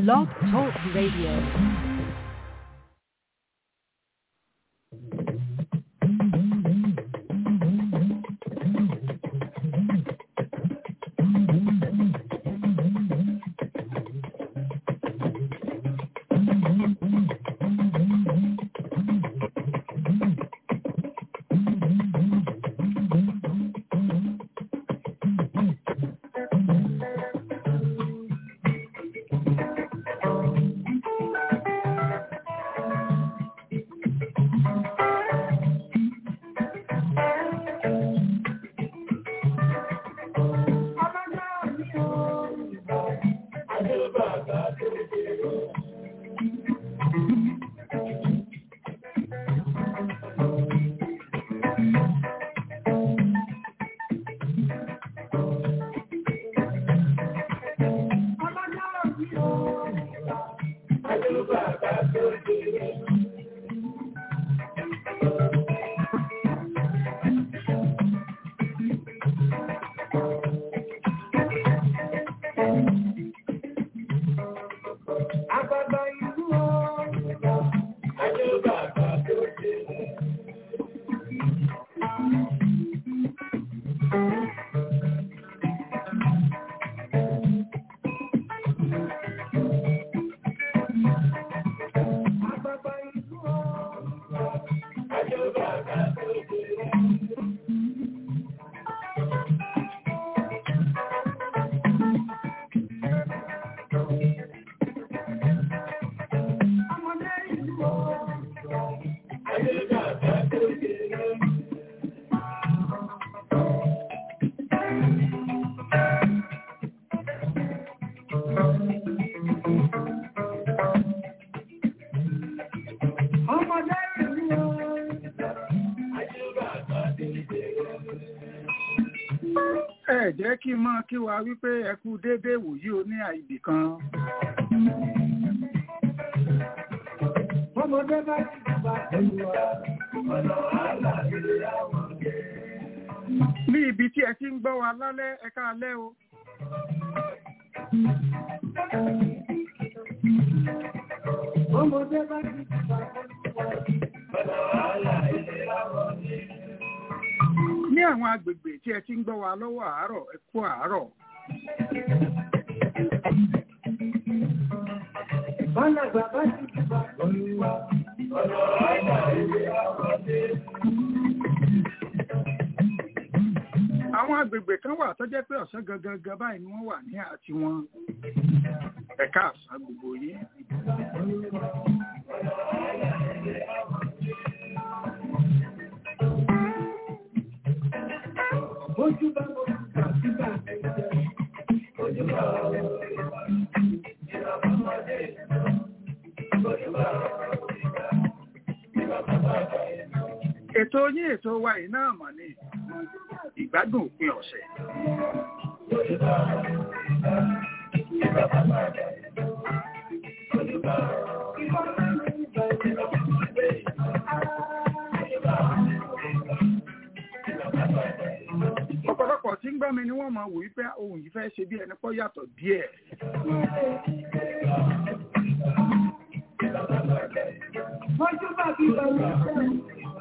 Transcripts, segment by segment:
Blog Talk Radio. ẹ jẹ́ kí n máa kí wa wípé ẹ kú déédéé wòyí o ní àìbì kan. Ọmọdé bá ti bá olúwa, ọ̀nà àlà ilé àwọn jẹ́. ní ibi tí ẹ ti ń gbọ́ wa lálẹ́ ẹ káalẹ́ o. Ọmọdé bá ti bá olúwa, ọ̀nà àlà ilé àwọn jẹ́. ní àwọn agbègbè tí ẹ ti ń gbọ́ wa lọ́wọ́ àárọ̀ ẹ kú àárọ̀. Bálàgbà bá ti bá olúwa, ọ̀nà àlà ilé àwọn jẹ́. àwọn agbègbè kan wà tó jẹ́ pé ọ̀sán gangan gan báyìí ni wọ́n wà ní àti wọn. ẹ̀ka àṣà gbogbo yìí. Ojú bá mo kà sígbà ẹ̀jẹ̀. Ojú bá ọ̀rọ̀ ìwà. Ìjọba ọmọdé ìlú. Ojú bá ọ̀rọ̀ ìgbà. Ìjọba bàbá ìlú. ètò yín ètò wa yìí náà mọ̀ ní ìgbádùn òpin ọ̀sẹ̀. Ojú bá ọ̀rọ̀ ìgbà. Ìjọba bàbá ìlú. Ojú bá ọ̀rọ̀ ìgbà. Ìjọba ọmọdé ìlú. Ojú bá ọ̀rọ̀ ìgbà. Ìjọba bàbá ìlú. ọ̀pọ̀lọpọ̀ tí ń gbọ́ mi ni wọ́n máa wò wípé ohun yìí fẹ́ ṣe bí ẹni pọ́ yàtọ̀ díẹ̀. Ojú bá bí bàbá ìlú.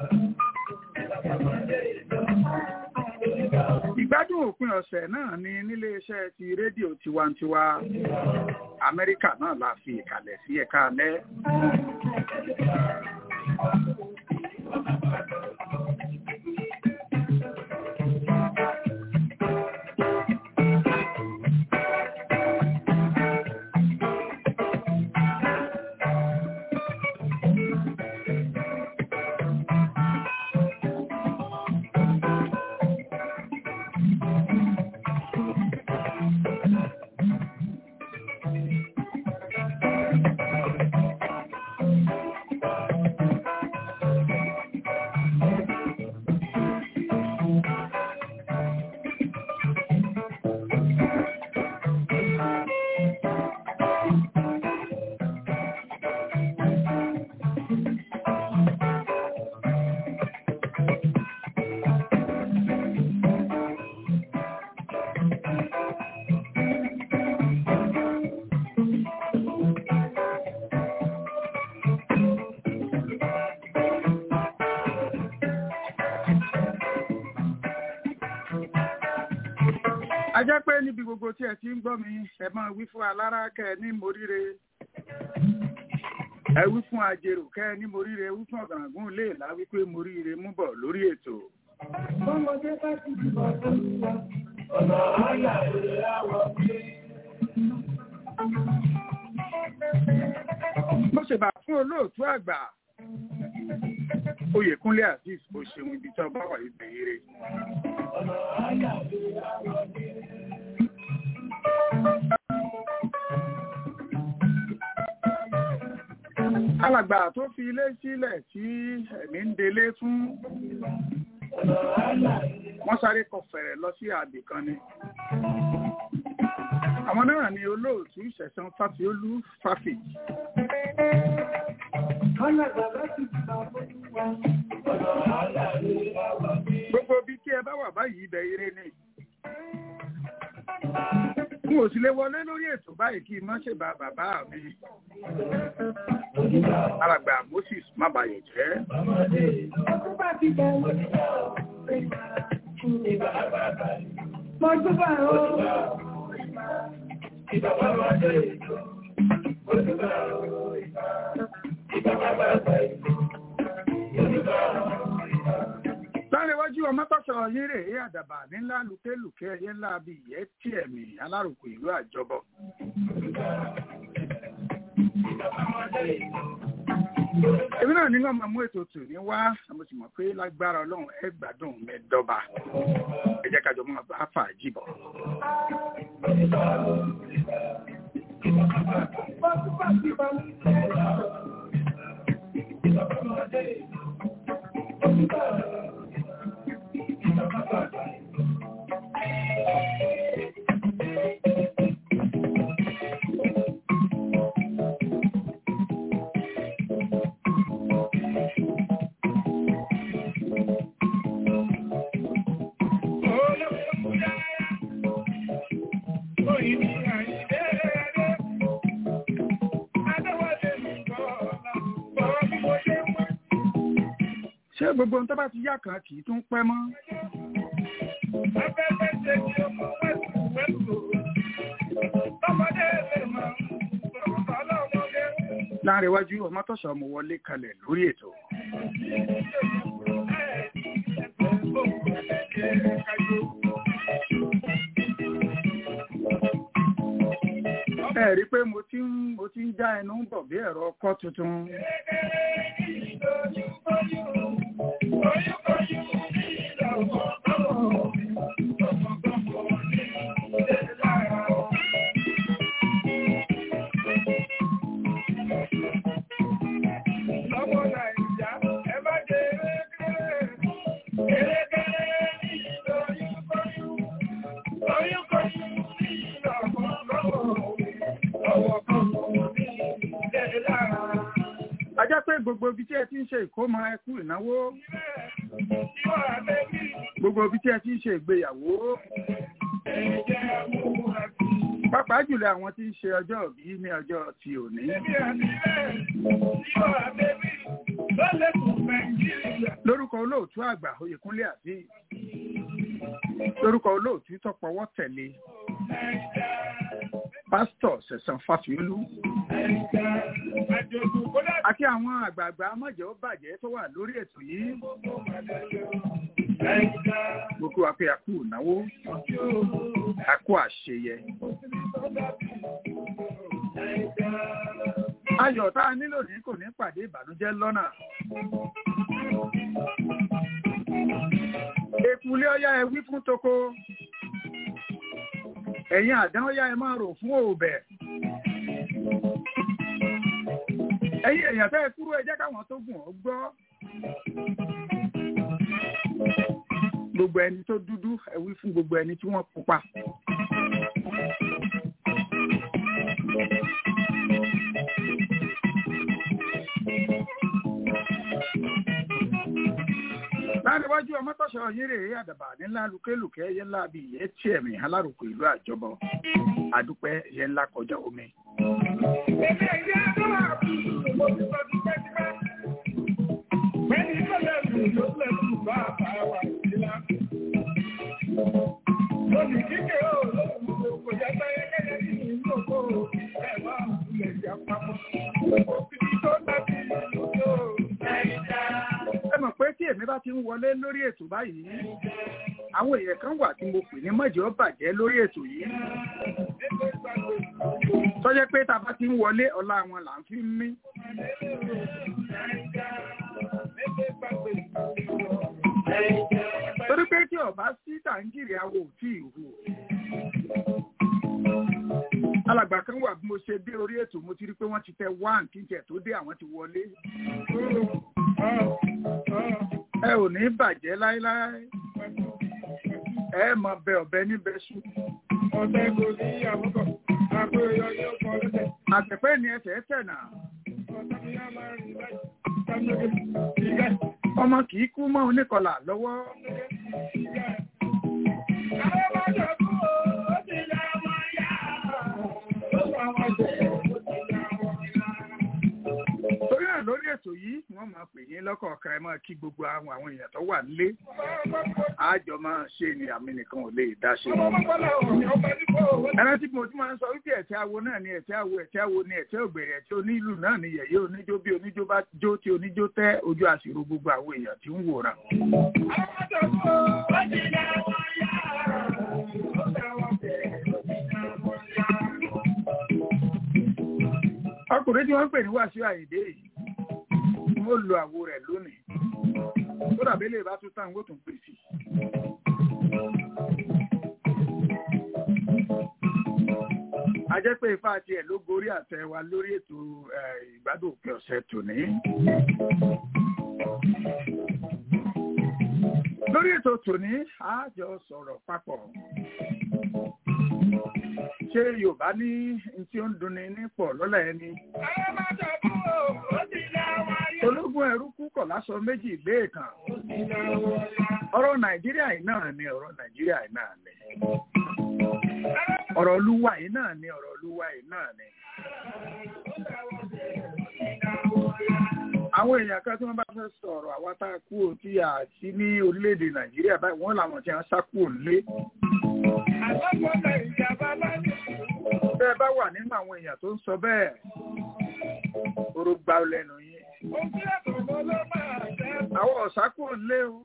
ìgbádùn òpin ọ̀sẹ̀ náà ni níléeṣẹ́ ti rédíò tiwantiwa amẹ́ríkà náà la fi ìkàlẹ̀ sí ẹ̀ka alẹ́. jẹ́ pé níbi gbogbo tí ẹ ti ń gbọ́ mi ẹ máa wí fún alára kẹ́ ẹ ní moríire ẹ wí fún ajérò kẹ́ ẹ ní moríire ẹ wí fún ọ̀gàngún léèlá wípé moríire mú bọ̀ lórí ètò. Ọmọdé bá ti dìbò tó ń wá. Ọ̀nà àyà ìrẹ̀ àwọ̀ pé. mo ṣèbà fún olóòtú àgbà oyèkúnlé azeez bó ṣeun ibi tí ọba wà ibẹ̀ ire. Ọ̀nà àyà ìrẹ̀ àwọ̀ pé. alàgbà tó fi ilé sílẹ̀ tí ẹ̀mí ń delé fún Ọ̀nà àyà ìrẹ̀ wọ́n sáré kọ fẹ̀rẹ̀ lọ sí àbì kan ni. àwọn náà ni olóòtú ìṣẹ̀sán fáfiolú fáfì Ọlọ́gbà bá ti dìbò tó ń wá. Ọ̀nà àyà ìrẹ̀ àwọ̀ pé. gbogbo ibi tí ẹ bá wà báyìí ibẹ̀ ire ni. n ò sì lè wọlé lórí ètò báyìí kí n má ṣe bá bàbá mi alàgbà moses mábàyọ̀ jẹ́. Ọmọdé ọkọ̀ bá ti bẹ̀ wọ́n. Ìgbà àgbàgbà. Mọ̀júbà ó. Ìgbà àgbàgbà ètò. Mọ̀júbà ó. Ìgbà àgbàgbà ètò. Mọ̀júbà ó. Láríwájú ọmọ tọ́sọ̀ yín rè é àdàbà nílá lùkélùké ẹyẹ ńlá bí ìyẹ́ tí ẹ̀mí alárùkù ìlú àjọbọ. Èmi náà ní wọ́n máa mú ètò tù ní wá, mo sì mọ̀ pé lágbára ọlọ́run ẹ gbádùn mẹ́dọ́ba. Ẹ jẹ́ kájọ máa bá fàájì bọ̀. Mọ̀júbà ti bá mi. Ọmọdé. Mọ̀júbà ó. Ṣé gbogbo ohun tó bá ti yá kan kì í tún pẹ́ mọ́? Láríwájú ọmọ tọ́sọ̀ mo wọlé kalẹ̀ lórí ètò. Ẹ rí i pé mo ti ń mo ti ń já ẹnu bọ̀ bí ẹ̀rọ ọkọ́ tuntun. A jẹ́ pé gbogbo ibi tí ẹ ti ń ṣe ìkómọ ẹkú ìnáwó, gbogbo ibi tí ẹ ti ń ṣe ìgbéyàwó, pàápàá jùlọ àwọn tí ń ṣe ọjọ́ ìbí ní ọjọ́ ti òní. Lórúkọ olóòtú àgbà Oyèkúnlé àbí lórúkọ olóòtú tọpọwọ́ tẹ̀lé pásítọ̀ Sẹ̀san Fáfiolú àti àwọn àgbààgbà mọ̀jẹ̀ ó bàjẹ́ tó wà lórí ètò yìí. Gbogbo wa pé a kú ìnáwó, a kú àṣeyẹ. Ayọ̀ tá a nílò ní kò ní pàdé ìbànújẹ́ lọ́nà. Èkúlé ọya ẹ wí fún toko. Ẹ̀yin àdán ọya ẹ máa rò fún òbẹ̀. Ẹ̀yin èèyàn fẹ́ kúrò ẹ jẹ́ káwọn tó gùn ọ́ gbọ́. Gbogbo ẹni tó dúdú ẹ wí fún gbogbo ẹni tí wọ́n pupa. láríwájú ọmọtọ́sọ yín rèé àdàbà nílá lùkélùkẹ́ ẹyẹ ńlá bí ìyẹ́ tí ẹ̀mí alárùkù ìlú àjọbọ àdúpẹ́ ẹyẹ ńlá kọjá omi. Lónìí kíkẹ́ ó lọ. ẹ̀wọ̀n ilẹ̀ ìjà papọ̀. Òfin tó dábì ìlú tó Nàìjíríà. ẹ mọ̀ pé tí èmi bá ti ń wọlé lórí ètò báyìí àwọn èèyàn kan wà tí mo pè ní mọ̀jẹ̀ ó bàjẹ́ lórí ètò yìí tó jẹ́ pé tá a bá ti ń wọlé ọlá wọn là ń fi ń mí torí pé tí ọba sí tàǹgìrì awo ò tí ì hù alàgbà kan wà bí mo ṣe dé orí ètò mo ti rí pé wọ́n ti tẹ one kí n tiẹ̀ tó dé àwọn ti wọlé ẹ ò ní bàjẹ́ láéláé ẹ mọ bẹ ọ̀bẹ níbẹ̀ sùn Ọ̀sẹ̀ kò ní àbúkọ̀, àpò ìyọ̀ yóò kọ́ lọ́sẹ̀. àtẹ̀pẹ́ ni ẹsẹ̀ tẹ̀ náà Ọ̀sẹ̀ ni a máa rìn báyìí. Sámúlógé, ìgá, ọmọ kì í kú mọ́ oníkọlà lọ́wọ́ ìgá. Àwọn máa jọ kú o, ó ti lọ wọn yá. Ó sọ àwọn jẹ́, ó ti lọ wọn yá. torí náà lórí ètò yìí wọ́n máa pè yín lọ́kọ̀ọ̀kan ẹ máa kí gbogbo àwọn àwọn èèyàn tó wà nílé àjọ máa ṣe ni àmì nìkan ò lè dá ṣe. Ọmọ mọ́kànlá òní, ọba nípò owó. ẹran tí mo ti máa ń sọ wípé ẹ̀tẹ́ awo náà ni ẹ̀tẹ́ awo ẹ̀tẹ́ awo ni ẹ̀tẹ́ ògbèrè ẹ̀tẹ́ onílù náà ni yẹ̀yẹ́ oníjó bí oníjó bá jó tí oníjó tẹ́ ojú àṣìrò gbogbo àwọn èèyàn tí ń wòran. Àwọn máa jọ kú o, ó ti lọ wọn yá. Ó sọ àwọn jẹ́, ó ti lọ wọn yá. ọkùnrin tí wọ́n ń pè ní Wàsíù Àyìndé yìí mo lo àwo rẹ̀ lónìí tó dàbí lè bá tún tán ó tún pèsè. a jẹ́ pé ifá tiẹ̀ ló gorí àtẹ wa lórí ètò eh, ìgbádùn òpin ọ̀sẹ̀ tòní. lórí ètò tòní a jọ sọ̀rọ̀ papọ̀ ṣé Yorùbá ní n tí ó ń dunni nípọ̀ lọ́la ẹni Àwọn máa jọ kú o, ó ti lọ wọn yá. ológun ẹrú kú kọ̀ lásọ méjì lẹ́ẹ̀kan Ó ti lọ wọn yá. ọ̀rọ̀ Nàìjíríà yìí náà ni ọ̀rọ̀ Nàìjíríà yìí náà ni ọ̀rọ̀ olúwa yìí náà ni ọ̀rọ̀ olúwa yìí náà ni. àwọn èèyàn kan tí wọ́n bá fẹ́ sọ̀rọ̀ àwa tá a kú ò tí a sí ní orílẹ̀-èdè Nàìjíríà báyìí wọ́n làwọn tí wọ́n sá kúrò nílé. Àlọ́gbọ́nà ìjàmbá bá ní bẹ́ẹ̀ bá wà nínú àwọn èèyàn tó ń sọ bẹ́ẹ̀ oró gbá lẹ́nu yín. ojú ẹ̀kọ́ mọ́ ló máa jẹ́. àwọn ọ̀sá kúrò nílé o.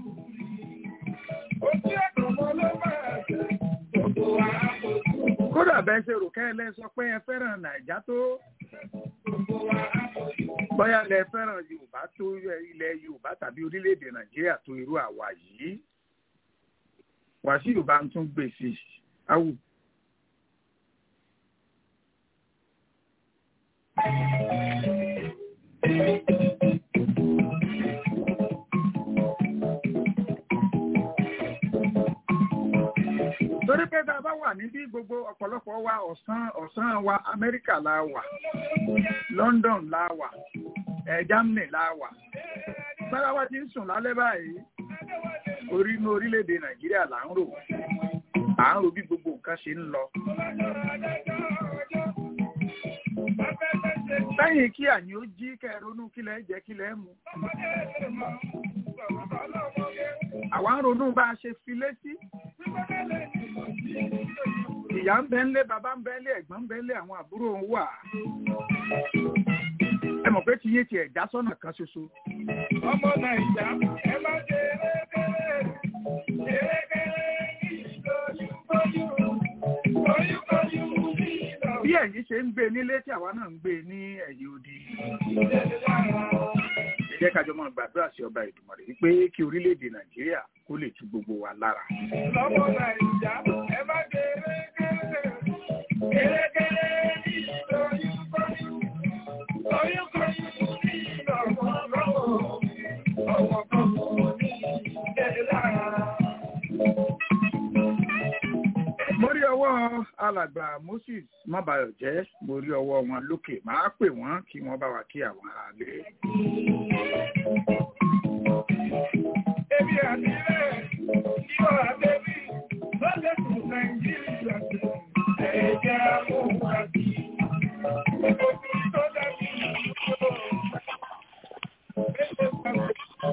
Ojú ẹ̀kọ́ mọ́ ló máa jẹ́. Gbogbo wa kò tún. kódà bẹ́ẹ̀ ṣe rò kẹ́lẹ́ sọ pé ẹ fẹ́ràn Nàìjá tó Gbogbo wa kò tún. bóyá lẹ fẹ́ràn Yorùbá tó ilẹ̀ Yorùbá tàbí orílẹ̀-èdè Nàìjíríà tó irú àwa yìí. Wàsíù bá ń tún gbèsè áwù. torí pé tá a bá wà níbí gbogbo ọ̀pọ̀lọpọ̀ wa ọ̀sán ọ̀sán wa Amẹ́ríkà la wà London la wà ẹ̀ Germany la wà sára wa ti ń sùn lálẹ́ báyìí orí inú orílẹ̀-èdè Nàìjíríà là ń rò à ń rò bí gbogbo nǹkan ṣe ń lọ. lẹ́yìn kí àyìn ó jí kẹ́ ẹ ronú kí lẹ́ jẹ kí lẹ́ mu. àwa ń ronú bá a ṣe fi létí. ìyá ń bẹ ńlé bàbá ń bẹ ńlé ẹ̀gbọ́n ń bẹ ńlé àwọn àbúrò ń wà. ẹ mọ̀ pé tiyín ti ẹ̀já sọ́nà kan ṣoṣo. Ọmọ Nàìjà ẹ má ṣe erékeré. Erékeré ní ìlóyúnbóyú. Oyúnbóyú ní ìlọ. bí ẹ̀yin ṣe ń gbé nílé tí àwa náà ń gbé ní ẹ̀yìn odi. Ìjẹ́lẹ̀ lára. ẹ jẹ́ kájọ máa gbàdúrà sí ọba Èdùmàrè wípé kí orílẹ̀-èdè Nàìjíríà kó lè tu gbogbo wa lára. Lọ́mọ Nàìjà ẹ má ṣe erékeré. Erékeré ní ìlóyúnbóyú. Oyúnbóyú ní ìlọ. Ọmọ kan kò ní ìjẹ́lẹ̀ lára. mo rí ọwọ́ alàgbà Moses Mábàyọ̀jẹ́ mo rí ọwọ́ wọn lókè máa pè wọ́n kí wọ́n bá wa kí àwọn aráalé. Ebi àti rẹ̀ yíò àbẹ́bí lọ́lẹ̀ tún Nàìjíríà tẹ̀. Ẹ̀jẹ̀ àwọn àti òkú tó dábí ìṣòro. Ẹ̀jẹ̀ àwọn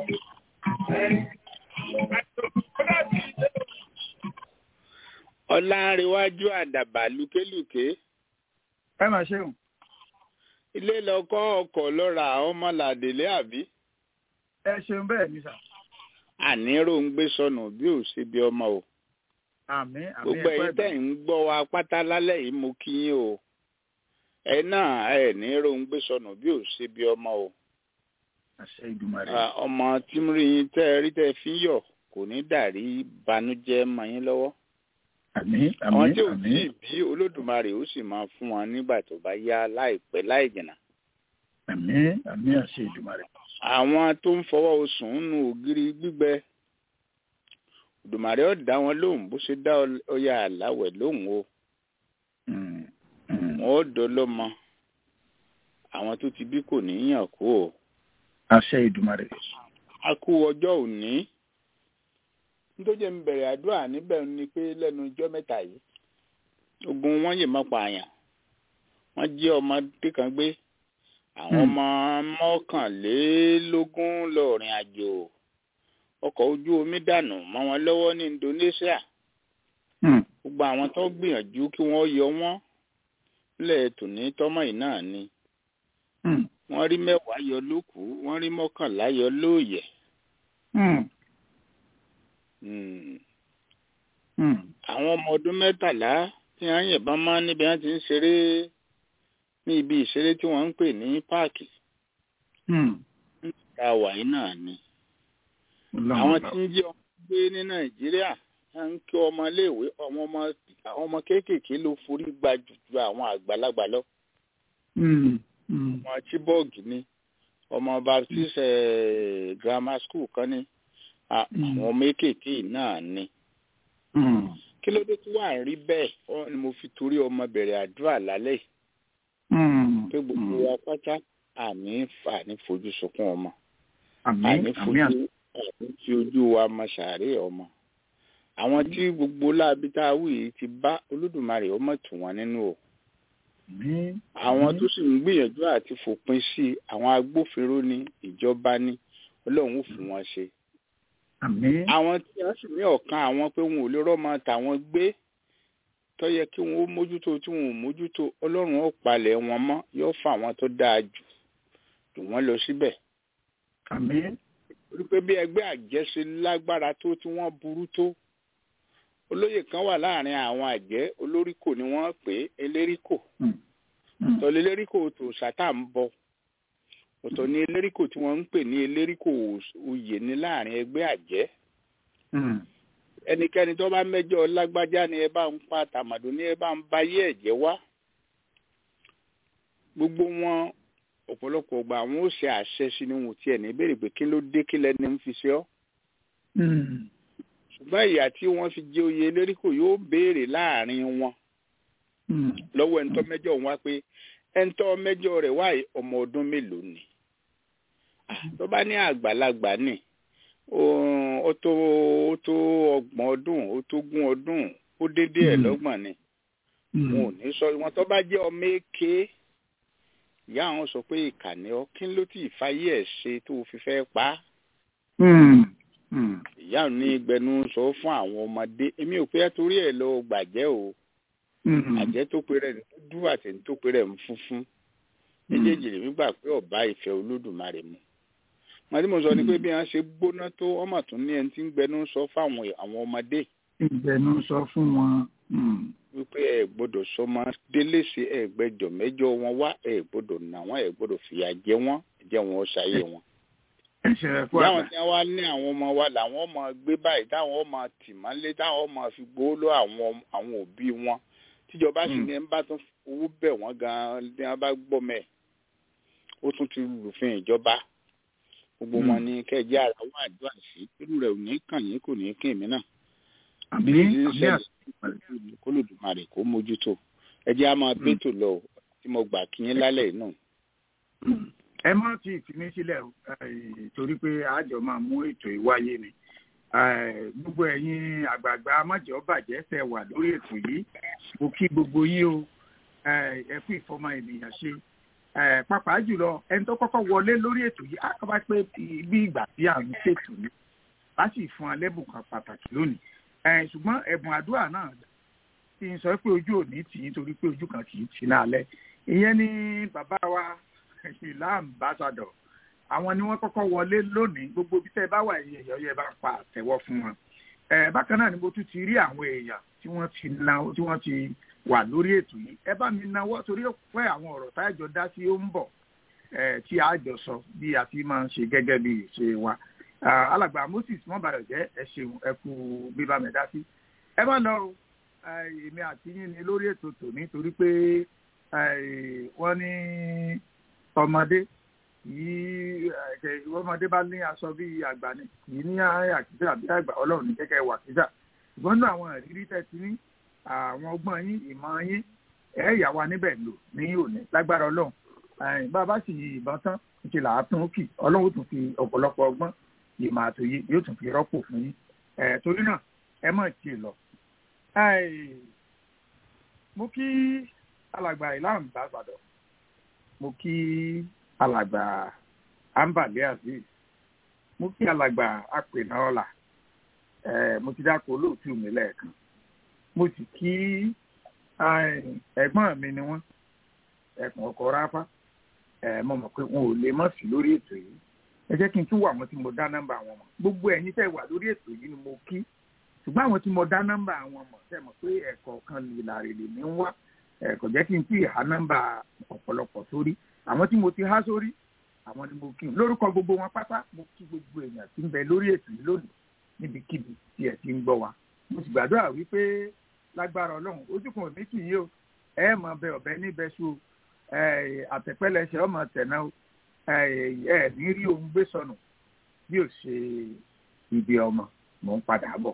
àti òkú dábí ìṣòro. ọlárẹ̀wájú àdàbà lùkélùké ẹ máa ṣeun. ilé lọkọ ọkọ lọra ọmọ làdélé àbí. ẹ ṣeun bẹ́ẹ̀ ni sà. àníró ń gbé sọnù bí ò ṣe bí ọmọ o. àmín àmín gbogbo ẹ̀yin tẹ́ ń gbọ́ wa pátá lálẹ́ yìí mo kí yín o. ẹ náà ẹ níró ń gbé sọnù bí ò ṣe bí ọmọ o. àṣẹ Ìdùmarè. ọmọ tí mo rí yín tẹ́ ẹ rí tẹ́ ẹ fi ń yọ̀ kò ní dàrí banújẹ́ mọ́ yín lọ́wọ́ àmín àwọn àmín tí ò tí àmín ì bí olódùmarè ó sì máa fún wọn nígbà tó bá yá láìpẹ́ láì jìnnà. àmín àmín àṣẹ Ìdùmarè. àwọn tó ń fọwọ́ osùn nù ògiri gbígbẹ Òdùmarè ó dá wọn lóhùn bó ṣe dá ọya àláwẹ̀ lóhùn o Mm, mm. wọn ó dolómọ àwọn tó ti bí kò ní yàn kú o àṣẹ Ìdùmarè. a kú ọjọ́ òní nítorí ń bẹ̀rẹ̀ àdúrà níbẹ̀ ni pé lẹ́nu ijọ́ mẹ́ta yìí ogun wọn yìí má pààyàn wọ́n jí ọmọdé kan gbé àwọn Hmm. ọmọ mọ́kànlélógún lọ́ọ̀rìn àjò ọkọ̀ ojú omi dànù mọ́ wọn lọ́wọ́ ní Indonesia Mm, gbogbo àwọn tó gbìyànjú kí wọ́n yọ wọ́n lẹ̀ tòní tọ́mọ̀ yìí náà ni mm, wọ́n rí mẹ́wàá yọ lókùú wọ́n rí mọ́kànlá yọ lóòyẹ̀ mm, Hmm. mm. àwọn ọmọ ọdún mẹ́tàlá tí wọ́n yìnbọn máa níbi wọ́n ti ń ṣeré ní ibi ìṣeré tí wọ́n ń pè ní páàkì Mm. tá a wà yìí náà ni. Ọlọ́run àwọn ọba. tí ń jí ọmọ gbé ní nàìjíríà wọ́n ń kí ọmọ iléèwé àwọn ọmọ àwọn ọmọ kéékèèké ló forí gba jù ju àwọn àgbàlagbà lọ. Mm, mm, ọmọ chibok ni ọmọ baptist eh, grammar school kan ní à- Mm. àwọn ọmọ kéékèèké náà ni. mm. kí ló dé tí wàá rí bẹ́ẹ̀ ọ ni mo fi torí ọmọ bẹ̀rẹ̀ àdúrà lálẹ́ yìí. Mm, pé gbogbo mm. wa pátá àní àní fojú sunkún ọmọ àmín àní àmín fojú àṣẹ. àní fi ojú wa mọ sàárè ọmọ àwọn tí gbogbo láabi tá a wù yìí ti bá olódùmarè ọmọ tù wọn nínú o àmín. àwọn tó sì ń gbìyànjú àti fòpin sí i àwọn agbófinró ní ìjọba ní ọlọ́run ò fún wọn ṣe àmín. àwọn tí wọ́n sì ní ọ̀kan àwọn pé wọn ò lè rọ́mọ tàwọn gbé tó yẹ kí wọn ó mójútó tí wọn ò mójútó ọlọ́run ó palẹ̀ wọn mọ́ yóò fà wọn tó dáa jù jù wọ́n lọ síbẹ̀ àmín. torí pé bí ẹgbẹ́ àjẹsí lágbára tó tí wọ́n burú tó olóyè kan wà láàrin àwọn àjẹ́ olóríkò ni wọ́n pè é eléríkò Mm, mm. ọ̀tọ̀ ní eléríkò tó sátà ń bọ ọ̀tọ̀ ní eléríkò tí wọ́n ń pè ní eléríkò oyè ní láàrin ẹgbẹ́ àjẹ́ Mm, ẹnikẹ́ni tó bá mẹ́jọ lágbájá ni ẹ bá ń pa tàmàdó ni ẹ bá ń bayé ẹ̀jẹ̀ wá gbogbo wọn ọ̀pọ̀lọpọ̀ ọgbà àwọn ó ṣe àṣẹ sí ni wọn ò tiẹ̀ ní béèrè pé kí ló dé kí lẹni ń fi ṣe ọ́ mm. ṣùgbọ́n ìyà tí wọ́n fi jẹ oyè eléríkò yóò béèrè láàrin wọn Mm, lọ́wọ́ ẹ̀ńtọ́ mẹ́jọ wọn wá pé ẹ̀ńtọ́ mẹ́jọ rẹ̀ wá yìí ọmọ ọdún mélòó ni Ah, tó bá ní àgbàlagbà ni ó- ó tó ó tó ọgbọ̀n ọdún ó tó gún ọdún ó dédé ẹ̀ Mm. lọ́gbọ̀n ni mm. wọn ò ní sọ wọn tó bá jẹ́ ọmọ èké ìyá àwọn sọ pé ìkànnì ọ kí ló tí ì fàyè ẹ̀ ṣe tó fi fẹ́ pa á Mm, mm. ìyá ní gbẹnu sọ fún àwọn ọmọdé èmi ò pé torí ẹ̀ lọ gbàjẹ́ o Mm, àjẹ́ tó pe rẹ̀ ní dúdú àti ní tó pe rẹ̀ ní funfun méjèèjì lèmi gbà pé ọba ìfẹ́ olódùmarè mu wọn tí mo sọ ni pé bí wọn ṣe gbóná tó ọmọ tún ní ẹni tí ń gbẹnu sọ fáwọn àwọn ọmọdé ìgbẹ̀nu sọ fún wọn. Mm, wípé ẹ gbọ́dọ̀ sọmọ déléṣe ẹ gbẹ́jọ mẹ́jọ wọn wá ẹ gbọ́dọ̀ nà wọn ẹ gbọ́dọ̀ fìyà jẹ wọn jẹ wọn ó ṣayé wọn. ẹ̀ṣẹ̀ rẹ̀ kú láwọn àgbà. tí wọn wá ní àwọn ọmọ wa làwọn ọmọ gbé báyìí táwọn ọmọ tì mọ́lé táwọn ọmọ fi gbowó lọ àwọn àwọn òbí wọn tíjọba sì Mm. ní ẹ ń bá tún owó bẹ̀ wọ́n gan-an ní wọn bá gbọ́ mẹ́ ó tún ti lùfin ìjọba gbogbo Mm. wọn ní kẹjẹ ara wọn àdúrà sí irú rẹ̀ ò ní kàn yín kò ní kí èmi náà àmín bí ti ń àmín ṣẹlẹ̀ kó lòdùmarè kó mójútó ẹ jẹ́ á máa Mm. bẹ́tò lọ o, tí mo gbà kí yín lálẹ́ yìí náà. Mm. ẹ má ti fi mí sílẹ̀ o, eh, torí pé àjọ máa mú ètò ìwáyé ni Eh, gbogbo ẹ̀yin àgbààgbà amájọ́ bàjẹ́ tẹ́ wà lórí ètò yìí mo kí gbogbo yín o Eh, ẹ kú ìfọmọ ènìyàn ṣe Eh, pàápàá jùlọ ẹni tó kọ́kọ́ wọlé lórí ètò yìí á bá pé bí ìgbà tí à ń ṣètò ni a sì fún alẹ́bùn kan pàtàkì lónìí Eh, ṣùgbọ́n ẹ̀bùn àdúrà náà kí n sọ pé ojú ò ní tì í torí pé ojú kan kì í tì í lálẹ́ ìyẹn ni bàbá wa ìlà ambassadọ àwọn ni wọ́n kọ́kọ́ wọlé lónìí gbogbo bí tẹ́ ẹ bá wà ẹ̀yìn èèyàn yẹ bá ń pa àtẹ́wọ́ fún wọn ẹ bákan náà ni mo tún ti rí àwọn èèyàn tí wọ́n ti na tí wọ́n ti wà lórí ètò yìí ẹ bá mi nawọ́ torí ó pẹ́ àwọn ọ̀rọ̀ táyàjọ dá sí ó ń bọ̀ ẹ tí a jọ sọ bí a ti máa ń ṣe gẹ́gẹ́ bí ìṣe wa Ah, alàgbà moses mọ́bàrẹ̀ jẹ́ ẹ ṣeun ẹ kú bíbá mi dá sí ẹ má lọ o Eh, èmi àti yín ni lórí ètò tòní torí pé eh, wọ́n ní ọmọdé yìí ẹ̀ ọmọdé bá ní aṣọ bí àgbà ni yìí ní àkísà bí àgbà ọlọ́run ní kẹ́kẹ́ wà kísà ṣùgbọ́n ní àwọn ìrírí tẹ̀ ti ní àwọn ọgbọ́n yín ìmọ̀ yín ẹ̀ yà wá níbẹ̀ lò ní òní lágbára ọlọ́run Eh, bá a bá sì yí ìbọn tán ti là á tún kì ọlọ́run ó tún fi ọ̀pọ̀lọpọ̀ ọgbọ́n ìmọ̀ àtòyé yóò tún fi rọ́pò fún yín Eh, torí náà ẹ mọ̀ tí ì lọ. Eh, mo kí alàgbà ìlànà ìbàgbàdàn mo kí alàgbà ambale azeez mo kí alàgbà apènàọlà ẹ mo ti dáko olóòtú mi lẹ́ẹ̀kan mo sì kí ẹ̀gbọ́n mi ni wọ́n ẹkùn ọkọ ráfá ẹ mo mọ̀ pé wọn ò lè mọ̀ sí lórí ètò yìí ẹ jẹ́ kí n tún wà àwọn tí mo dá nọ́mbà wọn mọ̀ gbogbo ẹ̀yin tẹ́ wà lórí ètò yìí ni mo kí ṣùgbọ́n àwọn tí mo dá nọ́mbà wọn mọ̀ tẹ́ mọ̀ pé ẹ̀kọ́ kan lè làrè lè ní wá ẹ̀kọ́ jẹ́ kí n tí ì há nọ́mbà ọ̀pọ̀lọpọ̀ sórí àwọn tí mo ti há sórí àwọn ni mo kí n lórúkọ gbogbo wọn pátá mo kí gbogbo èèyàn tí ń bẹ lórí ètò yìí lónìí níbikíbi tí ẹ ti ń gbọ́ wa mo sì gbàdúrà wípé lágbára ọlọ́run ojúkan òní kì í o ẹ mọ bẹ ọbẹ níbẹ̀ ṣu àtẹ̀pẹ́lẹsẹ̀ ọmọ tẹ̀nà ẹ ní rí ohun gbé sọnù bí ó ṣe ibi ọmọ mò ń padà bọ̀.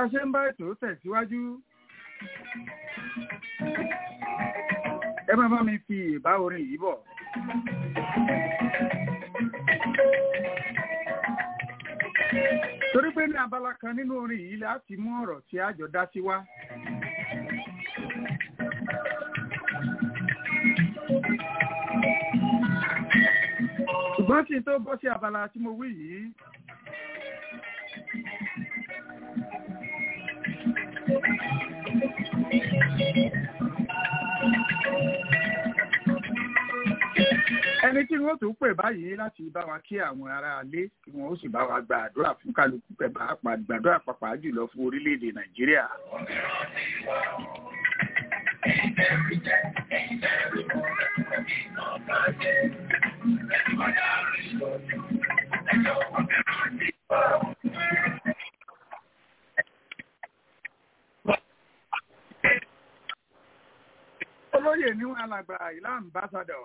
a ṣe ń bá ètò tẹ̀síwájú ẹ máa bá mi fi ìbá orin yìí bọ̀. torí pé ní abala kan nínú orin yìí láti mú ọ̀rọ̀ tí a jọ dá sí wá. ṣùgbọ́n tí n tó bọ́ sí abala tí mo wí yìí ẹni tí wọ́n tún pè báyìí láti bá wa kí àwọn ará ilé kí wọ́n ó sì bá wa gba àdúrà fún kálukú pẹ̀ pàápàá gbàdúrà pàápàá jùlọ fún orílẹ̀-èdè nàìjíríà. olóyè ní wọn alàgbà ìlà ambassadọ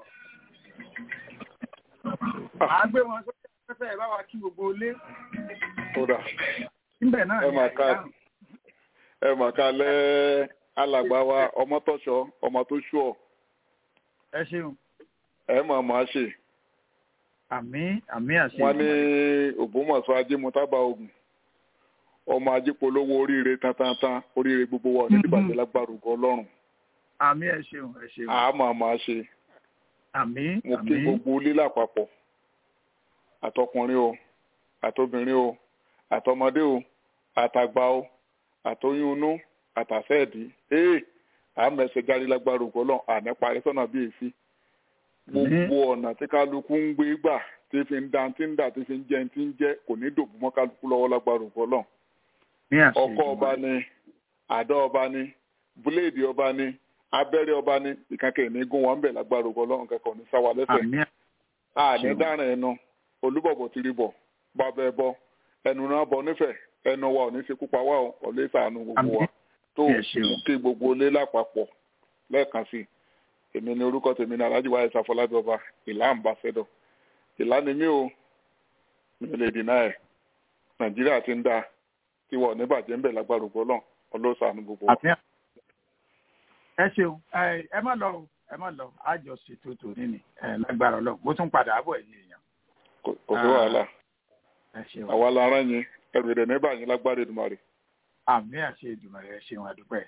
àá gbé wọn sókè afẹ́fẹ́ ẹ̀ bá wa kí gbogbo ilé kódà níbẹ̀ náà ẹ máa ká ẹ máa ká lẹ alàgbà wa ọmọ tọṣọ ọmọ tó ṣú ọ ẹ ṣeun ẹ máa máa ṣe àmì àmì àṣẹ wọn ní ògbómọ̀ṣọ́ ajé mutaba ogun ọmọ ajé polówó oríire tantantan oríire gbogbo wa ní ìbàdàn lágbára ògo Ọlọ́run àmì ẹ ṣeun ẹ ṣeun àá máa máa ṣe àmì mo kí àmì gbogbo ilé lápapọ̀ àtọkùnrin o àtobìnrin o àtọmọdé o àtàgbà o àtoyún inú àtàfẹ́ẹ̀dì ee àmẹsẹ̀ jáde lágbára ògo Ọlọ́run àní parí sọ́nà bíi èéfì gbogbo ọ̀nà tí kálukú ń gbé gbà tí fi ń da tí ń dà tí fi ń jẹ tí ń jẹ kò ní dòbò mọ́ kálukú lọ́wọ́ lágbára ògo Ọlọ́run ní àṣẹ ọkọ ọba ni àdá ọba ni búléèdì ọba ni abẹ́rẹ́ ọba ni ìkankan ìní gún wọn bẹ̀ lágbára ògo Ọlọ́run kẹ́kọ̀ọ́ ní sáwà lẹ́sẹ̀ àmì àní Ṣeun. dáràn ẹnu olúbọ̀bọ̀ ti rí bọ̀ bàbá ẹ bọ ẹnu náà bọ nífẹ̀ẹ́ ẹnu wa ò ní ṣekú pa wá o ọ̀lẹ́ ìsàánú gbogbo wa Àmín. tó Ẹ ṣeun. kí gbogbo ilé lápapọ̀ lẹ́ẹ̀kan sí i èmi ni orúkọ tèmi ní alájí wáyé sàfọlábí ọba ìlà àmbàṣẹdọ ìlà ni mí o mi ò lè dìnnà ẹ nàìjíríà ti ń dáa tí wọn ò ní bàjẹ́ ń bẹ̀ lágbára ògbó náà ọlọ́sàánú gbogbo wa. àmì ẹ ṣeun ẹ ẹ má lọ o ẹ má lọ àjọ ṣètò tòní ni ẹ lágbára Ọlọ́run mo tún padà bọ̀ ẹ̀yìn èèyàn kò kò sí wàhálà ẹ ṣeun àwa la rán yín ẹrù ìdẹ̀ ní báyìí lágbára Èdùmàrè. àmì àṣẹ ìdùnnú rẹ ṣeun àdúpẹ́.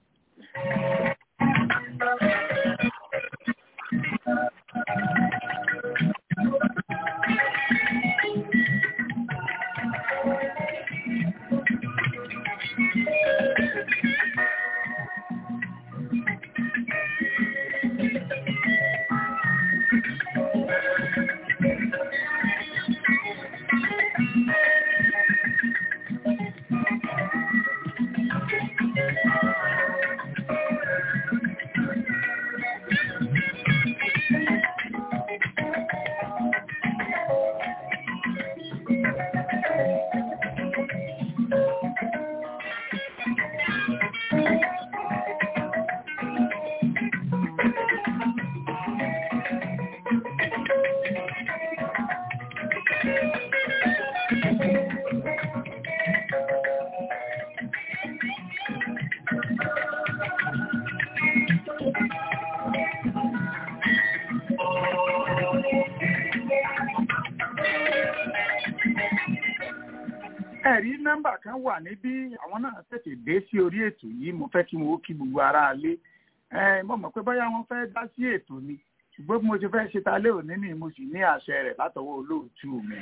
ẹ̀rí nọ́mbà kan wà níbí àwọn náà tètè dé sí orí ètò yìí mo fẹ́ kí wọ́n kí gbogbo ara lé ẹ mo mọ̀ pé bóyá wọ́n fẹ́ dá sí ètò ni ṣùgbọ́n bí mo ti fẹ́ ṣe ta lé òní ni mo sì ní àṣẹ rẹ̀ látọwọ́ olóòtú mi.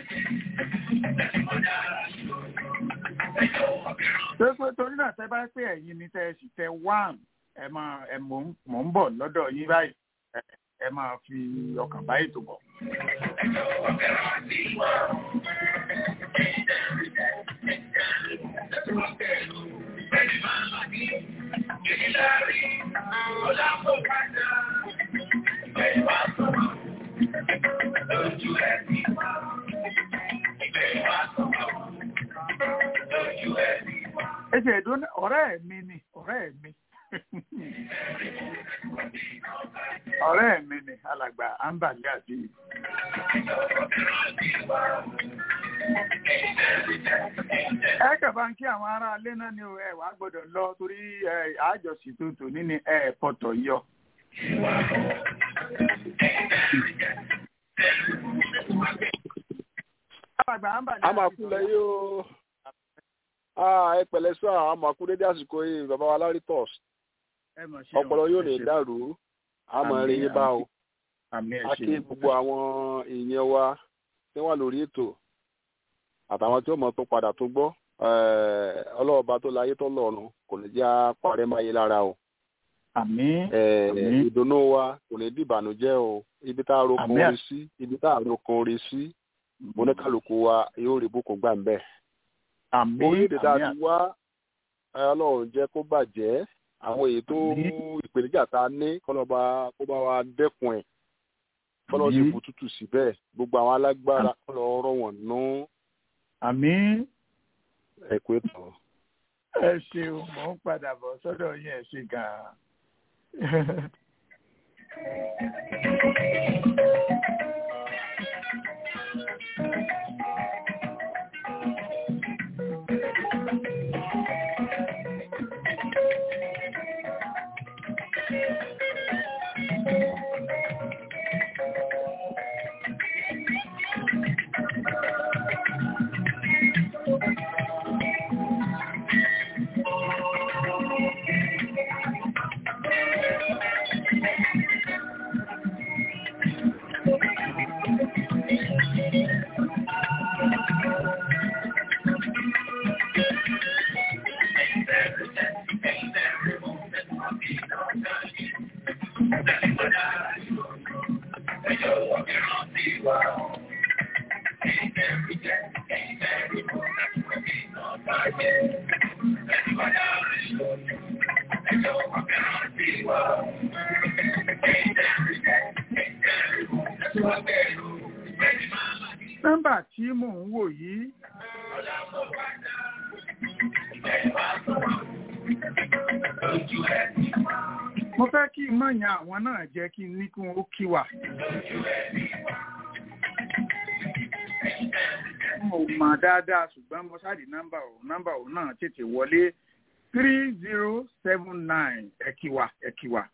tó pé torí náà tẹ́ bá pé ẹ̀yin ni tẹ́ ẹ sì tẹ one ẹ máa ẹ mò ń mò ń bọ̀ lọ́dọ̀ yín báyìí ẹ ẹ máa fi ọkàn bá ètò bọ̀. ẹ ṣe ẹ̀dùn ọ̀rẹ́ mi ni ọ̀rẹ́ mi ọ̀rẹ́ mi ni alàgbà ambali àti ẹ kẹfà ń kí àwọn ará ilé náà ni ẹ wàá gbọ́dọ̀ lọ torí àjọsí tó tò nínú ẹ pọtọ yọ. àmàkúlẹ̀ yóò ẹ pẹ̀lẹ́ sọ àmàkú dédé àsìkò yìí bàbá wa lárí tọ̀s ọpọlọ yóò lè dàrú àmọ́ rí yín bá o a kí gbogbo àwọn èèyàn wa tí wọ́n wà lórí ètò àtàwọn tí ó mọ̀ tó padà tó gbọ́ ọlọ́ọ̀ba tó láyé tó lọ́run kò ní jẹ́ àpárẹ́ máyé lára o. àmín. ìdùnnú wa kò ní dìbànújẹ́ o ibi tá a rokun orí sí ibi tá a rokun orí sí oníkàlùkù wa yóò rí bùkún gbà ń bẹ̀. àmín orílẹ̀-èdè tá a ti wá ọlọ́run jẹ́ kó bàjẹ́ àwọn èyí tó ìpèníjà tá a ní kọ́lọ́ba kó bá wa dẹ́kun ẹ̀ kọ́lọ́ sì kú tútù síbẹ̀ gbogbo àwọn alágbára kọ́lọ́ ọ̀rọ̀ wọn nú. àmín. ẹ kú ètò. ẹ ṣeun mò ń padà bọ̀ sọ́dọ̀ yín ẹ ṣe gan-an. nọ́mbà tí mò ń wò yìí. mo fẹ́ kí n mọ̀ yan àwọn náà jẹ́ kí n ní kí wọ́n ó kí wà. mo mọ̀ dáadáa ṣùgbọ́n mo ṣáàdì nọ́mbà ò nọ́mbà ò náà tètè wọlé three zero seven nine ẹ̀kíwà ẹ̀kíwà.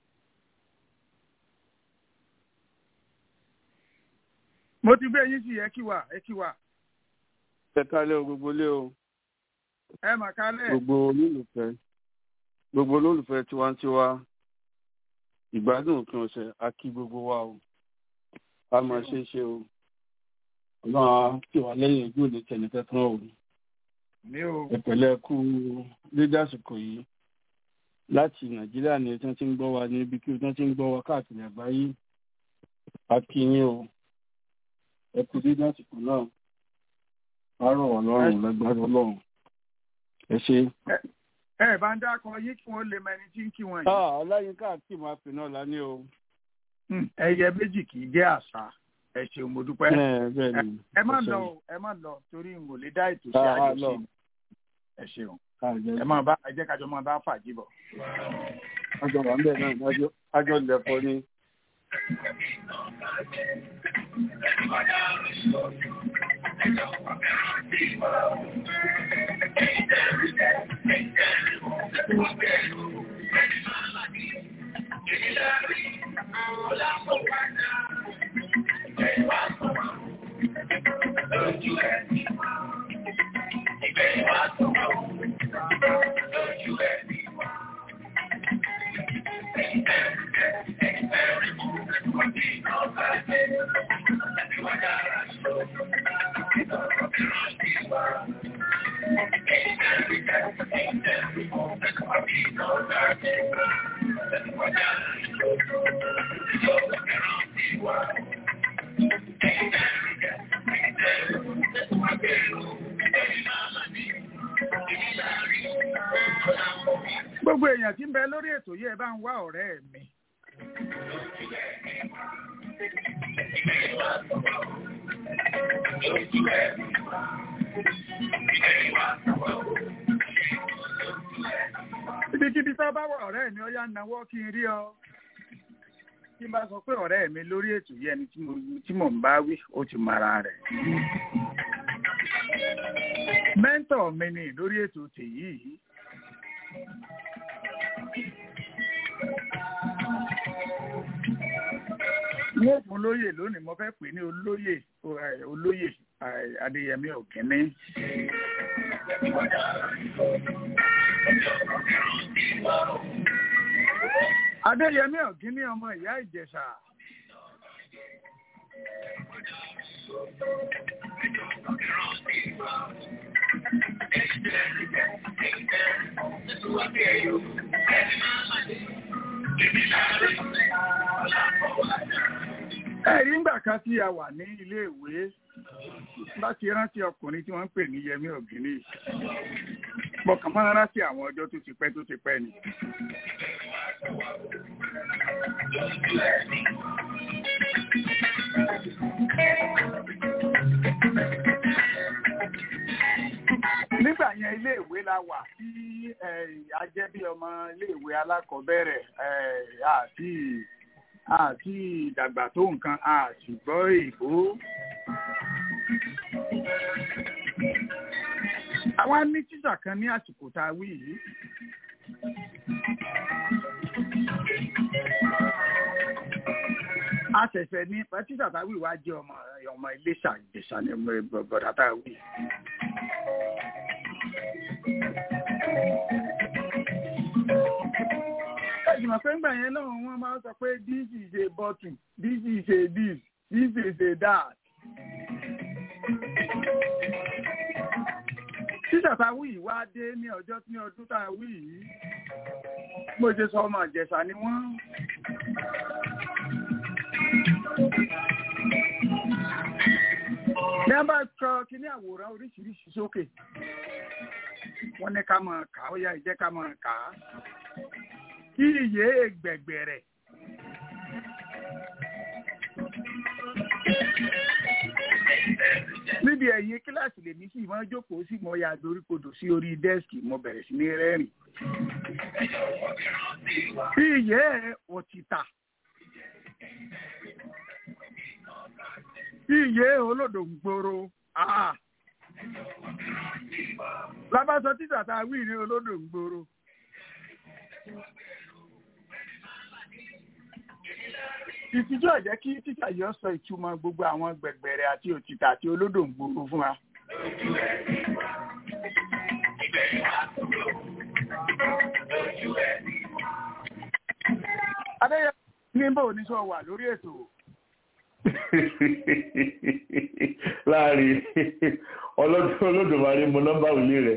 mo ti gbé yín sí ẹ̀kíwà ẹ̀kíwà. ẹ kálẹ̀ o gbogbo ilé o. ẹ mà kálẹ̀. gbogbo olólùfẹ́ gbogbo olólùfẹ́ tiwantiwa ìgbádùn òpin ọ̀sẹ̀ a kí gbogbo wa o a máa ṣe é ṣe o ọlọ́run á kí wa lẹ́yìn ojú òde tẹ̀lẹ́tẹ̀ tán o ẹ̀pẹ̀lẹ́ kú dédé àsìkò yìí láti nàìjíríà ni tí wọ́n ti ń gbọ́ wa níbi kí wọ́n ti ń gbọ́ wa káàkiri àgbáyé a kí yín o ẹ kú dédé àsìkò náà á rọ̀ wá lọ́rùn lágbára ọlọ́run ẹ ṣe ẹ bá ń dákọ yín kí wọn lè mọ ẹni tí ń kí wọn yìí. ọláyínká àti ìmọ̀ àpè náà la ní o. ẹyẹ méjì kì í jẹ́ àṣà ẹ ṣeun mo dúpẹ́. ẹ má lọ ẹ má lọ torí n kò lè dá ètò sí àjọṣe ẹ ṣeun ẹ máa bá ẹ jẹ́ kájọ máa bá fàájì bọ̀. àjọ wà ń bẹ̀ náà àjọ lẹ̀kọ́ ni. gbogbo èèyàn tí ń bẹ lórí ètò yìí ẹ bá ń wá ọ̀rẹ́ mi. ibikíbi tá a bá wà ọ̀rẹ́ mi ó yá náwó kí n rí ọ tí n bá sọ pé ọ̀rẹ́ mi lórí ètò yìí ẹni tí mò ń bá wí ó ti mara rẹ̀. mẹ́ńtọ̀ mi ni lórí ètò tèyí yìí. wọ́n fún lóyè lónìí mo fẹ́ pè ní olóyè olóyè adéyẹmí òkínní. adéyẹmí òkínní ọmọ ìyá ìjẹ̀ṣà. ẹ̀rí ńgbà kan tí a wà ní iléèwé láti rántí ọkùnrin tí wọ́n ń pè ní Yẹmí Ògìní mọ̀kàn máa rántí àwọn ọjọ́ tó ti pẹ́ tó ti pẹ́ ni. nígbà yẹn iléèwé la wà tí a jẹ́ bí ọmọ iléèwé alákọ̀ọ́bẹ̀rẹ̀ àti àti ìdàgbà tó nǹkan àti gbọ́ ìbò. àwa ní tíṣà kan ní àsìkò tá a wí yìí. a ṣẹ̀ṣẹ̀ ní tíṣà tá a wí wá jẹ́ ọmọ ọmọ Iléṣà Ìjẹ̀ṣà ní bọ̀dà tá a wí. ìgbìmọ̀ pé ńgbà yẹn náà wọ́n máa ń sọ pé this is a bottle this is a this this is a that. títà tá a wí yìí wá dé ní ọjọ́ ní ọdún tá a wí yìí mo ṣe sọ ọmọ Ìjẹ̀ṣà ni wọ́n. ní a bá sọ kíní àwòrán oríṣiríṣi sókè wọ́n ní ká máa kà ó yá ìjẹ́ ká máa kà á kí iye gbẹ̀gbẹ̀rẹ̀. níbi ẹ̀yìn kíláàsì lèmi sì máa jókòó sí mo ya doríkodò sí orí dẹ́sìkì mo bẹ̀rẹ̀ sí ní rẹ́rìn. kí iye òtítà. kí iye olódò ń gbòòrò. lábàṣọ títà tá a wí ní olódò ń gbòòrò. ìtìjú ọ̀jẹ́ kí títà yọ sọ ìtumọ̀ gbogbo àwọn gbẹ̀gbẹ̀rẹ̀ àti òtítà àti olódò ń gbòòrò fún wa. adéyẹ ní bò ní sọ wà lórí ètò. láàrin olódòmarè mo nọ́mbà òlé rẹ̀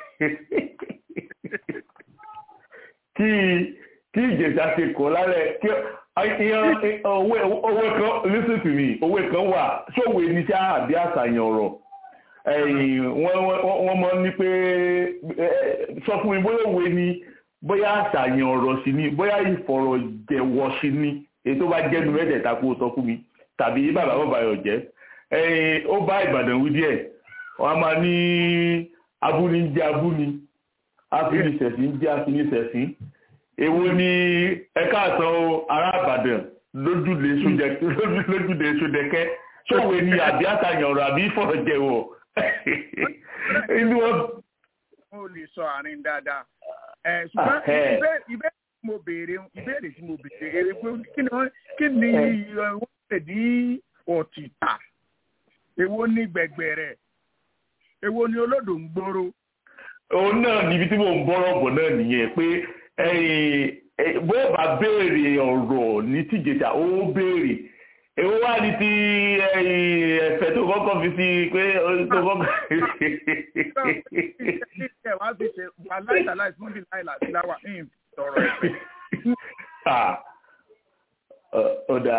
kí kí ìjẹ̀sà ti kọ̀ lálẹ́ kí owó kan listen to me owó kan wà ṣòwò ní sá àbí àṣàyàn ọ̀rọ̀ wọ́n mọ̀ ní pé sọ fún mi bóyá òwe ni bóyá àṣàyàn ọ̀rọ̀ sí ni bóyá ìfọ̀rọ̀jẹ̀wọ̀ sí ni èyí tó bá jẹ́nu mẹ́tẹ̀ẹ̀ta kó sọ fún mi tàbí bàbá bàbá yọ̀ jẹ́ ó bá Ìbàdàn wí díẹ̀ wọ́n á máa ní abúni ń jẹ́ abúni afinisẹ̀sìn ń jẹ́ afinisẹ̀sìn èwo ni ẹ̀ka àtàn ará Ìbàdàn lójúde sódẹ̀kẹ́ ṣòwe ni àbí àtàyàn ọ̀rọ̀ àbí ìfọ̀rọ̀jẹ̀wọ̀ inú wọn. mo lè sọ àárín dáadáa ṣùgbọ́n ìbéèrè tí mo béèrè ìbéèrè tí mo béèrè pé kí ni wọ́n kí ni wọ́n pè ní òtítà èwo ni gbẹ̀gbẹ̀rẹ̀ èwo ni olódò ń gbòòrò. òun náà níbi tí mò ń bọ́rọ̀ bọ̀ náà nìyẹn pé bó bá béèrè ọ̀rọ̀ ní tìjẹta ó béèrè èwo wá ní ti ẹ̀fẹ̀ tó kọ́kọ́ fi sí pé tó kọ́kọ́. ẹ wá fi ṣe wà láìsàláì fún bí láìláì láwà ní ìtọ̀rọ̀ ẹ̀fẹ̀. ọ̀dà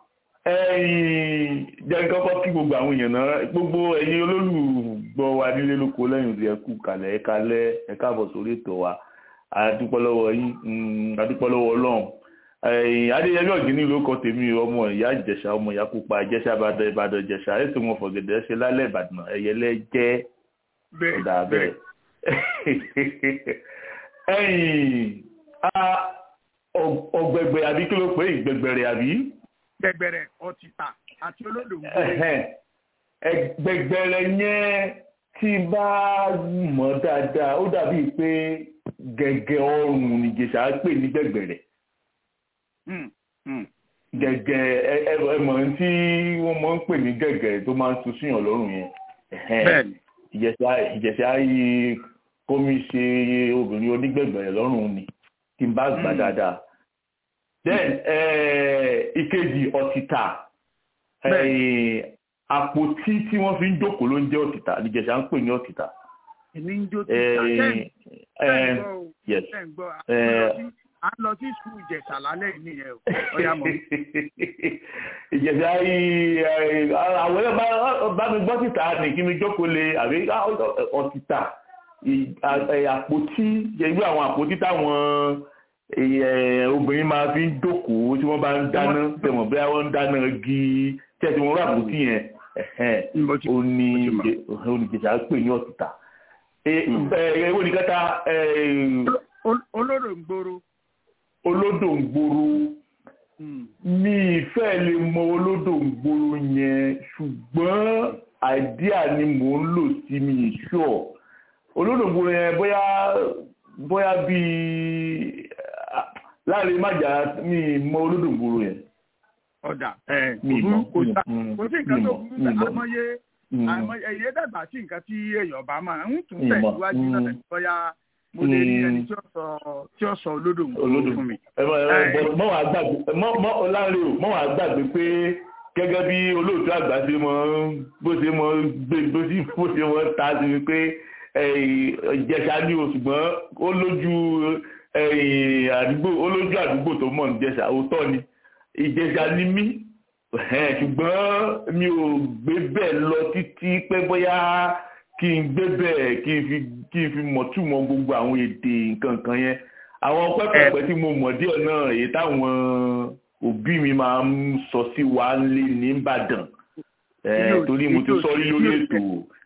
jẹ́ kọ́kọ́ kí gbogbo àwọn èèyàn náà gbogbo ẹ̀yin olólùgbọ́ wa nílé lóko lẹ́yìn òdì ẹ̀kú kalẹ̀ ẹ̀ka lẹ́ ẹ̀ka bọ̀ sórí ètò wa adúpọ́lọ́wọ́ yín adúpọ́lọ́wọ́ ọlọ́run adéyẹmí ọ̀gíní ló kọ tèmi ọmọ ìyá ìjẹ̀ṣà ọmọ ìyá pupa ìjẹ̀ṣà ìbàdàn ìbàdàn ìjẹ̀ṣà ètò wọn fọ̀gẹ̀dẹ̀ ṣe lálẹ́ ìbàdàn ẹ̀yẹlẹ́ jẹ́ ọ̀dà bẹ́ẹ̀. ọ̀gbẹ̀gbẹ̀ àbí kí ló pé ìgbẹ̀gbẹ̀rẹ̀ àbí. gbẹ̀gbẹ̀rẹ̀ ọ̀tìtà àti olódò gbẹ̀gbẹ̀rẹ̀ yẹn tí bá mọ̀ dáadáa ó dàbí pé gẹ̀gẹ̀ ọrùn nìjẹ̀ṣà pè ní gbẹ̀gbẹ̀rẹ̀ gẹ̀gẹ̀ ẹmọ̀ tí wọ́n máa ń pè ní gẹ̀gẹ̀ tó máa ń tu síyàn lọ́rùn yẹn ìjẹ̀ṣà yìí kómi ṣe obìnrin onígbẹ̀gbẹ̀rẹ̀ lọ́rùn ni tí n bá gbà dáadáa then ìkejì ọ̀tìtà àpótí tí wọ́n fi ń jókòó ló ń jẹ́ ọ̀tìtà nìjẹ̀ṣà ń pè ní ọ̀tìtà. èmi ń jó tìta tẹ́ ń gbọ́ à ń lọ sí sùkúù ìjẹ̀ṣà lálẹ́ yìí nìyẹn o ọ̀yà mọ̀. ìjẹ̀ṣà yìí àwọn ẹ̀rọ bá mi gbọ́ tìta ní kí mi jókòó lé àbí ọ̀tìtà àpótí irú àwọn àpótí táwọn obìnrin máa fi ń jókòó tí wọ́n bá ń dáná tẹ̀wọ̀n bí wọ́n ń dáná gi tẹ̀sí wọn rà àpótí yẹn oníjẹ̀ṣà pè ní ọ̀tìtà ewo ní kẹta. olódò ń gbòòrò. olódò ń gbòòrò mi ìfẹ́ lè mọ olódò ń gbòòrò yẹn ṣùgbọ́n àìdíà ni mò ń lò sí mi ìṣọ́ olódò ń gbòòrò yẹn bóyá bóyá bíi láàrin májà mi mọ olódò ń gbòòrò yẹn. ọ̀dà kò sí nǹkan tó burú àmọ́yé ẹ̀yẹ dàgbà sí nǹkan tí èèyàn bá máa ń tún tẹ̀síwájú náà bóyá mo lè rí ẹni tí ó sọ olódò ń gbòòrò fún mi. mọ́ wàá gbàgbé mọ́ láàrin o mọ́ wàá gbàgbé pé gẹ́gẹ́ bí olóòtú àgbà ṣe mọ́ bó ṣe mọ́ gbé bó ṣe bó ṣe mọ́ ta sí mi pé ìjẹ̀ṣà ní o ṣùgbọ́n ó lójú àdúgbò ó lójú àdúgbò tó mọ̀ ní ìjẹ̀ṣà òótọ́ ni ìjẹ̀ṣà ni mí ṣùgbọ́n mi ò gbé bẹ́ẹ̀ lọ títí pé bóyá kí n gbé bẹ́ẹ̀ kí n fi kí n fi mọ̀túmọ̀ gbogbo àwọn èdè nǹkan kan yẹn àwọn pẹ́pẹ́pẹ́ tí mo mọ̀ díẹ̀ náà èyí táwọn òbí mi máa ń sọ sí wa lé ní Ìbàdàn torí mo ti sọ rí lórí ètò.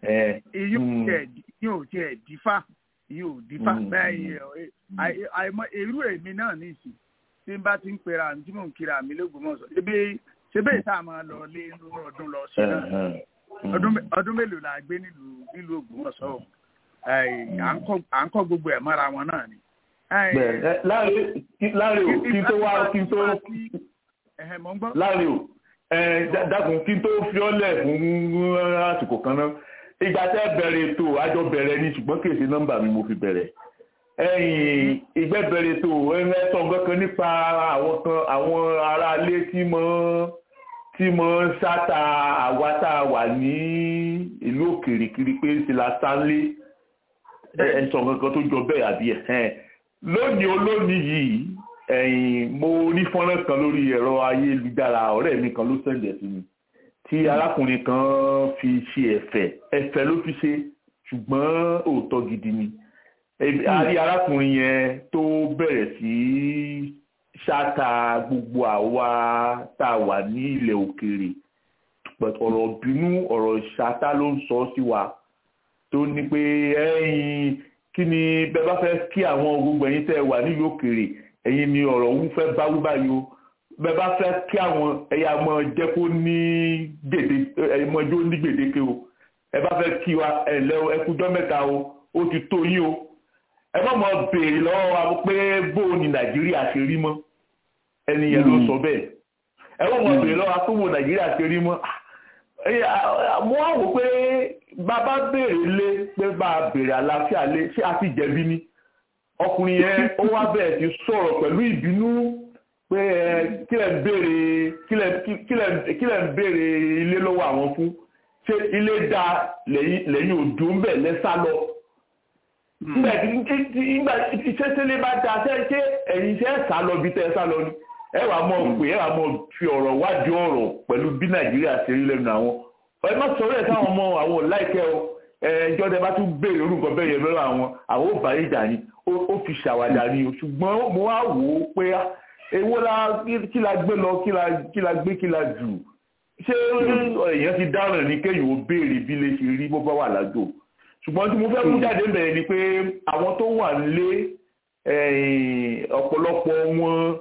yóò tiẹ̀ dífá yóò dífá bẹ́ẹ̀ àìmọ̀ èrú èmi náà nìsín tí n bá ti ń pera tí mò ń kira mi lÓgbómọ̀ṣọ́ ebi ṣe bẹ́ẹ̀ tá a máa lọ lé inú ọdún lọ sí náà ọdún mélòó la gbé nílùú nílùú Ògbómọ̀ṣọ́ à ń kọ́ gbogbo ẹ̀ mọ́ra wọn náà ni. láàrin o kí n tó wá kí n tó láàrin o dákun kí n tó fi ọ́lẹ̀ fún àsìkò kan náà ìgbà tẹ́ bẹ̀rẹ̀ ètò àjọ bẹ̀rẹ̀ ni ṣùgbọ́n kì í ṣe nọ́mbà mi mo fi bẹ̀rẹ̀ ẹ̀yìn ìgbẹ́bẹ̀rẹ̀ tó ẹ̀rẹ́ sọ kankan nípa àwọn kan àwọn aráalé tí mo tí mo ń sáta àwa tá a wà ní ìlú òkèèrè kiri pé ṣe la sánlé ẹ̀ sọ kankan tó jọ bẹ́ẹ̀ àbí ẹ̀ lónìí olónìí yìí ẹ̀yìn mo rí fọ́nrán kan lórí ẹ̀rọ ayélujára ọ̀rẹ́ mi kan ló sẹ̀ǹdẹ̀ sí mi tí arákùnrin kan fi ṣe ẹ̀fẹ̀ ẹ̀fẹ̀ ló fi ṣe ṣùgbọ́n òótọ́ gidi ni a rí arákùnrin yẹn tó bẹ̀rẹ̀ sí ṣáta gbogbo àwa tá a wà ní ilẹ̀ òkèèrè ọ̀rọ̀ bínú ọ̀rọ̀ ṣáta ló ń sọ sí wa tó ní pé ẹ̀yin kí ni bẹ́ẹ̀ bá fẹ́ kí àwọn gbogbo ẹ̀yin tẹ́ wà nílùú òkèèrè ẹ̀yin ni ọ̀rọ̀ òun fẹ́ bá wí báyìí o bẹ́ẹ̀ bá fẹ́ kí àwọn ẹ̀yà mọ̀ jẹ́ kó ní gbèdé ẹ̀mọ́jọ́ ní gbèdéke o ẹ bá fẹ́ kí wa ẹ̀lẹ́ ẹkújọ́ mẹ́ta o ó ti tó yín o ẹ má mọ béèrè lọ́wọ́ wa pé bó ni nàìjíríà ṣe rí mọ́ ẹni yẹn ló sọ bẹ́ẹ̀ ẹ má mọ béèrè lọ́wọ́ pé bó nàìjíríà ṣe rí mọ́ mo wá wò pé bàbá béèrè lé pé bá a béèrè àlàáfíà lé ṣé a ti jẹ̀bi ni ọkùnrin yẹn ó wá bẹ̀rẹ̀ sí sọ̀rọ̀ pẹ̀lú ìbínú pé kílẹ̀ ń béèrè kílẹ̀ ń béèrè ilé lọ́wọ́ àwọn fún ṣé ilé dá lẹ́yìn òdò ń bẹ̀ lẹ́sà lọ nígbà tí nígbà tí sẹ́sẹ́lẹ̀ bá da ṣe ṣé ẹ̀yin ṣe é sá lọ bí tẹ́ ẹ sá lọ ni ẹ wàá mọ̀ pé ẹ wàá mọ̀ fi ọ̀rọ̀ wádìí ọ̀rọ̀ pẹ̀lú bí nàìjíríà ṣe rí lẹ́nu àwọn ẹ má sọ̀rọ̀ ẹ̀ sáwọn ọmọ àwọn láìpẹ́ o ẹjọ́ tẹ bá tún béèrè orúkọ bẹ́ẹ̀ yẹn lọ́wọ́ àwọn àwọn ò bá ìjà ni ó fi ṣàwàdà ni o ṣùgbọ́n mo wá wò ó pé èwo la kí la gbé lọ kí la gbé kí la jù ṣé èèyàn ti dáràn ní kéèyàn ó béèrè bí lè ṣe rí bó bá wà lájò ṣùgbọ́n tí mo fẹ́ mú jáde bẹ̀rẹ̀ ni pé àwọn tó wà nílé ọ̀pọ̀lọpọ̀ wọn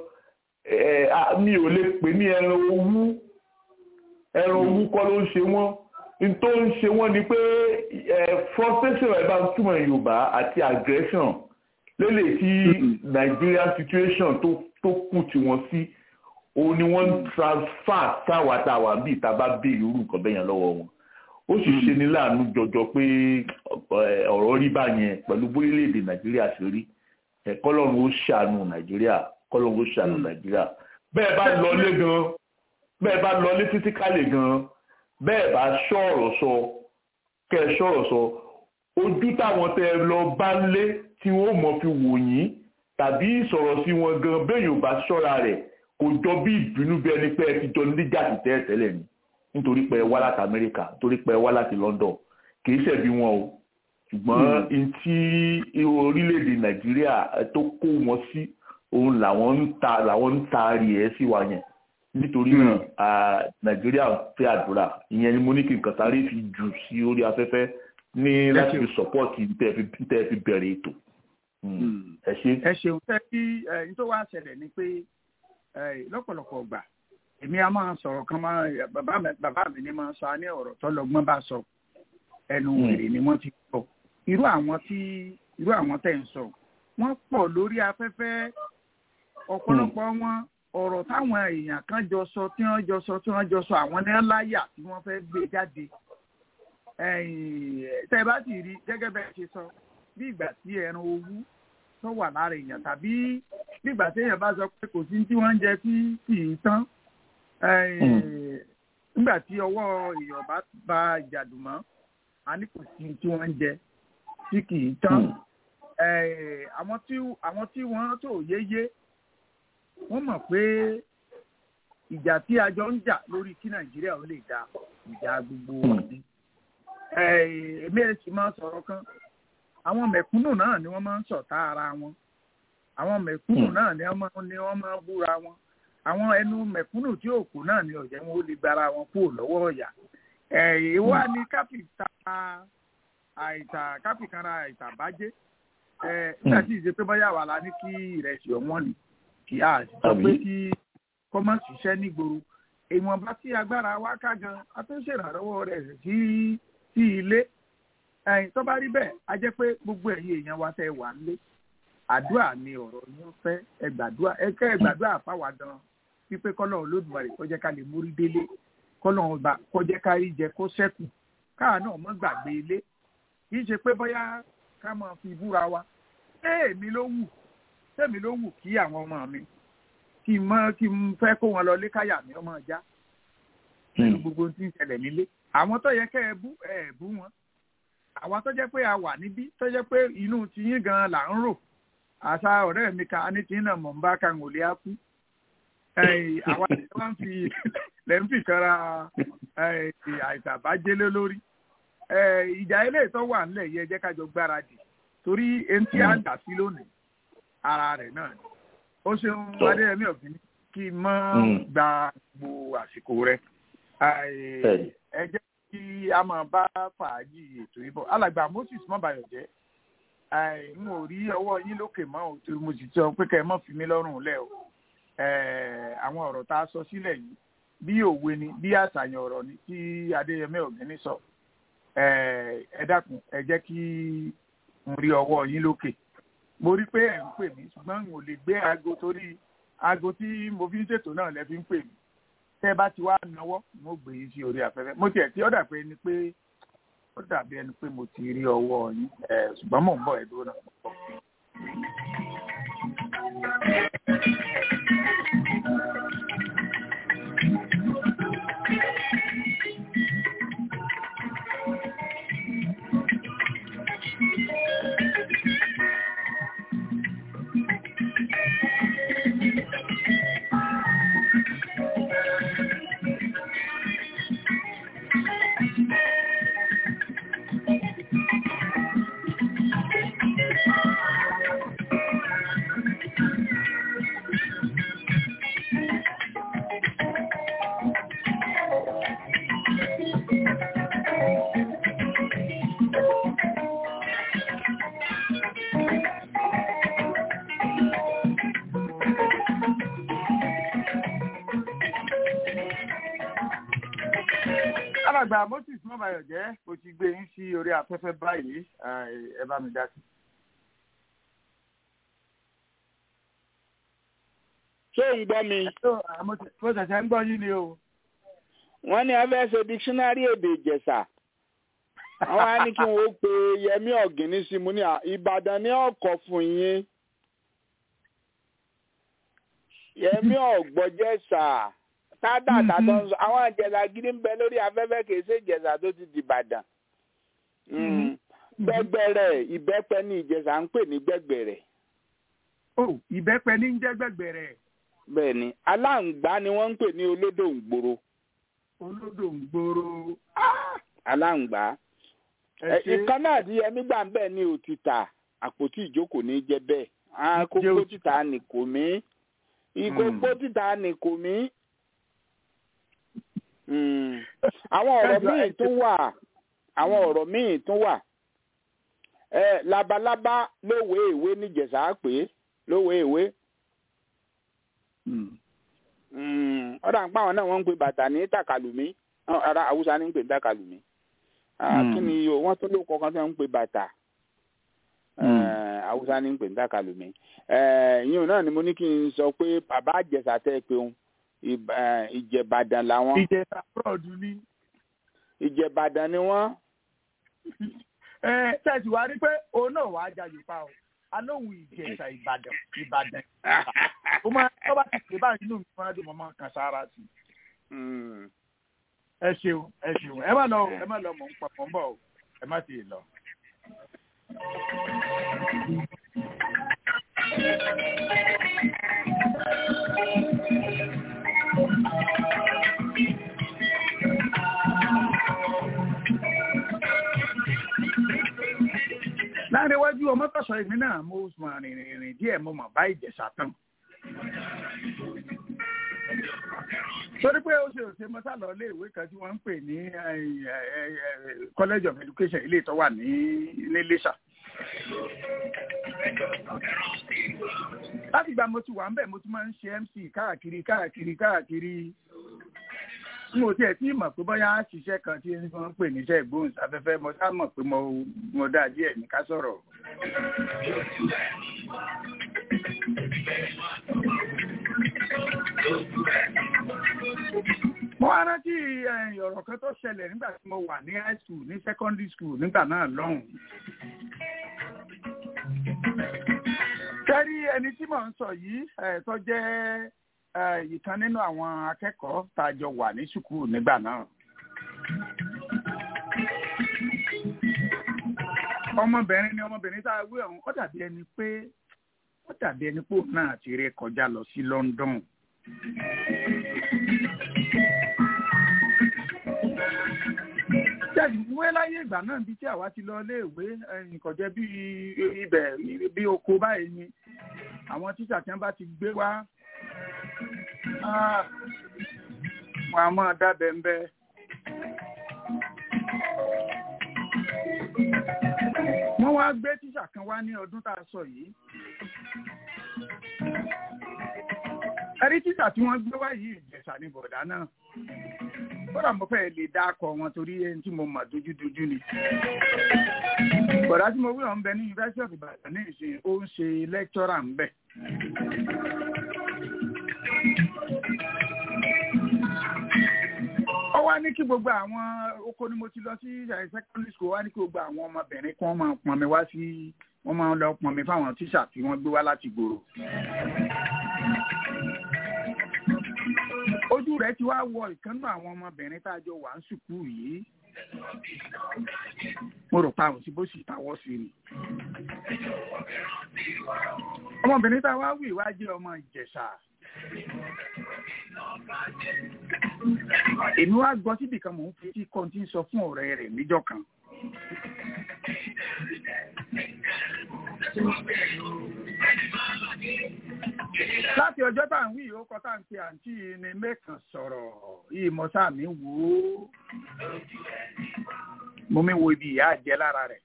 mi ò lè pè ní ẹran owú ẹran owú kọ́ ló ń ṣe wọ́n n tó ń ṣe wọ́n ni pé frustration ẹ̀ bá ń túmọ̀ yorùbá àti aggression lélẹ̀ tí Nigeria situation tó tó kù tí wọ́n sí òun ni wọ́n ń transfer táwàtáwà bíi ìta bá béèrè irú nǹkan bẹ́yẹn lọ́wọ́ wọn ó sì ṣe ní láàánú jọjọ pé ọ̀rọ̀ rí báyẹn pẹ̀lú bórílẹ̀-èdè nàìjíríà ṣe rí kọ́lọ́run ó ṣàánú nàìjíríà kọ́lọ́run ó ṣàánú nàìjíríà bẹ́ẹ̀ bá lọlé gan bẹ́ẹ̀ bá lọlé fisikálì gan bẹ́ẹ̀ bá ṣọ̀rọ̀ sọ kẹ́ ẹ ṣọ̀rọ̀ sọ ojú táwọn tẹ lọ bá lé tí wọ́n mọ̀ fi wò yín tàbí ìsọ̀rọ̀ sí wọn gan bẹ́ẹ̀ ò bá ṣọ́ra rẹ̀ kò jọ bí ìbínú bí ẹni pé ẹ ti jọ níjà sí tẹ́ẹ̀ tẹ́lẹ̀ ni nítorí pé ẹ wá láti amẹ́ríkà nítorí pé ẹ wá láti london kì í ṣẹ̀bi wọn o ṣùgbọ́n n tí orílẹ̀-èdè nàìjíríà tó kó wọn sí òun làwọn ń ta làwọn ń taari ẹ̀ sí wa yẹn nítorí náà nàìjíríà fẹ́ àdúrà ìyẹn ni mo ní kí n kàn sáré fi jù sí orí afẹ́fẹ́ ní láti fi sọ́pọ́ọ̀tì tẹ́ fi bẹ̀rẹ̀ ètò ẹ ṣe. ẹ ṣeun fẹ́ kí ẹni tó wá ṣẹlẹ̀ ni pé lọ́pọ̀lọpọ̀ gbà èmi a máa sọ̀rọ̀ kan máa bàbá mi bàbá mi ni máa sọ á ní ọ̀rọ̀ tọ́lọ́gbọ́n bá sọ ẹnu wèrè ni wọ́n ti sọ irú àwọn tí irú àwọn tẹ̀ ń sọ wọ́n pọ̀ lórí afẹ́fẹ́ ọ̀pọ̀lọpọ̀ wọn ọ̀rọ̀ táwọn èèyàn kan jọ sọ tí wọ́n jọ sọ tí wọ́n jọ sọ àwọn ní láyà tí wọ́n fẹ́ gbé jáde tẹ́ bá ti rí gẹ́gẹ́ bẹ́ẹ̀ ṣe sọ bí ìgbà tí ẹran owú tó wà lára èèyàn tàbí bí ìgbà tí èèyàn bá sọ pé kò sí tí wọ́n ń jẹ tí kì í tán nígbà tí ọwọ́ èèyàn bá ba ìjàdùmọ́ a ní kò sí tí wọ́n ń jẹ tí kì í tán àwọn tí àwọn tí wọ́n tó yéyé wọ́n mọ̀ pé ìjà tí a jọ ń jà lórí kí nàìjíríà ó lè dá ìjà gbogbo wọn ni èmi ẹ̀ sì máa sọ̀rọ̀ kan àwọn mẹ̀kúnnù náà ni wọ́n máa ń ṣọ̀tá ara wọn àwọn mẹ̀kúnnù náà ni wọ́n máa ń búra wọn àwọn ẹnu mẹ̀kúnnù tí òkú náà ni ọ̀jẹ̀ wọn ó lè gbára wọn kúrò lọ́wọ́ ọ̀yà ìwà ni káfíńtà àìsà káfíńkanra àìsà bàjẹ́ nígbà tí ìṣe pé bóyá wà lá ní kí ìrẹsì ọ̀wọ́n ni kì á sọ pé kí kọ́mọ́ ṣiṣẹ́ nígboro ìwọ̀nba tí agbára wa ká gan a tó ṣèrànlọ́wọ́ rẹ̀ sí sí ilé ẹ̀yìn tó bá rí bẹ́ẹ̀ a jẹ́ pé gbogbo ẹ̀yin èèyàn wa tẹ́ wà nílé àdúrà ni ọ̀rọ̀ yín fẹ́ ẹ gbàdúrà ẹ kẹ́ ẹ gbàdúrà fáwa gan wípé kọ́lọ́run Olódùmarè kó jẹ́ ká lè mórí délé kọ́lọ́run ọba kó jẹ́ ká rí jẹ kó ṣẹ́kù káà náà mọ́ gbàgbé ilé kì í ṣe pé bóyá ká máa fi búra wa ṣé èmi ló wù ṣé èmi ló wù kí àwọn ọmọ mi kí n mọ kí n fẹ́ kó wọn lọ lé káyà mi ọmọ ọjà pẹ̀lú gbogbo tí ń ṣẹlẹ̀ nílé àwọn tó yẹ kẹ́ ẹ bú ẹ bú wọn àwa tó jẹ́ pé a wà níbí tó jẹ́ pé inú tiyín gan là ń rò àṣà ọ̀rẹ́ mi kan ní tiyín náà mọ̀ ń bá kan ò lè á kú àwa tí wọ́n fi lẹ́ ń fi kanra àìsàbájélé lórí ìjà ilé ìtọ́ wà ńlẹ̀ yẹ jẹ́ kájọ gbáradì torí ẹni tí a dà sí lónìí ara rẹ̀ náà ni ó ṣeun adéyẹmí ọ̀gbìn kí n mọ́ gba gbogbo àsìkò rẹ̀ ẹ jẹ́ kí a máa bá fàájì ètò ìbọn alàgbà moses mọ́bàyọ̀jẹ́ n ò rí ọwọ́ yín lókè mọ́ ò tí mo sì sọ pé kẹ́ ẹ mọ́ fi mí lọ́rùn lẹ̀ o àwọn ọ̀rọ̀ tá a sọ sílẹ̀ yìí bí òwe ni bí àṣàyàn ọ̀rọ̀ ni tí adéyẹmí ọ̀gbìn sọ ẹ dákun ẹ jẹ́ kí n rí ọwọ́ yín lókè mo rí pé ẹ̀ ń pè mí ṣùgbọ́n n ò lè gbé aago torí aago tí mo fi ń ṣètò náà lẹ́ fi ń pè mí tẹ́ bá ti wá náwó mo gbé yín sí orí afẹ́fẹ́ mo tiẹ̀ tí ó dà pé ni pé ó dàbí ẹni pé mo ti rí ọwọ́ yín ṣùgbọ́n mò ń bọ̀ ẹ̀dùn náà. alàgbà moses mọ́bàyọ̀ jẹ́ mo ti gbé yín sí orí afẹ́fẹ́ báyìí ẹ bá mi dá sí. ṣé ò ń gbọ́ mi. mo ṣẹ̀ṣẹ̀ ń gbọ́ yín ni o. wọ́n ní a fẹ́ ṣe dictionary èdè ìjẹ̀ṣà àwọn á ní kí wọn ó pe yẹmí ọ̀gìnní sí mu ní ìbàdàn ní ọkọ̀ fún yín yẹmí ọ̀gbọ́jẹ̀ṣà tádàtà tó ń sọ àwọn ìjẹ̀ṣà gidi ń bẹ lórí afẹ́fẹ́ kìí ṣe ìjẹ̀ṣà tó ti dìbàdàn gbẹgbẹrẹ ìbẹ́pẹ ní ìjẹ̀ṣà ń pè ní gbẹgbẹrẹ. o ìbẹ́pẹ ní ń jẹ́ gbẹgbẹrẹ. bẹ́ẹ̀ ni aláǹgbá ni wọ́n ń pè ní olódò ń gbòòrò. olódò ń gbòòrò. aláǹgbá ìkan náà tí yẹmí gbà ń bẹ̀ ní òtítà àpótí ìjókòó ní jẹ́ bẹ́ẹ̀ àkókò títà ní kò mí ìkókó títà ní kò mí. àwọn ọ̀rọ̀ míì tún wà àwọn ọ̀rọ̀ míì tún wà labalábá lówé ìwé níjẹ̀sà pé lówé ìwé. ọ̀dà ń pa àwọn náà wọ́n ń pe bàtà ní tàkàlùmí ara haúsá ní ń pè ní tàkàlùmí kí ni o wọ́n tó ló kọ̀ọ̀kan tí wọ́n ń pè bàtà haúsá ní ń pè ní tàkàlùmí yíyan náà ni mo ní kí n sọ pé bàbá àjẹsà tẹ́ ẹ pé òun ìjẹ̀bàdàn làwọn. ìjẹ̀bà bọ́ọ̀dù ni. ìjẹ̀bàdàn ni wọ́n. ẹ tẹ̀sí wa rí pé òun náà wàá jayò pa o alóhùn ìjẹ̀sà ìbàdàn ìbàdàn ó máa tó bá ti pè báyìí inú mi máa dùn mọ́ máa kan sára sí i ẹ ṣeun ẹ ṣeun ẹ má lọ ẹ má lọ mọ ń papọ̀ ń bọ̀ o ẹ má ti lọ. láàrin iwájú ọmọ tọ̀sọ̀ èmi náà mo mọ̀ rìnrìn rìn díẹ̀ mo mọ̀ bá ìjẹ̀sà tán torí pé ó ṣe òṣè mọ́sálọ ilé ìwé kan tí wọ́n ń pè ní college of education ilé ìtọ́ wà ní iléṣà. láti gba mo ti wà ń bẹ̀ mo ti máa ń ṣe mc káàkiri káàkiri káàkiri n ò tiẹ̀ tí mọ̀ pé bóyá ṣiṣẹ́ kan tí wọ́n ń pè níṣẹ́ ìgbóhùnsáfẹ́fẹ́ mo sá mọ̀ pé mo dá díẹ̀ ní ká sọ̀rọ̀. mo wá rántí ọ̀rọ̀ kan tó ṣẹlẹ̀ nígbà tí mo wà ní high school ní secondary school nígbà náà lọ́hùn. kẹ́rí ẹni tí mò ń sọ yìí tó jẹ́ ìkan nínú àwọn akẹ́kọ̀ọ́ tá a jọ wà ní sùkúù nígbà náà. ọmọbìnrin ni ọmọbìnrin tá a wí ọ̀hún ó dàbí ẹni pé ó dàbí ẹni pé òun náà ti ré kọjá lọ sí London. jáde láyé ìgbà náà bíi tí àwa ti lọ iléèwé nǹkan jẹ́ bí ibẹ̀ bí oko báyìí ni àwọn tíṣà tí wọ́n bá ti gbé wá wọn a máa dábẹ́ ń bẹ́. wọ́n wá gbé tíṣà kan wá ní ọdún tá a sọ yìí. ẹrí tíṣà tí wọ́n gbé wá yìí ìjẹ̀ṣà ní bọ̀dá náà kódà mo fẹ́ lè dá akọ wọn torí ẹni tí mo mọ̀ dojúdojú ni. bọ̀dá tí mo wí ọ̀hún bẹ ní University of Ibadan ní ìsìn ó ń ṣe lẹ́kítọ́rà ń bẹ̀. ó wá ní kí gbogbo àwọn oko ni mo ti lọ sí secondary school wá ní kí gbogbo àwọn ọmọbìnrin kan máa pọn mi wá sí wọ́n máa lọ pọn mi fáwọn tíṣà tí wọ́n gbé wá láti gbòòrò. ojú rẹ̀ ti wá wọ ìkànnú àwọn ọmọbìnrin tá a jọ wà ń sùkúù yìí mo rò pa àwọn tí bó sì tàwọ́ sí ni. ọmọbìnrin tá a wá wí wá jẹ́ ọmọ ìjẹ̀ṣà. èmi wá gbọ́ síbi kan mò ń fi tí kọ́ńtì sọ fún ọ̀rẹ́ rẹ̀ níjọ́ kan. láti ọjọ́ tá à ń wí ìhókọ tá à ń pe àǹtí ni mẹ́kàn sọ̀rọ̀ yìí mọ́sá mi wò ó mo mi wo ibi ìyá àjẹ́ lára rẹ̀.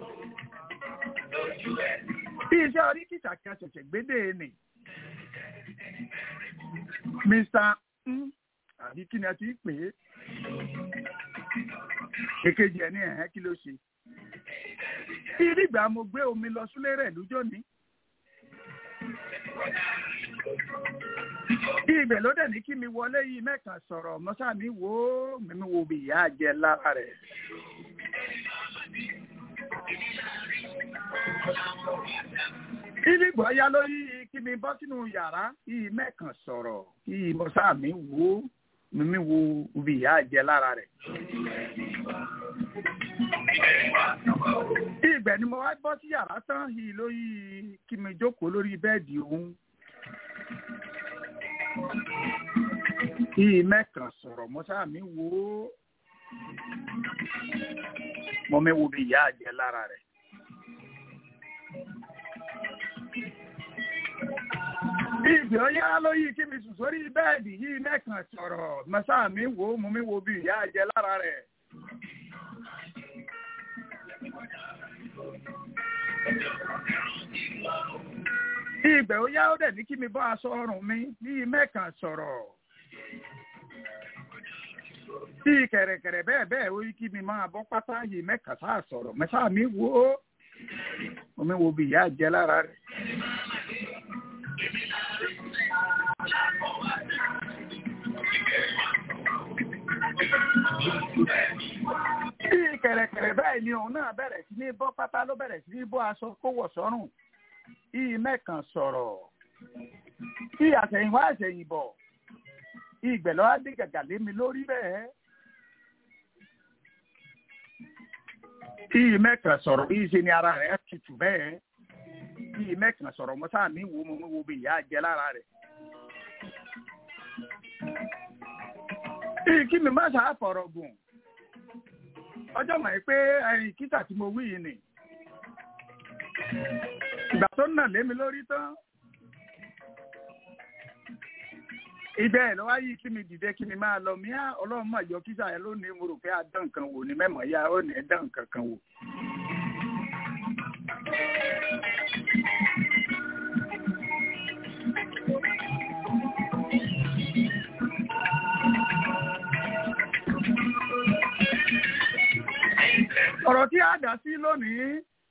bí iṣẹ́ orí kìtà kan ṣẹ̀ṣẹ̀ gbédè nì Mr. àbí kí ni a ti pè é èkejì ẹ̀ ní ẹ̀hẹ́ kí ló ṣe. ìdígbà mo gbé omi lọ súlé rẹ̀ lójó ní. ibẹ̀ ló dẹ̀ ní kí mi wọlé yìí mẹ́kan sọ̀rọ̀ mọ́sá mi wò ó mímí wo bí ìyá jẹ lára rẹ̀. ìdígbà ya lórí kí mi bọ́ sínú yàrá yìí mẹ́kan sọ̀rọ̀ yìí mọ́sá mi wò ó mímí wo bí ìyá jẹ lára rẹ̀. ibẹ̀ ni mo wá bọ́ sí yàrá tán yìí lórí kí mi jókòó lórí bẹ́ẹ̀dì òun. yìí mẹ́kàn sọ̀rọ̀ mọ́sá mi wò ó mo mi wo bí ìyá jẹ lára rẹ̀. Ibi ọyá lóyí kí mi sùn sórí bẹ́ẹ̀dì yìí mẹ́kàn sọ̀rọ̀ mọ́sá mi wò ó mo mi wo bí ìyá jẹ lára rẹ̀. Ibẹ̀ ó yá ó dẹ̀ ní kí mi bọ́ aṣọ ọrùn mi ní mẹ́kàn sọ̀rọ̀. Bí kẹ̀rẹ̀kẹ̀rẹ̀ bẹ́ẹ̀ bẹ́ẹ̀ ó yí kí mi máa bọ́ pátá yìí mẹ́kàn sáà sọ̀rọ̀ mẹ́sà mi wò ó. Omi wo bí ìyá jẹ lára rẹ̀. Bí kẹ̀rẹ̀kẹ̀rẹ̀ bẹ́ẹ̀ ni òun náà bẹ̀rẹ̀ sí ní bọ́ pátá ló bẹ̀rẹ̀ sí ní bọ́ aṣọ kó wọ̀ sọ́rùn yìí mẹ́kàn sọ̀rọ̀ tí àtẹ̀yìnwá àtẹ̀yìnbọ̀ ìgbẹ̀lọ́ adé gàgà lé mi lórí bẹ́ẹ̀. yìí mẹ́kàn sọ̀rọ̀ yìí ṣe ni ara rẹ̀ tutù bẹ́ẹ̀ yìí mẹ́kàn sọ̀rọ̀ mọ́ sáà mi wo mo wo bí ìyá jẹ lára rẹ̀. kí mi má ṣáà fọ̀rọ̀ gùn ọjọ́ mọ̀ pé ẹ̀yìn kíta tí mo wí yìí ni ìgbà tó nà lé mi lórí tán ibẹ̀ ẹ̀ lọ́wọ́ yìí kí mi dìde kí mi máa lọ míà ọlọ́run mọ̀ yọ kíṣà ẹ lónìí mo rò pé adán nǹkan wò ní mẹ́mọ̀ ya ó ní ẹ̀dán nǹkan kan wò. ọ̀rọ̀ tí a dá sí lónìí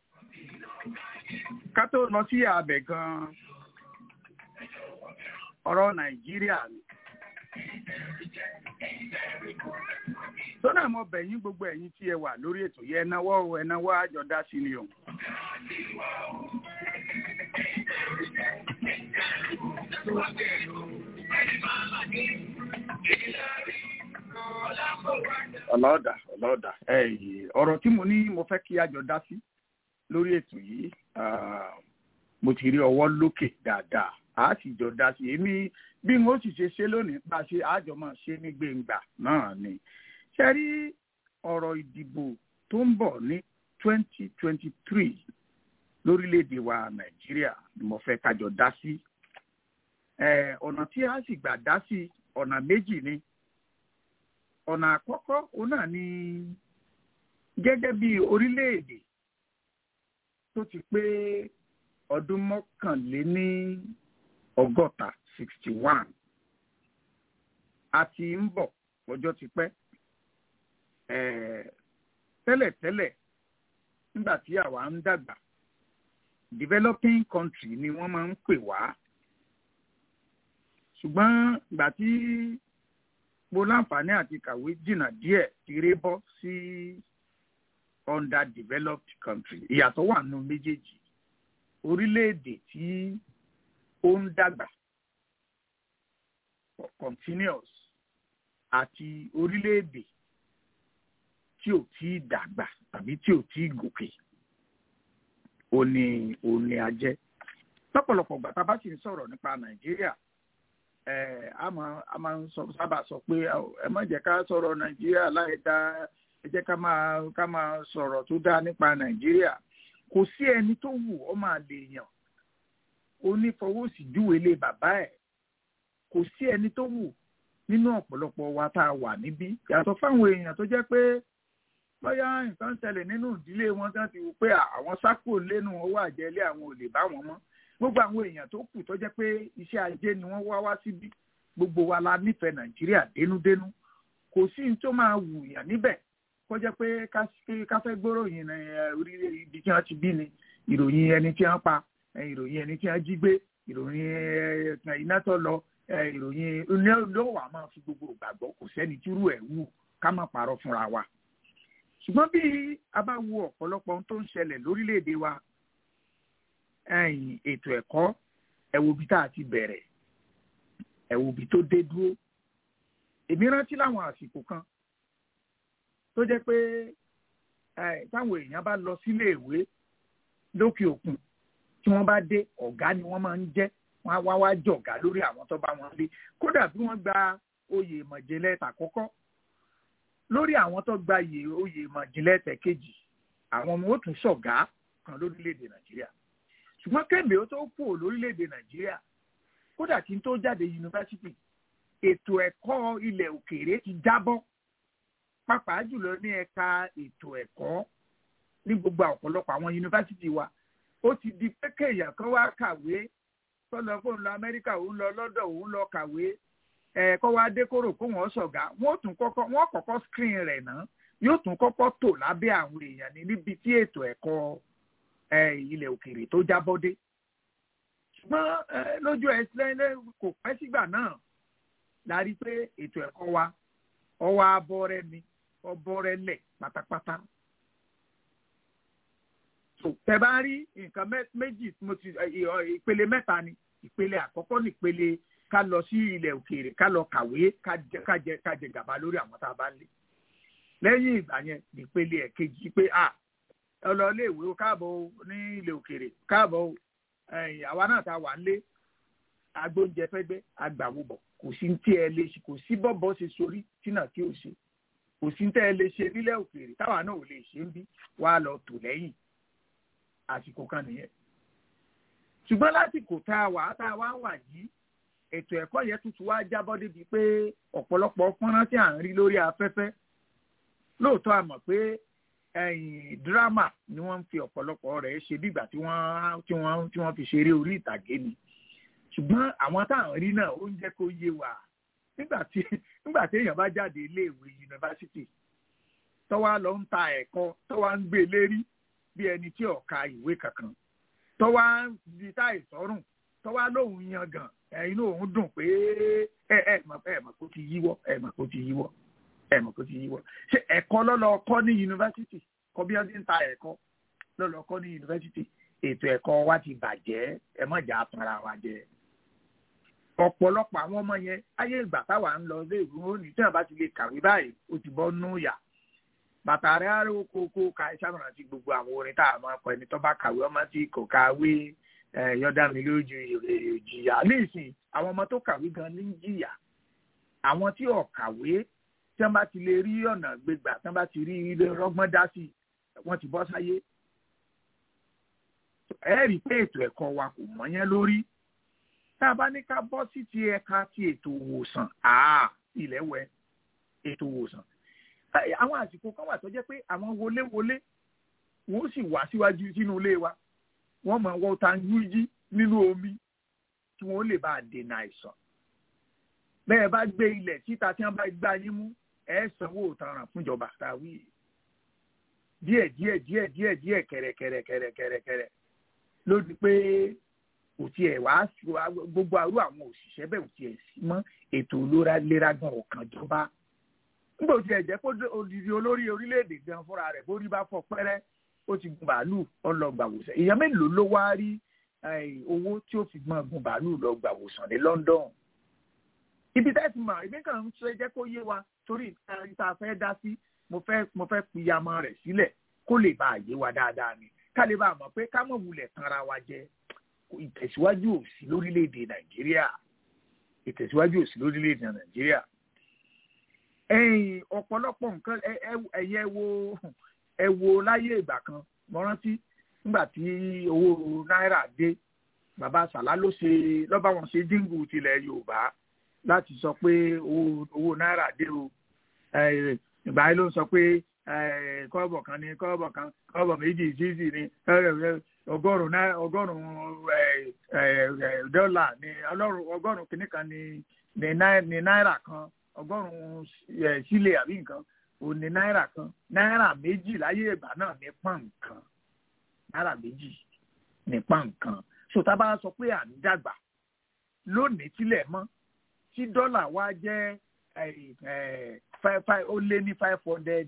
ká tó lọ sí abẹ gan ọ̀rọ̀ nàìjíríà ni sọ́nà mo bẹ̀ yín gbogbo ẹ̀yin tí ẹ wà lórí ètò yẹn ẹnáwó ẹnáwó àjọ dá sí ni o. ọlọ́ọ̀dà ọlọ́ọ̀dà ọ̀rọ̀ tí mo ní mo fẹ́ kí àjọ dá sí lórí ètò yìí mo ti rí ọwọ́ lókè dáadáa a sì jọ dá sí èmi bí n ó sì ṣe ṣe lónìí bá a ṣe àjọ máa ṣe ní gbẹ̀ngbà náà ni ṣe rí ọ̀rọ̀ ìdìbò tó ń bọ̀ ní twenty twenty three lórílẹ̀‐èdè wa nàìjíríà ni mo fẹ́ kájọ dá sí ọ̀nà tí a sì gbà dá sí ọ̀nà méjì ni ọ̀nà àkọ́kọ́ òun náà ni gẹ́gẹ́ bí orílẹ̀‐èdè tó ti pé ọdún mọ́kànléní ọgọ́ta sixty one a ti ń bọ̀ ọjọ́ ti pẹ́ tẹ́lẹ̀tẹ́lẹ̀ nígbà tí àwa ń dàgbà developing country ni wọ́n máa ń pè wá ṣùgbọ́n ìgbà tí mo láǹfààní àti kàwé jìnnà díẹ̀ ti ré bọ́ sí underdeveloped country ìyàtọ̀ wà nù méjèèjì orílẹ̀-èdè tí ó ń dàgbà continuous àti orílẹ̀-èdè tí ò tí ì dàgbà tàbí tí ò tí ì gòkè òní òní ajẹ́ lọ́pọ̀lọpọ̀ ìgbà tá a bá sì ń sọ̀rọ̀ nípa nàìjíríà ẹ̀ a máa a máa ń sọ sábà sọ pé ẹ má jẹ́ ká sọ̀rọ̀ nàìjíríà láì dá ẹ jẹ́ ká máa ká máa sọ̀rọ̀ tó dáa nípa nàìjíríà kò sí ẹni tó wù ọ́ máa lè yàn onífọwọ́sí júwe lé bàbá ẹ̀ kò sí ẹni tó wù nínú ọ̀pọ̀lọpọ̀ wa tá a wà níbí yàtọ̀ fáwọn èèyàn tó jẹ́ pé bóyá nǹkan ṣẹlẹ̀ nínú ìdílé wọn tán ti wù pé àwọn sákò lẹ́nu owó àjẹlé àwọn ò lè bá wọn mọ́ gbogbo àwọn èèyàn tó kù tó jẹ́ pé iṣẹ́ ajé ni wọ́n wá wá síbí gbogbo wa la nífẹ̀ẹ́ nàìjíríà dénúdénú kò sí ní tó máa wù yàn níbẹ̀ kó jẹ́ pé ká fẹ́ gbóròyìn orílẹ̀ ibi tí wọ́n ti bí ni ìròyìn ẹni tí wọ́n pa ìròyìn ẹni tí wọ́n jí gbé ìròyìn iná tó lọ ìròyìn ló wà máa fi gbogbo ìgbàgbọ́ kò sẹ́ni tírú ẹ̀ wù ká má parọ́ fúnra wa. ṣùgbọ́n bí a bá wo ọ̀pọ̀lọpọ̀ ohun tó ń ṣẹlẹ̀ lórílẹ̀‐èdè wa ètò ẹ̀kọ́ ẹ wo bí tá a ti bẹ̀rẹ̀ ẹ wo bí tó dé dúró. èmi rántí láwọn àsìkò kan tó jẹ́ pé táwọn èèyàn bá lọ sílé ìwé lókè òkun tí wọ́n bá dé ọ̀gá ni wọ́n máa ń jẹ́ wọ́n á wá wá jọ̀gá lórí àwọn tó bá wọn lé kódà bí wọ́n gba oyè ìmọ̀jìnlẹ̀ tàkọ́kọ́ lórí àwọn tó gba oyè ìmọ̀jìnlẹ̀ tẹ̀kejì àwọn ọmọ ó tún ṣọ̀gá kan lórílẹ̀‐èdè nàìjíríà ṣùgbọ́n kẹ́mi ó tó kú lórílẹ̀‐èdè nàìjíríà kódà kí n tó jáde yunifásitì ètò ẹ̀kọ́ ilẹ̀ òkèèrè ti jábọ́ pàápàá jùlọ ní ẹ̀ka ètò ẹ̀kọ́ ní gbogbo ọ̀pọ̀lọpọ̀ àwọn yunifásitì wa ó ti di pé kéèyàn kan wá kàwé tọ́lọ fóun lọ amẹ́ríkà òun lọ lọ́dọ̀ òun lọ kàwé ẹ̀ kọ́ wá dé kóró kó wọ́n ṣọ̀gá wọ́n tún kọ́kọ́ wọ́n kọ́kọ́ screen rẹ̀ náà yóò tún kọ́kọ́ tò lábẹ́ àwọn èèyàn ní níbi tí ètò ẹ̀kọ́ ilẹ̀ òkèèrè tó jábọ́ dé. ṣùgbọ́n lójú ẹsẹ̀ kò pẹ́ sígbà náà la rí pé ètò ẹ̀kọ́ wa ọwọ́ abọ́rẹ́ mi ọbọ̀rẹ́ lẹ̀ pátápátá tẹ bá rí nǹkan méjì mo ti ìpele mẹ́ta ni ìpele àkọ́kọ́ ní ìpele ká lọ sí ilẹ̀ òkèèrè ká lọ kàwé ká jẹ ká jẹ gàba lórí àwọn tá a bá lé lẹ́yìn ìgbà yẹn ìpele ẹ̀kejì pé a ọlọ́lé ìwé káàbọ̀ ní ilẹ̀ òkèèrè káàbọ̀ àwa náà tá a wà lé agbóúnjẹ fẹ́gbẹ́ agbàwòbọ̀ kò sí tí ẹ lè ṣe kò sí bọ́bọ́ ṣe sórí tí náà tí ò ṣe kò sí tẹ́ ẹ lè ṣe nílẹ̀ òkèèrè táwa náà ò lè ṣe ń bí wàá lọ tò lẹ́yìn àsìkò kan nìyẹn ṣùgbọ́n lásìkò tá a wà tá a wá wà yìí ètò ẹ̀kọ́ yẹn tuntun wá jábọ́ débi pé ọ̀pọ̀lọpọ̀ fọ́nrán tí à ń rí lórí afẹ́fẹ́ lóòótọ́ a mọ̀ pé dírámà ni wọ́n ń fi ọ̀pọ̀lọpọ̀ rẹ̀ ṣe bígbà tí wọ́n tí wọ́n tí wọ́n fi ṣeré orí ìtàgé ni ṣùgbọ́n àwọn tá à ń rí náà ó ń jẹ́ kó yé wa nígbà tí nígbà tí èèyàn bá jáde iléèwé yunifásitì tọ́wá lọ ń ta ẹ̀kọ́ tọ́wá ń gbé lérí bí ẹni tí ò ka ìwé kankan tọ́wá ń di táì sọ́rùn tọ́wá lóun yan gan inú òun dùn pé ẹ ẹ mọ̀ ẹ mọ̀ kó ti yíwọ́ ẹ mọ̀ kó ti yíwọ́ ẹ mọ̀ kó ti yíwọ́ ṣé ẹ̀kọ́ lọ́lọ́ kọ́ ní yunifásitì kọ́ bí wọ́n ti ń ta ẹ̀kọ́ lọ́lọ́ kọ́ ní yunifásitì ètò ẹ̀kọ́ wa ti bàjẹ́ ẹ mọ̀ jà tanra wa jẹ ọ̀pọ̀lọpọ̀ àwọn ọmọ yẹn ayé ìgbà táwa ń lọ ilé ìwé òní tí wọ́n bá ti lè kàwé báyìí ó ti bọ́ nú yà bàtà rẹ̀ á rí kókó ka ìṣàmùràn àti gbogbo àwọn orin tá a máa kọ ẹni tó bá kàwé ọmọ tí kò kàwé yọ̀dá mi lójú ìjìyà nísìn àwọn ọmọ tó kàwé gan ní jìyà àwọn tí ò kàwé tí wọ́n bá ti lè rí ọ̀nà gbégbà tí wọ́n bá ti rí ilé rọ́gbọ́n dá sí wọ́n ti bọ́ sáyé ẹ rí i pé ètò ẹ̀kọ́ wa kò mọ́ yẹn lórí tá a bá ní ká bọ́ sí ti ẹ̀ka ti ètò ìwòsàn ilẹ̀ wẹ ètò ìwòsàn àwọn àsìkò kan wà tó jẹ́ pé àwọn wọléwọlé wọ́n sì wá síwájú sínú ilé wa wọ́n mọ̀ wọ́n ta yújí nínú omi kí wọ́n lè bá a dènà àìsàn bẹ́ẹ̀ bá gbé ilẹ̀ títa tí wọ́n bá gbá yín mú ẹ̀ sanwó ìtanràn fúnjọba tàwí díẹ̀ díẹ̀ díẹ̀ díẹ̀ díẹ̀ kẹ̀rẹ̀kẹ̀rẹ̀kẹ̀rẹ̀kẹ̀rẹ̀ ló di pé kò tiẹ̀ wá gbogbo àrú àwọn òṣìṣẹ́ bẹ́ẹ̀ ò tiẹ̀ sí mọ́ ètò ìlera gan ọ̀kan jọba nígbà tí ẹ jẹ́ kó odidi olórí orílẹ̀-èdè gan fúnra rẹ̀ bó rí bá fọ pẹ́rẹ́ ó ti gun bàálù ọlọ́gbàwòsàn èèyàn mélòó ló wá rí owó tí ó fi gbọ́n gun bàálù lọ́gbàwòsàn ní London ibi tẹ́ ti mọ̀ ibi kan ń ṣe jẹ́ kó yé wa torí ìta fẹ́ dá sí mo fẹ́ mo fẹ́ piyamọ rẹ̀ sílẹ̀ kó lè bá àyè wa dáadáa ni ká lè bá a mọ̀ pé ká mọ̀ wulẹ̀ tanra wa jẹ ìtẹ̀síwájú òsì lórílẹ̀‐èdè Nàìjíríà ìtẹ̀síwájú òsì lórílẹ̀‐èdè Nàìjíríà ẹ̀yìn ọ̀pọ̀lọpọ̀ nǹkan ẹ̀yẹ wo ẹ wo láyé ìgbà kan mo rántí nígbà tí owó náírà dé bàbá sàlá ló ṣe lọ́ba wọn ṣe jíǹgù tilẹ̀ Yorùbá láti sọ pé owó náírà dé o ìgbà yẹn ló ń sọ pé kọ́ọ̀bọ̀ kan ní kọ́ọ̀bọ̀ kan kọ́ọ̀bọ̀ méjì sísì ní ọgọ́rùn-ún ọgọ́rùn-ún dọ́là ní ọgọ́rùn-ún kìíní kan ní náírà kan ọgọ́rùn-ún sílẹ̀ àbí nǹkan òní náírà kan náírà méjì láyé ìgbà náà ní pọ́n kan náírà méjì ní pọ́n kan so tá a bá sọ pé à ń dàgbà lónìí tílẹ̀ mọ́ tí dọ́là wa jẹ́ ó lé ní five hundred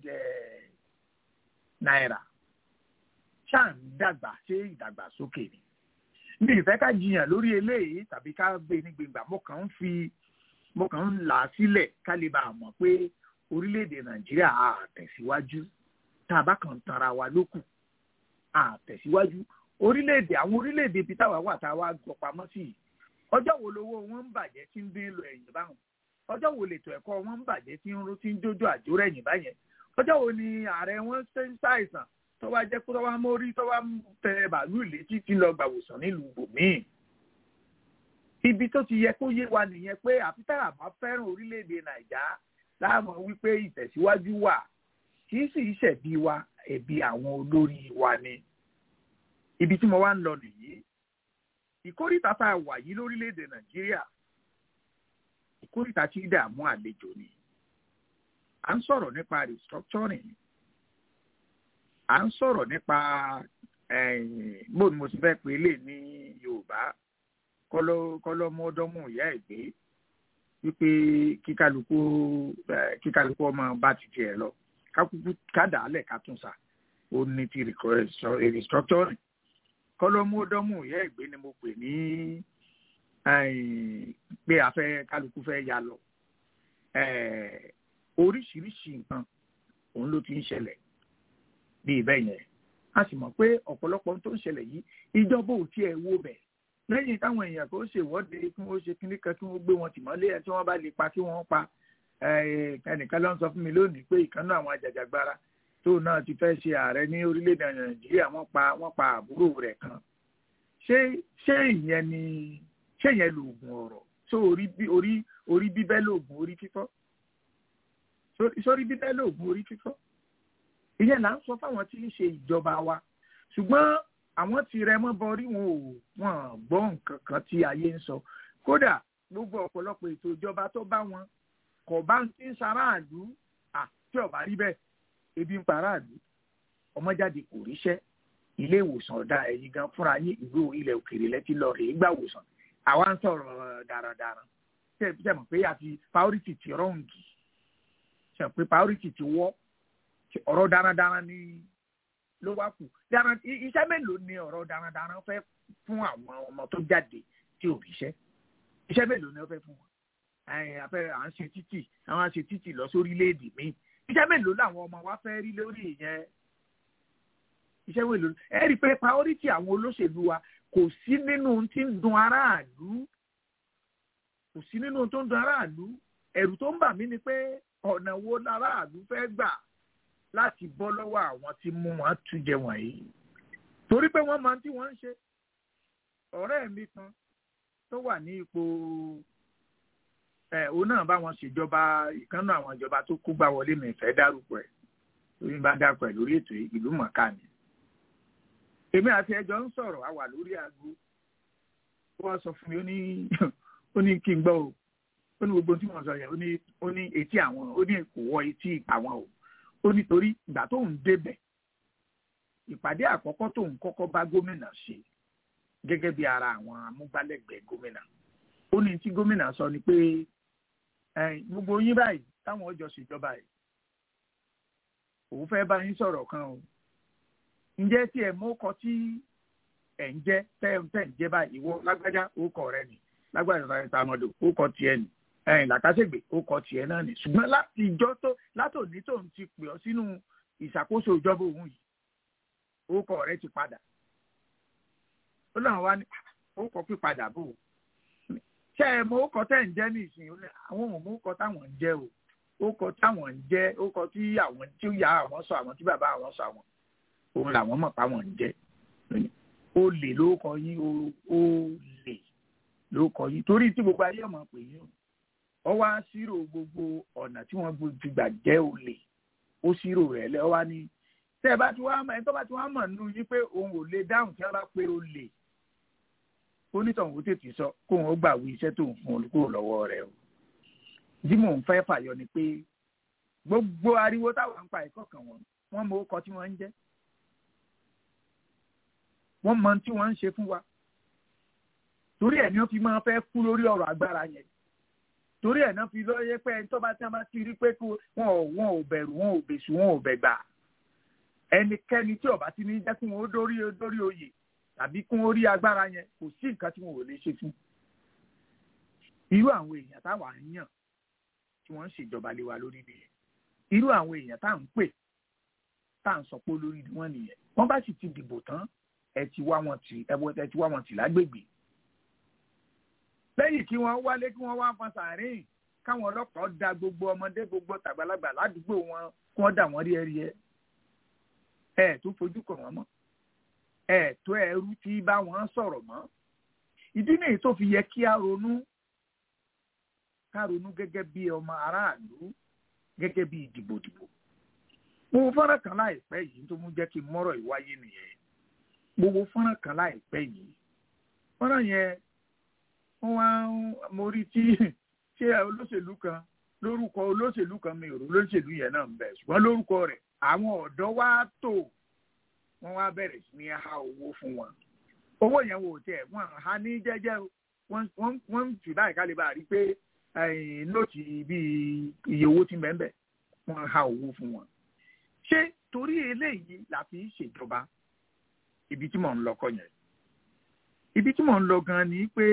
náírà ṣáà ń dàgbà ṣé ìdàgbàsókè ni mi ìfẹ́ ká jiyàn lórí eléyìí tàbí ká gbé ní gbèngbà mo kàn ń fi mo kàn ń là á sílẹ̀ ká lè bá a mọ̀ pé orílẹ̀-èdè nàìjíríà á tẹ̀síwájú tá a bá kàn tara wa lókù á tẹ̀síwájú orílẹ̀-èdè àwọn orílẹ̀-èdè ibi táwa wà tá a wá gbọ́ pamọ́ sí yìí ọjọ́ wo lowó wọn ń bàjẹ́ tí ń dín lọ ẹ̀yìn báwọn ọjọ́ wo lètò ẹ̀kọ́ wọn ń bàjẹ́ tí ń rú tí ń jójó àjórẹ̀ ẹ̀yìn báyẹn ọjọ́ wo ni ààrẹ wọn ṣe ń ṣàìsàn tó wá jẹ́ kó tó wá mórí tó wá tẹ bàálù létí tí lọ gbàwòsàn nílùú bòmíì ibi tó ti yẹ kó yé wa nìyẹn pé àfi tá a bá fẹ́ràn orílẹ̀-èdè nàìjà láàmú wípé ìtẹ̀síwájú wà kì í sì ṣẹ̀bi wa ẹ̀bi àwọn olórí wa ni ibi tí mo wá ń lọ nìyí ìkórìtà tá a wà yìí lórílẹ̀‐èdè nàìjíríà ìkórìtà tí dààmú àlejò ni à ń sọ̀rọ̀ nípa restructuring à ń sọ̀rọ̀ nípa bó ni mo ti fẹ́ pè lè ní yorùbá kọ́lọ́mọdọ́mù ìyá ẹ̀ gbé wípé kíkálukú kíkálukú ọmọ bá ti tiẹ̀ lọ kákúkú kádàálẹ̀ kátúnṣà ó ní ti restructuring kọlọmọdọmù ìyá ìgbé ni mo pè ní pé a fẹ́ kálukú fẹ́ ya lọ oríṣiríṣi nǹkan òun ló ti ń ṣẹlẹ̀ bí ibẹ̀ yẹn a sì mọ̀ pé ọ̀pọ̀lọpọ̀ tó ń ṣẹlẹ̀ yìí ìjọba ò tiẹ̀ wo bẹ̀ lẹ́yìn táwọn èèyàn kò ṣèwọ́de kí wọ́n ṣe kíní kan kí wọ́n gbé wọn tìmọ́lé ẹ̀ tí wọ́n bá lè pa kí wọ́n pa ẹnìkan ló ń sọ fún mi lónìí pé ìkànnì àwọn àjàjàgbara tó náà ti fẹ́ ṣe ààrẹ ní orílẹ̀-èdè nàìjíríà wọ́n pa wọ́n pa àbúrò rẹ̀ kan ṣé ṣé ìyẹn ni ṣé ìyẹn lòògùn ọ̀rọ̀ ṣé orí bí orí orí bíbẹ́ lòògùn orí fífọ́ sórí bíbẹ́ lòògùn orí fífọ́ ìyẹn là ń sọ fáwọn tí ń ṣe ìjọba wa ṣùgbọ́n àwọn tí rẹ mọ́ bọrí wọn ò wọ́n gbọ́ nǹkan kan tí ayé ń sọ kódà gbogbo ọ̀pọ̀lọpọ̀ ètò ìjọba tó bá wọn kò bá ń tí ń ṣaráàlú àti ọ̀bá rí bẹ́ẹ̀ ebi ń paráàlú ọmọjáde kò ríṣẹ́ ilé ìwòsàn ọ̀dà ẹ̀yìn gan fúnra yín ìlú ilẹ̀ òkèèrè lẹ́tí lọ rèé gbà wòsàn àwa ń sọ̀rọ̀ darandaran ṣe ṣe mọ̀ pé àti priority ti rọ́ǹgì ṣe pé priority ti wọ́ ọ̀rọ̀ darandaran ni ló wá kù iṣẹ́ mélòó ni ọ̀rọ̀ darandaran fẹ́ fún àwọn ọmọ tó jáde tí ò ríṣẹ́ iṣẹ́ mélòó ni wọ́n fẹ́ fún wọn àfẹ́ à ń ṣe títì àwọn à ń ṣe títì lọ sórílẹ̀-èdè míì iṣẹ́ mélòó làwọn ọmọ wa fẹ́ rí lórí ìyẹn iṣẹ́ mélòó ẹ rí i pé priority àwọn olóṣèlú wa kò sí nínú tí ń dun aráàlú kò sí nínú tó ń dun aráàlú ẹ̀rù tó ń bà mí ni pé ọ̀nà wo láràlú fẹ́ gbà láti bọ́ lọ́wọ́ àwọn tí mú wọn tújẹ wọ̀nyí torí pé wọ́n máa ń tí wọ́n ń ṣe ọ̀rẹ́ mi kan tó wà ní ipò ẹ̀ òun náà bá wọn ṣèjọba ìkànnà àwọn ìjọba tó kó gbà wọlé mi fẹ́ dárúkọ ẹ̀ lórí bá dárúkọ ẹ̀ lórí ètò ìlú mọ̀ká ni èmi àti ẹjọ́ ń sọ̀rọ̀ a wà lórí aago ó wá sọ fún mi ó ní ó ní kí n gbọ́ o ó ní gbogbo tí wọ́n sọ yẹn ó ní ó ní etí àwọn ó ní kò wọ etí àwọn o ó ní torí ìgbà tó ń débẹ̀ ìpàdé àkọ́kọ́ tó ń kọ́kọ́ bá gómìnà ṣe gẹ́gẹ́ bí ara àwọn amúgbálẹ́gbẹ̀ẹ́ gómìnà ó ní tí gómìnà sọ ni pé gbogbo yín báyìí táwọn ọjọ́ ṣèjọba yìí òun fẹ́ bá yín sọ̀rọ̀ kan o ǹjẹ́ tí ẹ̀ mú kọ tí ẹ̀ ń jẹ́ tẹ́ ẹ̀ ń jẹ́ báyìí ìwọ lágbájá orúkọ rẹ ni lágbájá sáré tamọ́dọ̀ orúkọ tiẹ̀ ni ẹ̀yìn làkàṣègbè orúkọ tiẹ̀ náà ni ṣùgbọ́n láti ìjọ tó látòní tó ń ti pè ọ́ sínú ìṣàkóso ìjọba òun yìí orúkọ rẹ ti padà ó náà wá ní orúkọ pípadà bò ó ṣé ẹ mọ orúkọ tẹ́ ń jẹ́ ní ìsìn àwọn òun orúkọ táwọn ń jẹ́ o orúkọ táwọn ń jẹ́ orúkọ tí àwọn tí ó yà àwọn sọ àwọn tí bàbá àwọn sọ àwọn òun làwọn mọ̀ pa wọ́n ń jẹ́ ó lè lórúkọ yín ó lè lórúkọ yín torí tí gbogbo ayé ọmọ pè yín ọ wá ṣírò gbogbo ọ̀nà tí wọ́n fi gbà jẹ́ olè ó ṣírò rẹ̀ lẹ́ ọ wá ní tẹ́ ẹ bá ti wá mọ̀ ẹ tó bá ti wá mọ̀ nínú yín pé òun ò lè dáhùn tí wọ́n bá pé olè onítọ̀hún ó tètè sọ kóun ó gbà wí iṣẹ́ tóun fún olùkúrò lọ́wọ́ rẹ̀ o tí mò ń fẹ́ fàyọ ni pé gbogbo ariwo táwọn ń pa ìkọ̀kan wọn wọ́n mọ orúkọ tí wọ́n ń jẹ́ wọ́n mọ tí wọ́n ń ṣe fún wa torí ẹ̀ ní wọ́n fi máa fẹ́ kú lórí ọ̀rọ̀ agbára yẹn torí ẹ̀ náà fi lọ́yẹ́ pé ẹni tó bá tí wọ́n bá ti rí pé wọn ò wọn ò bẹ̀rù wọn ò bèṣù wọn ò bẹ̀gbà ẹnikẹ́ni tí ó bá ti ní jẹ́ kí wọ́n dórí dórí oyè tàbí kí wọ́n rí agbára yẹn kò sí nǹkan tí wọn ò lè ṣe fún irú àwọn èèyàn táwa ń yàn tí wọ́n ń ṣèjọba lé wa lórí nìyẹn irú àwọn èèyàn tá à ń pè tá à ń sọ pé olórí ni wọ́n nìyẹn wọ́n bá sì ti dìbò tán ẹ ti wá wọn tì ẹ ti wá wọn tì lágbègbè lẹ́yìn kí wọ́n wálé kí wọ́n wá fọn sàárín káwọn ọlọ́pàá da gbogbo ọmọdé gbogbo tàgbàlagbà ládùúgbò wọn kí wọ́n dà wọ́n rí ẹrí ẹ ẹ tó fojú kàn wọ́n mọ́ ẹ tó ẹrú tí bá wọn sọ̀rọ̀ mọ́ ìdí nìyí tó fi yẹ kí a ronú ká ronú gẹ́gẹ́ bí ọmọ aráàlú gẹ́gẹ́ bí ìdìbòdìbò mo fọ́nrán kan láìpẹ́ yìí tó mú jẹ́ kí n mọ́rọ̀ ìwáyé nìyẹn mo wo fọ́nrán kan láìpẹ́ yìí fọ́nrán yẹn wọ́n wá mo rí tí ṣé olóṣèlú kan lórúkọ olóṣèlú kan mi ò rò olóṣèlú yẹn náà ń bẹ ṣùgbọ́n lórúkọ rẹ̀ àwọn ọ̀dọ́ wá tò wọ́n wá bẹ̀rẹ̀ sí ní há owó fún wọn owó yẹn wò tẹ̀ wọ́n há ní jẹ́jẹ́ wọ́n ń tì báyìí ká lè bá rí pé nóòtì bíi iye owó tí mẹ́ńbẹ̀ wọ́n há owó fún wọn ṣé torí eléyìí la fi ń ṣèjọba ibi tí mò ń lọ kọ́ yẹn ibi tí mò ń lọ gan ni pé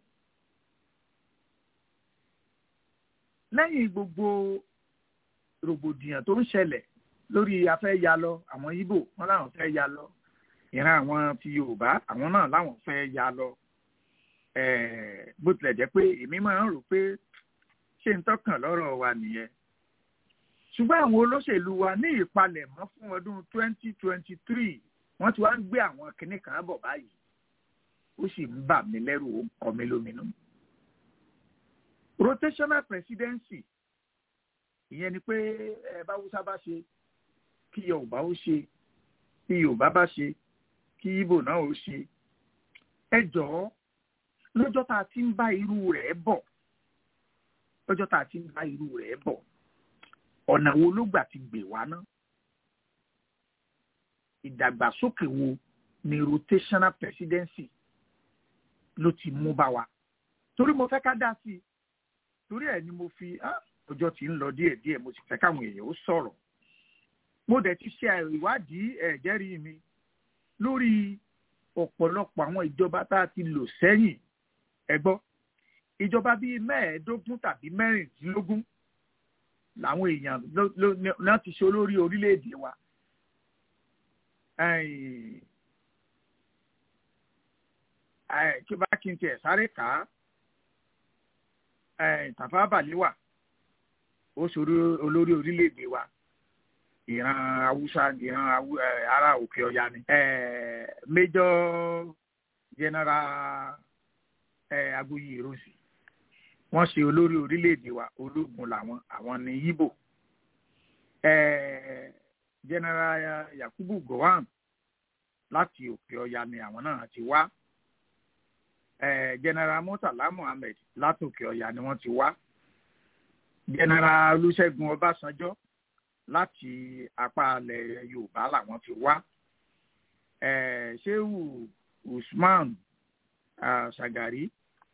lẹ́yìn gbogbo rògbòdìyàn tó ń ṣẹlẹ̀ lórí afẹ́ ya lọ àwọn Ìgbò wọn làwọn fẹ́ ya lọ ìran àwọn ti Yorùbá àwọn náà làwọn fẹ́ ya lọ bó tilẹ̀ jẹ́ pé èmi máa ń rò pé ṣé n tọkàn lọ́rọ̀ wa nìyẹn ṣùgbọ́n àwọn olóṣèlú wa ní ìpalẹ̀mọ́ fún ọdún twenty twenty three wọ́n ti wá ń gbé àwọn kinní kan bọ̀ báyìí ó sì ń bà mí lẹ́rù ó ń kọ mí lóminú. rotational presidency ìyẹn ni pé ẹ bá Hausa bá ṣe kí Yorùbá ó ṣe kí Yorùbá bá ṣe kí Ìgbò náà ó ṣe ẹ jọ̀ọ́ lọ́jọ́ tá a ti ń bá irú rẹ̀ bọ̀ lọ́jọ́ tá a ti ń bá irú rẹ̀ bọ̀ ọ̀nà wo ló gbà ti gbè wá ná ìdàgbàsókè wo ni rotational presidency ló ti mú bá wa torí mo fẹ́ ká dá sí i torí ẹ̀ ni mo fi ọjọ́ tí ń lọ díẹ̀díẹ̀ mo sì fẹ́ káwọn èèyàn ó sọ̀rọ̀ mo dẹ̀ ti ṣe ìwádìí ẹ̀jẹ̀rí mi lórí ọ̀pọ̀lọpọ̀ àwọn ìjọba tá a ti lò sẹ́yìn ẹ gbọ́ ìjọba bíi mẹ́ẹ̀ẹ́dógún tàbí mẹ́rìndínlógún làwọn èèyàn náà ti ṣe olórí orílẹ̀-èdè wa kí bá kí n tiẹ̀ sáré kà á Tafawa Balewa ó ṣòro olórí orílẹ̀-èdè wa ìran haúsá ìran ará òkè ọya ni Major General Aguiyi Ironsi wọ́n ṣe olórí orílẹ̀-èdè wa ológun làwọn àwọn ní Ìgbò General Yakubu Gowon láti òkè ọya ni àwọn náà ti wá General Murtala Muhammed láti òkè ọya ni wọ́n ti wá General Olúṣẹ́gun Ọbásanjọ́ láti apá ilẹ̀ Yorùbá làwọn ti wá Shehu Usman Shagari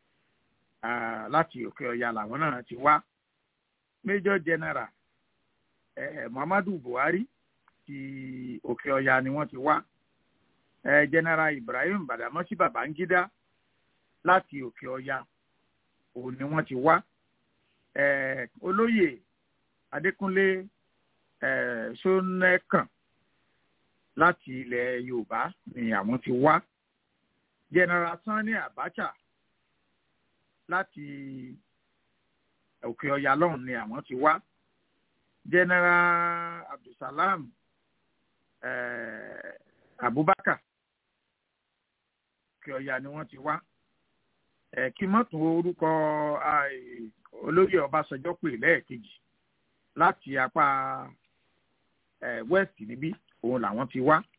láti òkè ọya làwọn náà ti wá Major General Muhammadu Buhari ti òkè ọya ni wọ́n ti wá General Ibrahim Badamasi Babangida láti òkè ọya òun ni wọ́n ti wá olóyè Adékúnlé Ṣónẹ́kàn láti ilẹ̀ Yorùbá ni àwọn ti wá General Sani Abacha láti òkè ọya lọ́hùn ni àwọn ti wá General Abdulsalam Abubakar òkè ọya ni wọ́n ti wá kí mọ́tò orúkọ olóyè Ọbásanjọ́ pè lẹ́ẹ̀kejì láti apá west níbí òun làwọn ti wá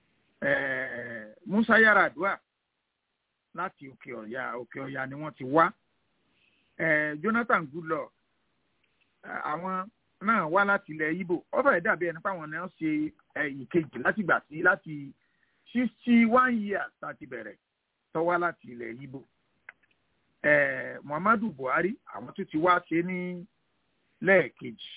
Musa Yar'Adua láti òkè ọ̀yà òkè ọ̀yà ni wọ́n ti wá Jonathan Goodluck àwọn náà wá láti ilẹ̀ Ìgbò ó fẹ́ẹ̀ dàbí ẹni pé àwọn náà ṣe ìkejì láti gbà sí láti sixty one years láti bẹ̀rẹ̀ tó wá láti ilẹ̀ Ìgbò Muhammadu Buhari àwọn tó ti wá ṣe ní lẹ́ẹ̀kejì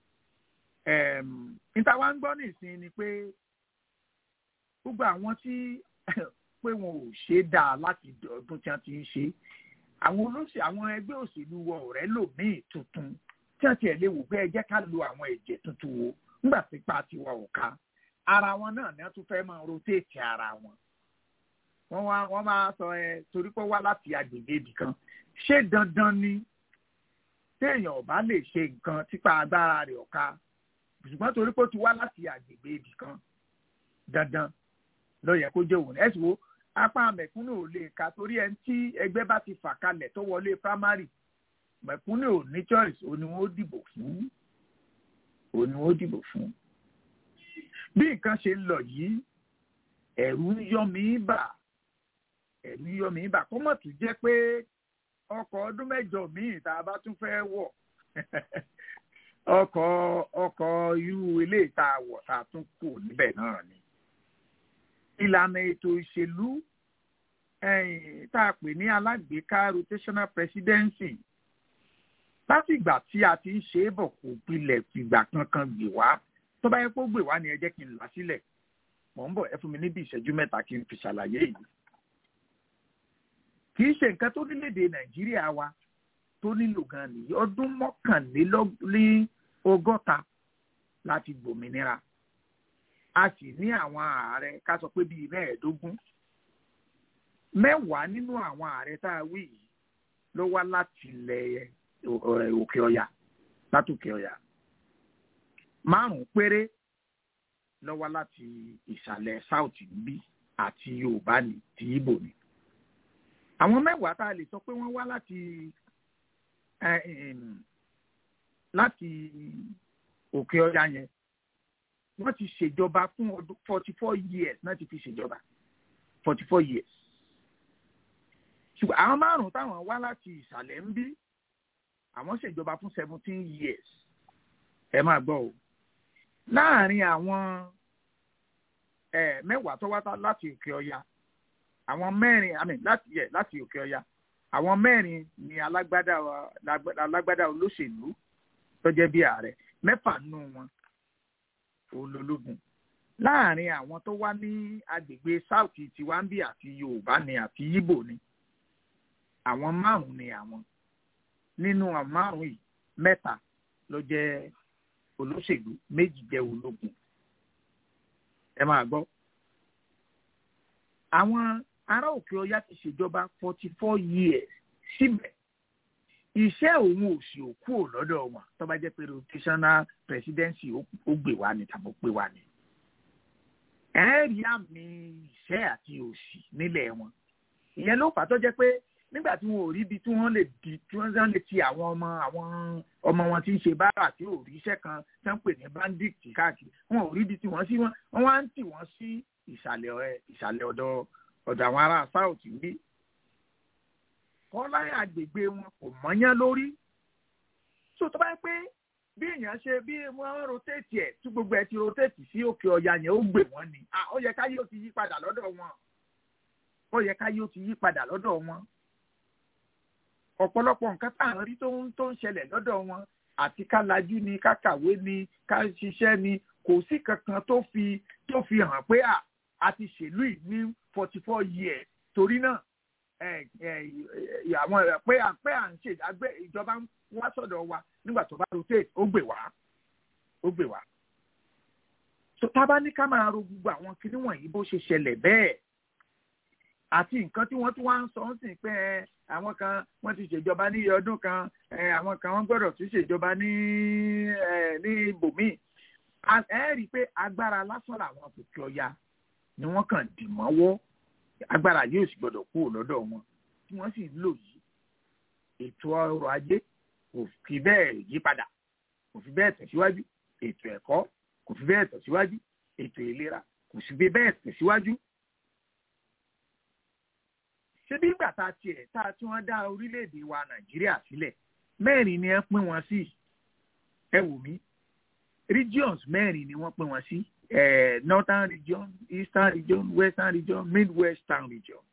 níta wá ń gbọ́ nìsín ni pé gbogbo àwọn tí pé wọn ò ṣe dáa láti ọdún tí wọ́n ti ń ṣe àwọn olóṣèlú àwọn ẹgbẹ́ òṣèlú wọ ọ̀rẹ́ lòmíì tuntun tí wọ́n tiẹ̀ lè wò pé ẹ jẹ́ ká lo àwọn ẹ̀jẹ̀ tuntun wo nígbà tí pa tiwa ò ká ara wọn náà ni wọ́n tún fẹ́ máa rotéètì ara wọn wọ́n wá wọ́n máa sọ ẹ torí pé wá láti agbègbè ibì kan ṣé dandan ni téèyàn ò bá lè ṣe nǹkan típa agbára rẹ̀ ọ̀ka ṣùgbọ́n torí pé ó ti wá láti agbègbè ibì kan dandan ló yẹ kó jẹ́ òun ẹ̀ sì wo apá mẹ̀kúnnù ò lè ka torí ẹni tí ẹgbẹ́ bá ti fà kalẹ̀ tó wọlé primary mẹ̀kúnnù ò ní choice òun ni wọ́n dìbò fún òun ni wọ́n dìbò fún. bí nǹkan ṣe ń lọ yìí ẹ̀rù ń yọ mí bà ẹ̀rù ń yọ mí bà kó mọ̀ tún jẹ́ pé ọkọ̀ ọdún mẹ́jọ míì tá a bá tún fẹ́ wọ̀ ọkọ̀ ọkọ̀ irú ilé ìta wọ̀ tá a tún kù níbẹ̀ náà ni ìlànà ètò ìṣèlú tá a pè ní alágbèéká rotational presidency láti ìgbà tí a ti ń ṣe é bọ̀ kò pilẹ̀ fìgbà kankan gbè wá tó bá yẹ kó gbè wá ni ẹ jẹ́ kí n là sílẹ̀ mò ń bọ̀ ẹ fún mi níbi ìṣẹ́jú mẹ́ta kí n fi ṣàlàyé yìí. kì í ṣe nǹkan tó nílédè nàìjíríà wa tó nílò gan nìyí ọdún mọ́kànlélọ́gọ́ta láti gbòmìnira a sì ní àwọn ààrẹ ká sọ pé bíi mẹ́ẹ̀ẹ́dógún mẹ́wàá nínú àwọn ààrẹ tá a wí yìí ló wá láti ilẹ̀ òkè ọ̀yà látòkè ọ̀yà márùn-ún péré ló wá láti ìsàlẹ̀ south níbí àti yorùbá ní ti ibo ni àwọn mẹ́wàá tá a lè sọ pé wọ́n wá láti láti òkè ọ̀yà yẹn wọ́n ti ṣèjọba fún ọdún forty four years náà ti fi ṣèjọba forty four years. ṣùgbọ́n àwọn márùn-ún táwọn wá láti ìsàlẹ̀ ń bí àwọn ṣèjọba fún seventeen years ẹ máa gbọ́ o láàárín àwọn mẹ́wàá tó wá láti òkè ọya àwọn mẹ́rin àmì láti yẹ láti òkè ọya àwọn mẹ́rin ni alágbádá alágbádá olóṣèlú tó jẹ́ bí ààrẹ mẹ́fà nù wọn olólógún láàrin àwọn tó wá ní agbègbè south tiwambi àti yorùbá ni àti yíbò ni àwọn márùn ni àwọn nínú àwọn márùn yìí mẹ́ta ló jẹ́ olóṣèlú méjì jẹ́ ológun ẹ máa gbọ́ àwọn ará òkè ọya ti ṣèjọba forty four years síbẹ̀ iṣẹ́ òun ò sì òkú ò lọ́dọ̀ wọn tó bá jẹ́ pé rotational presidency ó gbé wá ní tàbí ó pé wá ní. ẹ rí àmì ìṣẹ́ àti òṣì nílẹ̀ wọn. ìyẹn ló fà tó jẹ́ pé nígbà tí wọn ò rí ibi tí wọ́n lè di tí wọ́n lè ti àwọn ọmọ àwọn ọmọ wọn tí ń ṣe bára tí ò rí iṣẹ́ kan tí wọ́n pè ní bandit káàkiri wọn ò rí ibi tí wọ́n sí wọn wọ́n wá ń tì wọ́n sí ìsàlẹ̀ ìsàlẹ̀ ọ̀dọ̀ ọ̀dọ̀ àwọn ará south níbí kọ́lá àgbègbè wọn kò mọ́yán lórí. so tó bá yẹ pé bí èèyàn ṣe bí wọ́n rotate ẹ̀ tí gbogbo ẹ̀ ti rotate sí òkè ọ̀yà yẹn ó gbè wọ́n ni ó yẹ káyé ó ti yí padà lọ́dọ̀ wọn ó yẹ káyé ó ti yí padà lọ́dọ̀ wọn. ọ̀pọ̀lọpọ̀ nǹkan tá à ń rí tó ń tó ń ṣẹlẹ̀ lọ́dọ̀ wọn àti ká lajú ni ká kàwé ni ká ṣiṣẹ́ ni kò sí kankan tó fi tó fi hàn pé a ti ṣèlú yìí ní forty four years torí náà àwọn pé à pé à ń ṣe àgbẹ̀ ìjọba ń wá sọ̀dọ̀ wa nígbà tó bá rotate ó gbè wá ó gbè wá. tó tá a bá ní ká máa ro gbogbo àwọn kinní wọ̀nyí bó ṣe ṣẹlẹ̀ bẹ́ẹ̀ àti nǹkan tí wọ́n tún wá ń sọ ń sìn pé àwọn kan wọ́n ti ṣèjọba ní iye ọdún kan àwọn kan wọ́n gbọ́dọ̀ tún ṣèjọba ní ní ibòmíì ẹ rí i pé agbára lásán làwọn kòkè ọya ni wọ́n kàn dì mọ́wọ́ agbára yóò sì gbọdọ̀ kúrò lọ́dọ̀ wọn tí wọ́n sì ń lò yìí ètò ọrọ̀ ajé kò fi bẹ́ẹ̀ yí padà kò fi bẹ́ẹ̀ tẹ̀síwájú ètò ẹ̀kọ́ kò fi bẹ́ẹ̀ tẹ̀síwájú ètò ìlera kò sì fi bẹ́ẹ̀ tẹ̀síwájú. ṣé bí ìgbà tá a tiẹ̀ tá a tí wọ́n dá orílẹ̀-èdè wa nàìjíríà sílẹ̀ mẹ́rin ni ẹ pín wọn sí ẹ wò mí regions mẹ́rin ni wọ́n pín wọn sí eh, northern region eastern region western region midwestern region.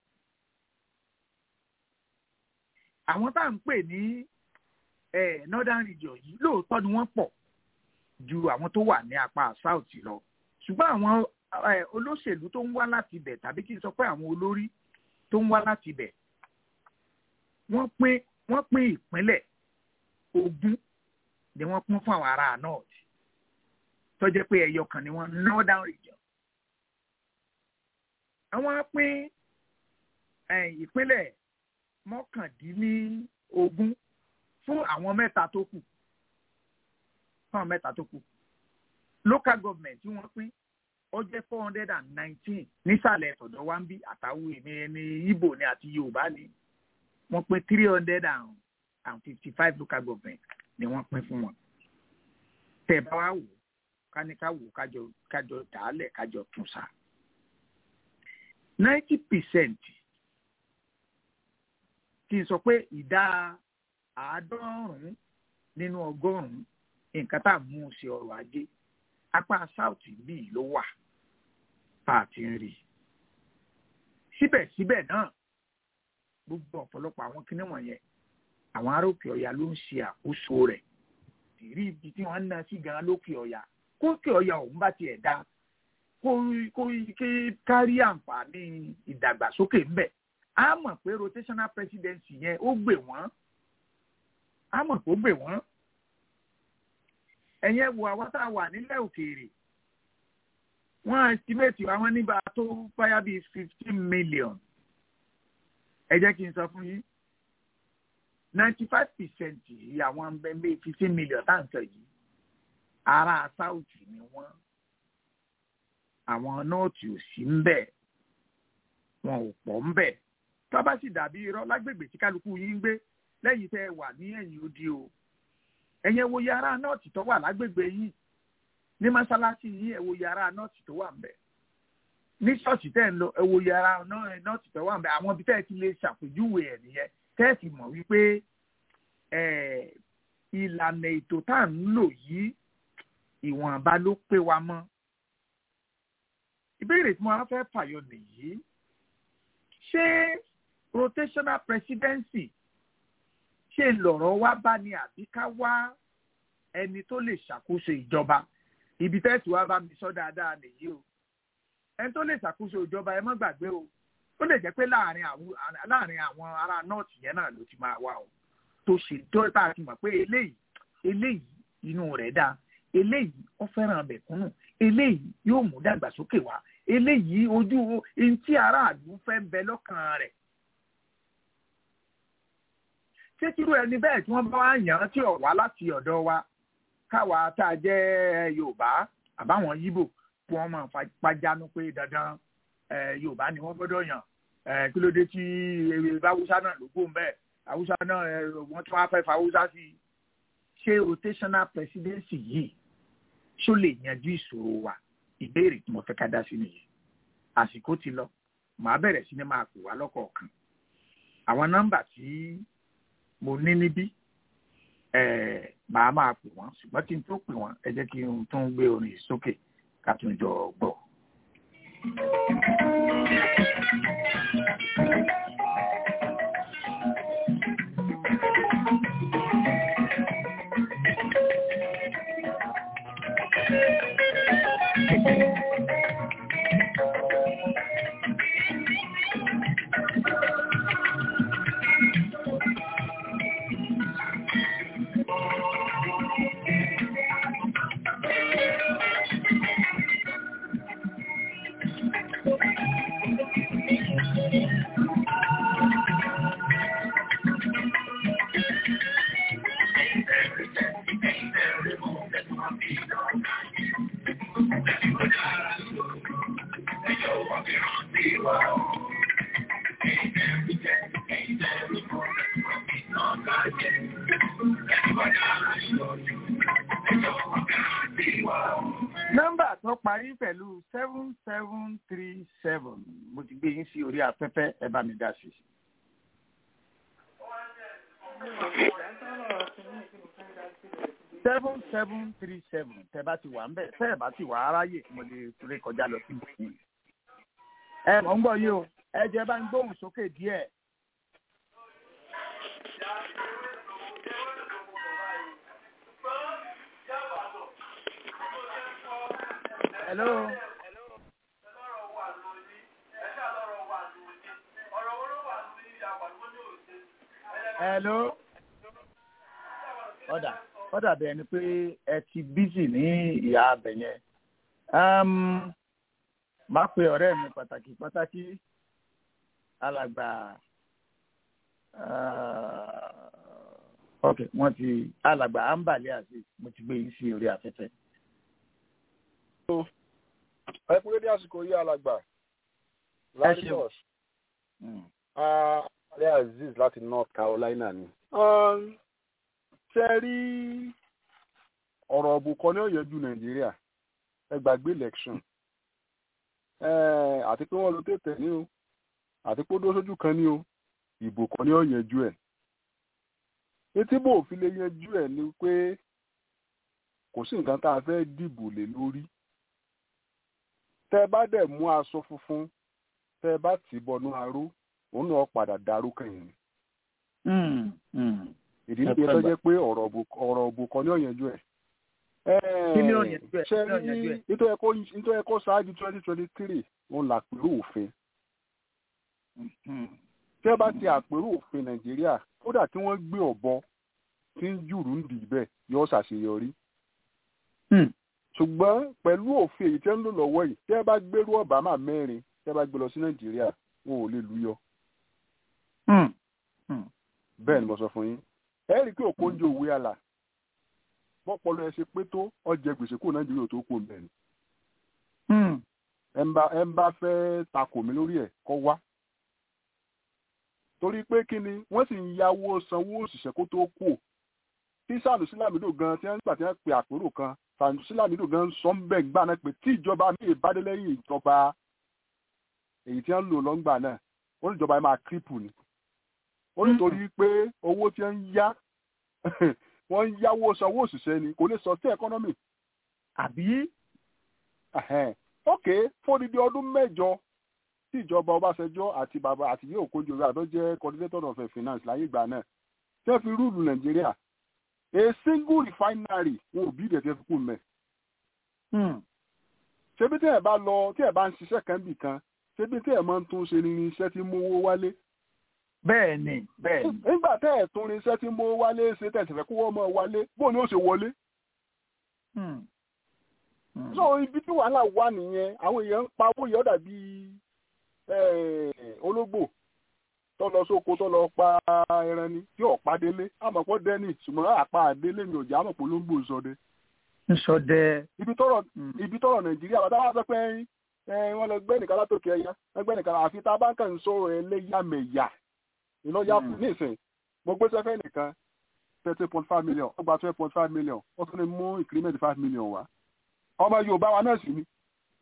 àwọn tá à ń pè ní eh, northern region yìí lóòótọ́ ni wọ́n pọ̀ ju àwọn tó wà ní apá south lọ ṣùgbọ́n àwọn eh, olóṣèlú tó ń wá láti ibẹ̀ tàbí kí n sọ pé àwọn olórí tó ń wá láti ibẹ̀ wọ́n pín wọ́n pín ìpínlẹ̀ ogún ni wọ́n pín fún àwọn ará north tó jẹ́ pé ẹyọ kan ni wọ́n northern region. àwọn pín ìpínlẹ̀ mọ́kàndínlógún fún àwọn mẹ́ta tó kù fún àwọn mẹ́ta tó kù. local government tí wọ́n pín ó jẹ́ four hundred and nineteen nísàlẹ̀ ọ̀dọ̀ wa ń bí àtàwọn èmi ẹni Ìgbò ni àti Yorùbá ni wọ́n pín three hundred and fifty five local government ni wọ́n pín fún wọn. tẹ̀ bá wa wò káníká wò kájọ kájọ dàálẹ̀ kájọ tún sa. ninety percent kí n sọ pé ìdá àádọ́rùn-ún nínú ọgọ́rùn-ún nǹkan tá à ń mú sí ọrọ̀ ajé apá south bíi ló wà tá a ti ń rí síbẹ̀síbẹ̀ náà gbogbo ọ̀pọ̀lọpọ̀ àwọn kinní wọ̀nyẹn àwọn ará òkè ọ̀yà ló ń ṣe àkóso rẹ̀ ìrí ibi tí wọ́n ń ná sí gan lókè ọ̀yà kókè ọ̀yà òun bá tiẹ̀ dá kó kó ké kárí àǹfààní ìdàgbàsókè ńbẹ̀ á mọ̀ pé rotational presidency yẹn ó gbè wọ́n á mọ̀ pé ó gbè wọ́n ẹ̀yẹn wo àwọn tá a wà nílẹ̀ òkèèrè wọ́n estimate àwọn níbà tó báyà bíi fifteen million ẹ jẹ́ kí n sọ fún yín ninety five percent yìí àwọn bẹ́ẹ̀ fifteen million tá à ń sọ yìí ará south ni wọ́n àwọn north ò sí ń bẹ̀ wọn ò pọ̀ ń bẹ̀ tó bá sì dàbí irọ́ lágbègbè tí kálukú yín ń gbé lẹ́yìn tẹ́ ẹ wà ní ẹ̀yìn odi o ẹ̀yẹn wo yàrá north tó wà lágbègbè yìí ní mọ́ṣáláṣí yìí ẹ̀ wo yàrá north tó wà ń bẹ̀ ní ṣọ́ọ̀ṣì tẹ́ ń lọ ẹ̀ wo yàrá north tó wà ń bẹ̀ àwọn ibi tẹ́ ẹ ti lè ṣàpèjúwe ẹ̀ nìyẹn tẹ́ ẹ sì mọ̀ wípé ìlànà ètò tá à ń lò yìí ìwọ̀nba ló pé wa mọ́. ìbéèrè tí mo wá fẹ́ fàyọ nìyí ṣé rotational presidency ṣe lọ̀rọ̀ wá bá ní àbí ká wá ẹni tó lè ṣàkóso ìjọba ibi tẹ́sí wá bá mi sọ dáadáa nìyí o ẹni tó lè ṣàkóso ìjọba ẹ má gbàgbé o ó lè jẹ́ pé láàrin àwọn láàrin àwọn ará north yẹn náà ló ti máa wá o tó ṣe tó tá a ti mọ̀ pé eléyìí eléyìí inú rẹ̀ dáa eléyìí ó fẹ́ràn mẹ̀kúnnù eléyìí yóò mú dàgbàsókè wá eléyìí ojú ohun tí aráàlú fẹ́ ń bẹ lọ́kàn rẹ̀. ṣé kírú ẹni bẹ́ẹ̀ tí wọ́n bá wá yàn án tí ò wá láti ọ̀dọ̀ wa káwa tá a jẹ́ yorùbá àbáwọn yíbò kí wọ́n máa pàjánu pé dandan yorùbá ni wọ́n gbọ́dọ̀ yàn kí ló dé tí haúsá náà ló gbóhùn bẹ́ẹ̀ haúsá náà wọ́n tún wá fẹ́ fa haúsá sí i ṣé rotational presidency yìí ṣó lè yanjú ìṣòro wa ìbéèrè tí mo fẹ́ ká dá sí nìyí àsìkò ti lọ màá bẹ̀rẹ̀ sí ni máa pè wá lọ́kọ̀ọ̀kan àwọn nọ́mbà tí mo ní níbí màá máa pè wọ́n ṣùgbọ́n kí n tó pè wọ́n ẹ jẹ́ kí n tún gbé orin sókè ká tún jọ gbọ́. nọ́mbà tó parí pẹ̀lú seven seven three seven mo ti gbé yín sí orí afẹ́fẹ́ ẹ bá mi dá sí. seven seven three seven tẹ bá ti wà ń bẹ̀ tẹ́ ẹ̀ bá ti wà aráyè mo lè ré kọjá lọ sí ìbòmí. ẹ mọ̀ ń gbọ́ yìí o ẹ jẹ́ bá ń gbóhùn sókè díẹ̀. hello. hello. ọ̀dà ọ̀dà bẹ́ẹ̀ ni pé ẹ ti bísì ní ìyá abẹ yẹn. máa pe ọ̀rẹ́ mi pàtàkì pàtàkì alàgbà ok wọ́n ti alàgbà ambali àti mo ti gbé yín sí orí afẹ́fẹ́. ẹ kúrò ní àsìkò yìí alàgbà larios alẹ́ aziz láti north carolina ni. ṣe rí ọ̀rọ̀ ọ̀bùkọ́ ní ọ̀yẹ́jú nàìjíríà ẹ gbàgbé election àti pé wọ́n lo tètè ní o àti pé ó dó sójú kan ní o ìbò kan ní ọ̀yẹ́jú ẹ̀. etí bò fi lè yanjú ẹ̀ ni pé kò sí nǹkan tá a fẹ́ dìbò lé lórí tẹ́ bá dẹ̀ mú aṣọ funfun tẹ́ bá tì í bọnú aró òun náà padà darú kẹ́yìn. ìdí níbi tó jẹ́ pé ọ̀rọ̀ òbò kan ní ọ̀yẹ́jú ẹ̀. kí ni ọ̀yẹ́jú ẹ̀ ṣe rí nítorí ẹ̀kọ́ ṣáájú twenty twenty three òun làpérò òfin. tẹ́ bá ti àpérò òfin nàìjíríà kódà tí wọ́n gbé ọ̀bọ tí ń jùrù ń dì bẹ́ẹ̀ yóò ṣàṣeyọrí ṣùgbọ́n pẹ̀lú òfin èyí tẹ́ ń lò lọ́wọ́ yìí tẹ́ bá gbérú ọ̀bámà mẹ́rin tẹ́ bá gbé lọ sí nàìjíríà wọn ò lè lù yọ. bẹ́ẹ̀ ni mo sọ fún yín ẹ rí i pé òkú oúnjẹ òwe àlà bọ́pọ̀lọ́ ẹ ṣe pé tó ọjà gbèsè kúrò nàìjíríà tó kù bẹ́ẹ̀ ni. ẹ ń bá fẹ́ takò mí lórí ẹ̀ kọ́ wá. torí pé kí ni wọ́n sì ń yáwó sanwó òṣìṣẹ́ kó tó kù tí sànùsí làmídò gan tí wọ́n gbà tí wọ́n pe àpérò kan sànùsí làmídò gan sọ ń bẹ̀ gbà náà pé tí ìjọba mi ìbádé lẹ́yìn ìjọba èyí tí wọ́n lò lọ́ngbà náà ó ní ìjọba yẹn máa kírípù ni ó nítorí pé owó tí wọ́n ń yá wọ́n ń yáwó sanwó òṣìṣẹ́ ni kò lè sọ sí ẹkọ́nọ́mì. àbí. ok fódìdí ọdún mẹ́jọ tí ìjọba ọbásanjọ́ àti bàbá àti yóò kójú rẹ̀ àtọ́ jẹ́ coordinator of finance láyé ìgbà náà tí wọ́n fi rúùlù nàìjíríà a single refinery wọn ò bí ìdẹ̀ tí wọ́n fi kú mẹ́. ṣebí tí ẹ̀ bá lọ tí ẹ̀ bá ń ṣiṣẹ́ kan bì kan ṣebí tí ẹ̀ máa ń tún ṣe ní iṣẹ́ tí mú owó wálé bẹ́ẹ̀ ni bẹ́ẹ̀ ni. nígbà tẹ́ ẹ̀ tún irinṣẹ́ tí mo wálé ṣe tẹ̀sífẹ́ kó wọ́n mọ̀ wálé bó ni ó ṣe wọlé. so ibi tí wàhálà wà nìyẹn àwọn èèyàn ń pa owó yẹn dàbí ológbò tó lọ sóko tó lọ pa ẹran ni tí ọ̀pá délé àmọ̀pọ̀ dẹ́nì ṣùgbọ́n àpá àdélé mi ò jẹ́ àmọ̀pọ̀ ológbò sọdẹ. sọdẹ. ibi tọrọ ibi tọrọ nàìjíríà bàtà wà sọ pé wọ́n lọ gbẹ́ nìkan látòkè ẹ̀yà ẹgbẹ́ nìkan àfi tá a bá ń kàn ń sọ̀rọ̀ ẹlẹ́yàmẹ̀yà iná yá fún nísìn mo gbé sẹ́fẹ́ nìkan thirty point five million ó gba twelve point five million ó tún ní mú increment five million wá ọmọ yorùbá wa náà sì ni.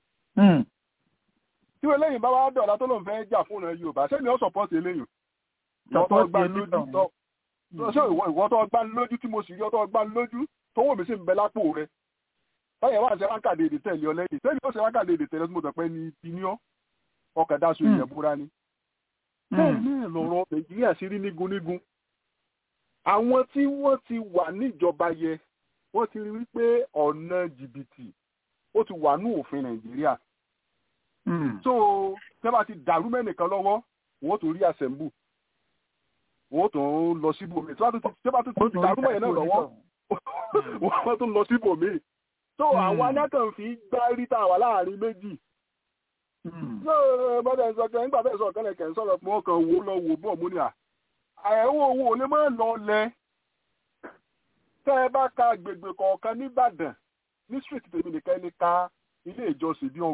tí wọ́n lẹ́yìn bá wá dọ̀la tó lóun fẹ́ jà fún ọ̀nà yorùbá sẹ́ni ó support eléyìí ìwọ́n gbá lójú ṣé ìwọ́n tó gbá lójú tí mo sì rí ọtọ́ gbá lójú tówó mi sì ń bẹ lápò rẹ báyẹn wà ń ṣe ránkàdé èdè tẹ̀lé ọ lẹ́yìn sẹ́ni ó ṣe ránkàdé èdè tẹ̀lé tó pẹ́ ní ìpínlẹ̀ ọkàdá sùn ìyẹn búra ni bẹ́ẹ̀ náà lọ̀rọ̀ nàìjíríà sí rí nígun nígun àwọn tí wọ́n ti wà níjọba yẹ wọ́n ti rí wípé ọ̀nà jìbìtì ó ti wà ní òfin nàìjíríà so tẹ́ bá ti dàrú mẹ́nìkan lọ́wọ́ wọ́n tó rí àṣẹ̀mbù wọ́n tó ń lọ síbòmí tẹ́ bá tó ti dàrú mẹ́yẹn náà lọ́wọ́ wọ́n tó ń lọ síbòmí so àwọn anákàn fi gbá rí tá a wà láàrin méjì so bọ́dẹ̀ sọ pé nígbà bẹ́ẹ̀ sọ kẹ́lẹ̀ kẹ́ ń sọ̀rọ̀ pé wọ́n kàn wò lọ wò bọ̀ mú ni à àyẹ̀wò owó lè má lọ lẹ tẹ́ ẹ bá ka agbègbè kọ̀ọ̀kan nìbàdàn ní street tèmi nìkan ẹni ka ilé ìjọsìn bíi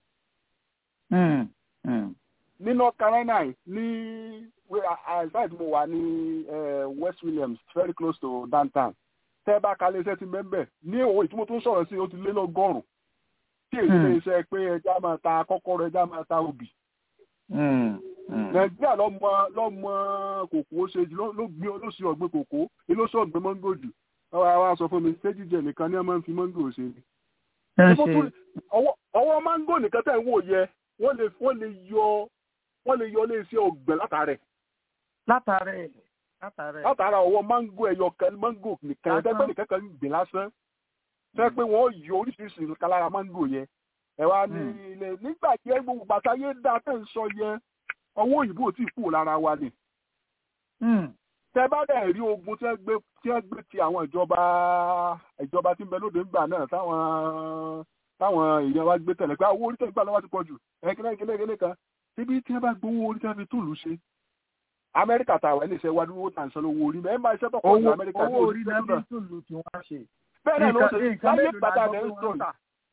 ọgọ́rùn-ún ní north carolina ní site mo wà ní west williams very close to downtown tẹ́ ẹ bá ka ilé iṣẹ́ ti mẹ́mbẹ̀ ní òwò ìtumọ̀ tó ń sọ̀rọ̀ sí ó ti lé lọ́gọ́rùn-ún tí èyí lè ṣe pé ẹja máa ta kọ́kọ́rọ́ ẹja máa ta obì. nàìjíríà lọ́mọ lọ́mọ kòkó ṣe jù ló gbé olóṣì ọ̀gbìn kòkó olóṣì ọ̀gbìn mọ́ngòjù ọwọ́ wa sọ fún mi ṣé jíjẹ nìkan ni wọ́n máa ń fi máńgò ṣe ni. ẹ Ṣé ṣe tó- ọwọ́ ọwọ́ máńgò nìkan tẹ̀ ń wò yẹ wọ́n lè wọ́n lè yọ wọ́n lè yọ iléeṣẹ́ ọ̀gbẹ́ látàrẹ̀ látàrẹ látàrẹ látara ọwọ́ máńgò ẹyọ kan máńgò nìkan Lásán. ẹgbẹ́ nìkan kan ń gbìn lásán fẹ́ pé wọ́n yọ oríṣiríṣi nǹkan lára máńgò yẹn ẹ wá ní Mm. ilé nígbà tí ẹ gbogbo bàtà yé dá tẹ̀ ń sọ yẹn ọwọ́ òyìnbó ò tí ì kúrò lára wa ni Hmm. tẹ bá dẹ̀ rí ogun tí wọ́n gbé tí wọ́n gbé ti àwọn ìjọba ìjọba tí ń bẹ lóde ńgbà náà táwọn táwọn èèyàn wa gbé tẹ̀lé pé àwọn owó orí tẹ̀ ń gbà lọ́wọ́ ti pọ̀ jù ẹ̀kínlẹ̀ ìkínlẹ̀ ìkínlẹ̀ kan síbi tí wọ́n bá gbowó orí tí wọ́n fi túlù ṣe amẹ́ríkà tàwa ilé iṣẹ́ wa dúró tà ń san owó orí mẹ́rin máa iṣẹ́ tó pọ̀ jù owó amẹ́ríkà ní owó orí ojú náà náà. fi tùlù tí wọ́n ṣe. bẹ́ẹ̀ náà ló ṣe nǹkan láyé mélòó la gbàtà gbọ́ rẹ̀ pé ń wọ́n sọ ń tà?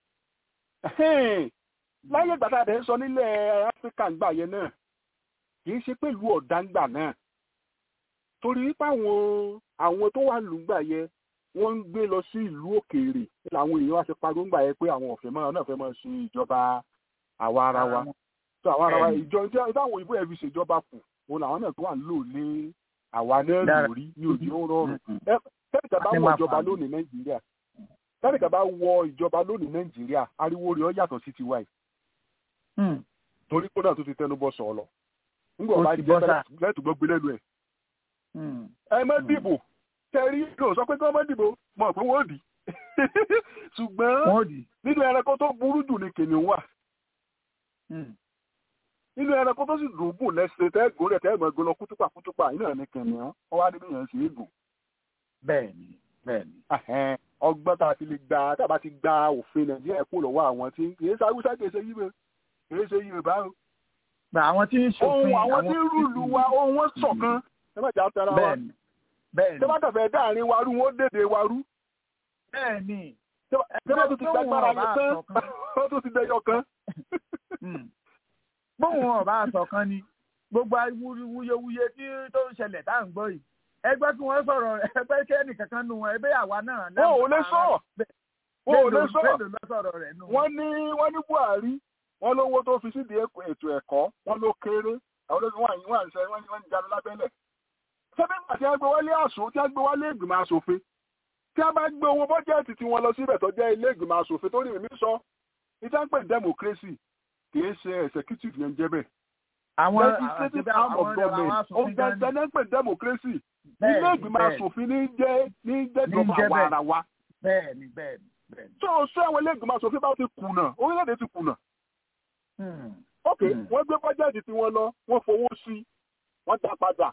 yìí láyé gbàtà rẹ̀ ń sọ nílẹ̀ áfíríkà ńgbà yẹn náà kì í ṣe pẹ̀lú ọ̀dáńgbà náà torí wípé àwọn àwọn tó wà lùgbà yẹn wọ́n ń gbé lọ sí ìlú òkèèrè làwọn èèyàn wá ṣe pariwo ńgbà yẹn pé àwọn ọ̀fẹ́ máa náà fẹ́ máa ṣe ìjọba àwa ara wa tó àwa ara wa Bẹ́ẹ̀ni. ìjọ tí táwọn òyìnbó ẹ̀ fi ṣèjọba kù òun làwọn náà tó wà ń lò ní àwa náà Dára. lórí ní òjì ó rọrùn Mm. tẹ́nìkà bá Àti wọ máa ìjọba fà á. lónìí nàìjíríà tẹ́nìkà bá wọ ìjọba lónìí nàìjíríà ariwo rẹ̀ ó yàtọ̀ sí tiwa yìí Hmm. torí kó náà tó ti tẹnu bọ́ sọ̀ lọ nígbà Ó bá ti jẹ́ bọ́ sà. lẹ́tù gbọ́ gbé lẹ́nu ẹ̀ Hmm. ẹ má dìbò tẹ́rí kò sọ pé kí wọ́n má dìbò mọ̀ pé wọ́n dì ṣùgbọ́n wọ́n dì. nínú ẹranko tó burú jù ni kìnìún wà Hmm. nínú ẹranko tó sì dùn gùn lẹ́sẹ̀ tẹ́ gùn rẹ̀ tẹ́ mọ̀ gbọ́n lọ kútùpà kútùpà iná ní kìnìún wọ́n wá níbi yẹn sì é gùn bẹ́ẹ̀ni bẹ́ẹ̀ni. Ẹhẹ́n, ọgbọ́n tá a ti lè gba tá a bá ti gba òfin nàìjíríà kó lọ́wọ́ àwọn tí kì í sáwúsá kì í ṣe yíbe kì í ṣe yorùbá o. Gba àwọn tí ń ohun ṣòfin àwọn tí ń rúlu wa ohun wọn ṣọ̀kan ẹ má jà tara wa bẹ́ẹ̀ni bẹ́ẹ̀ni tí wọ́n kàfẹ́ dáàrin wa rú wọn ó dèdè wa rú bẹ́ẹ̀ni. tí wọ́n tún ti gbàgbára yẹn tán ṣọ̀kan. wọ́n tún ti dẹyọ kan. Hmm. bóun ọba àṣọkan ni gbogbo wuyewuye tí tó ń ṣẹlẹ̀ tá à ń gbọ́ yìí ẹgbẹ́ tí wọ́n sọ̀rọ̀ ẹgbẹ́ kẹ́ni kankan nu wọn ẹgbẹ́ àwa náà. wọn ò lè sọ wọn ò lè sọ mélòó ló sọ̀rọ̀ rẹ̀ nù. wọ́n ní wọ́n ní buhari wọ́n lówó tó fi sídìí èkó- ètò ẹ̀kọ́ wọ́n ló kéré àwọn olóògùn wà yín wà ń sẹ wọ́n ní wọ́n ń jáde lábẹ́lẹ̀. sẹ́bí ìgbà tí wọ́n gbé wọlé àṣọ tí wọ́n gbé wọlé ìgbìmọ̀ asòfin tí wọ́n bá gbé owó bọ́jẹ́ẹ̀tì tí wọ́n lọ síbẹ̀ tó jẹ́ ilé ìgbìmọ̀ asòfin tó ní ìmí sọ ìjà ń pè ní democracy kì í ṣe executive yẹn jẹ́ bẹ́ẹ̀. àwọn legislative arm of government ó gẹ́gẹ́ ní pè ní democracy ilé ìgbìmọ̀ asòfin ní jẹ́ ní jẹ́ Ní ìjọba jẹ́ àwa bẹ́ẹ̀. ara wa. bẹ́ẹ̀ni bẹ́ẹ̀ni bẹ́ẹ̀ni. tó o sọ àwọn ilé ìgbìmọ̀ asòfin bá ti kùnà orílẹ̀-èdè ti kùnà Hmm. ok Mm. wọ́n gbé bọ́jẹ́ẹ̀tì tí wọ́n lọ wọ́n fowó sí wọ́n dá padà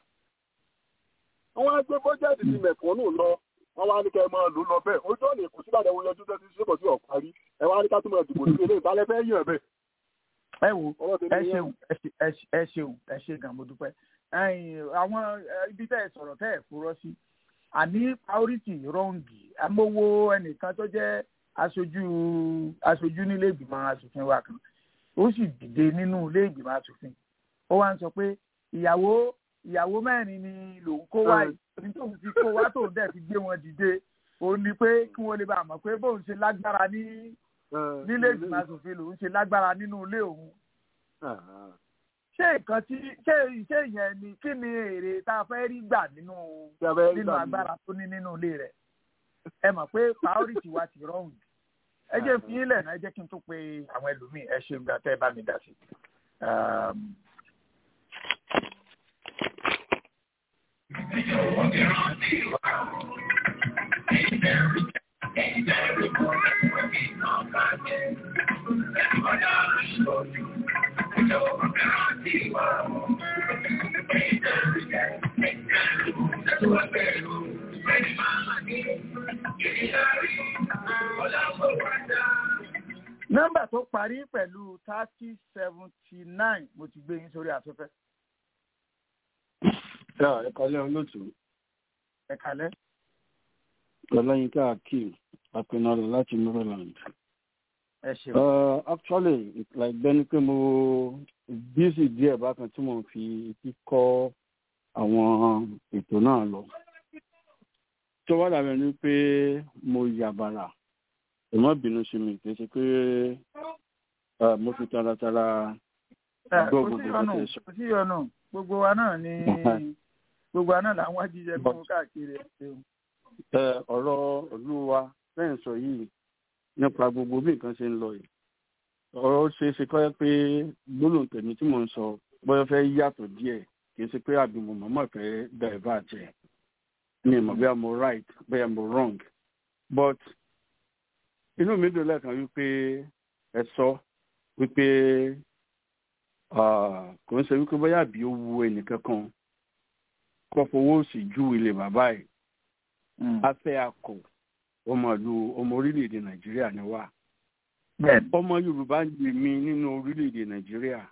wọ́n á gbé bọ́jẹ́ẹ̀tì tí mẹ̀kúnnù lọ wọ́n wá ní kẹ́ ẹ máa lò lọ bẹ́ẹ̀ ojú ọ̀nà èkó síbàdàn wọn yọjú tẹ́tí síbọ̀ sí ọ̀parí ẹ wá ní ká tún mọ̀ dìbò nílé ilé ìbálẹ̀ fẹ́ yàn bẹ́ẹ̀ ẹ wo ọwọ́ tèmi ẹ nìyẹn. ṣeun ẹ ṣe- ẹ ṣe- ẹ ṣeun ẹ ṣe gan mo dúpẹ́ ẹ̀yin àwọn ẹ, ibi tẹ́ ẹ sọ̀rọ̀ tẹ́ ẹ furọ́ sí àní priority rọ́ǹgì amówó ẹnìkan tó jẹ́ aṣojú aṣojú nílé ìgbìmọ̀ asòfin wa kan ó sì dìde nínú ilé ìgbìmọ̀ asòfin ó wá ń sọ pé ìyàwó ìyàwó mẹ́rin ni lòun kó wá yìí ní tóun fi kó wá tóun dẹ̀ fi gbé wọn dìde òun ni pé kí wọ́n lè bá a mọ̀ pé bóun ṣe lágbára ní nílé ìgbìmọ̀ asòfin lòun ṣe lágbára nínú ilé òun ṣé nǹkan tí ṣé iṣẹ́ yẹn ni kí ni èrè tá a fẹ́ rí gbà nínú Tí a fẹ́ rí nínú gbà agbára tó ní nínú ilé rẹ̀ ẹ mọ̀ pé priority wa ti rọrùn ẹ jẹ́ fi yín lẹ̀ náà ẹ jẹ́ kí n tó pe àwọn ẹlòmíì ẹ ṣe gbà tẹ́ ẹ bá mi dá sí. Um, nọ́mbà tó parí pẹ̀lú thirty seventy nine mo ti gbé yín sórí afẹ́fẹ́ ẹ kọ́lé olóòtú ẹ kálẹ́. ọláyínká akeem apinọrọ láti maryland. ẹ ṣeun. Uh, actually it's like bẹ́ni pé mo busy díẹ̀ bákan tí mo fi kíkọ́ àwọn ètò náà lọ. tó wá dàbẹ̀ ni pé mo yàbàrà ìmọ̀ bínú sí mi kì í ṣe pé uh, mo fi taratara Ẹ, gbọ́ kò gbogbo sí ọ̀nà nǹkan tẹ́ ẹ sọ. kò sí ọ̀nà gbogbo wa náà ni gbogbo wa náà là ń wá jíjẹ mímu káàkiri ẹ ṣeun ọ̀rọ̀ ìlú wa lẹ́yìn sọ yìí nípa gbogbo bí nǹkan ṣe ń lọ yìí ọ̀rọ̀ ṣe é ṣe kọ́ pé gbólóhùn tèmi tí mò ń sọ bóyá fẹ́ yàtọ̀ díẹ̀ kì í ṣe pé àbí mo mọ̀mọ́ fẹ́ divert ẹ̀ mi mọ̀ bóyá mo right bóyá mo wrong but inú mi dùn lẹ́ẹ̀kan wípé ẹ sọ wípé kò ń ṣe wípé bóyá àbí ó wu ẹnìkan kan kó fowó sí ju ilé bàbá ẹ̀ afẹ́ akọ ọmọ ìlú ọmọ orílẹ̀-èdè nàìjíríà ni wá ọmọ yorùbá ń gbè mí nínú orílẹ̀-èdè nàìjíríà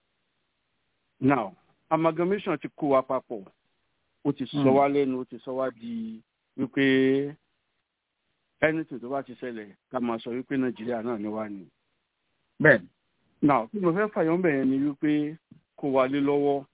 now amalgamation ti kó wa papọ̀ ó ti sọ wá lẹ́nu ó ti sọ wá di wípé anything tó bá ti ṣẹlẹ̀ ká máa sọ wípé nàìjíríà náà ni wá ni. bẹ́ẹ̀ni. now tí mo fẹ́ fàyọ́ bẹ̀rẹ̀ ni wípé kó wa lé lọ́wọ́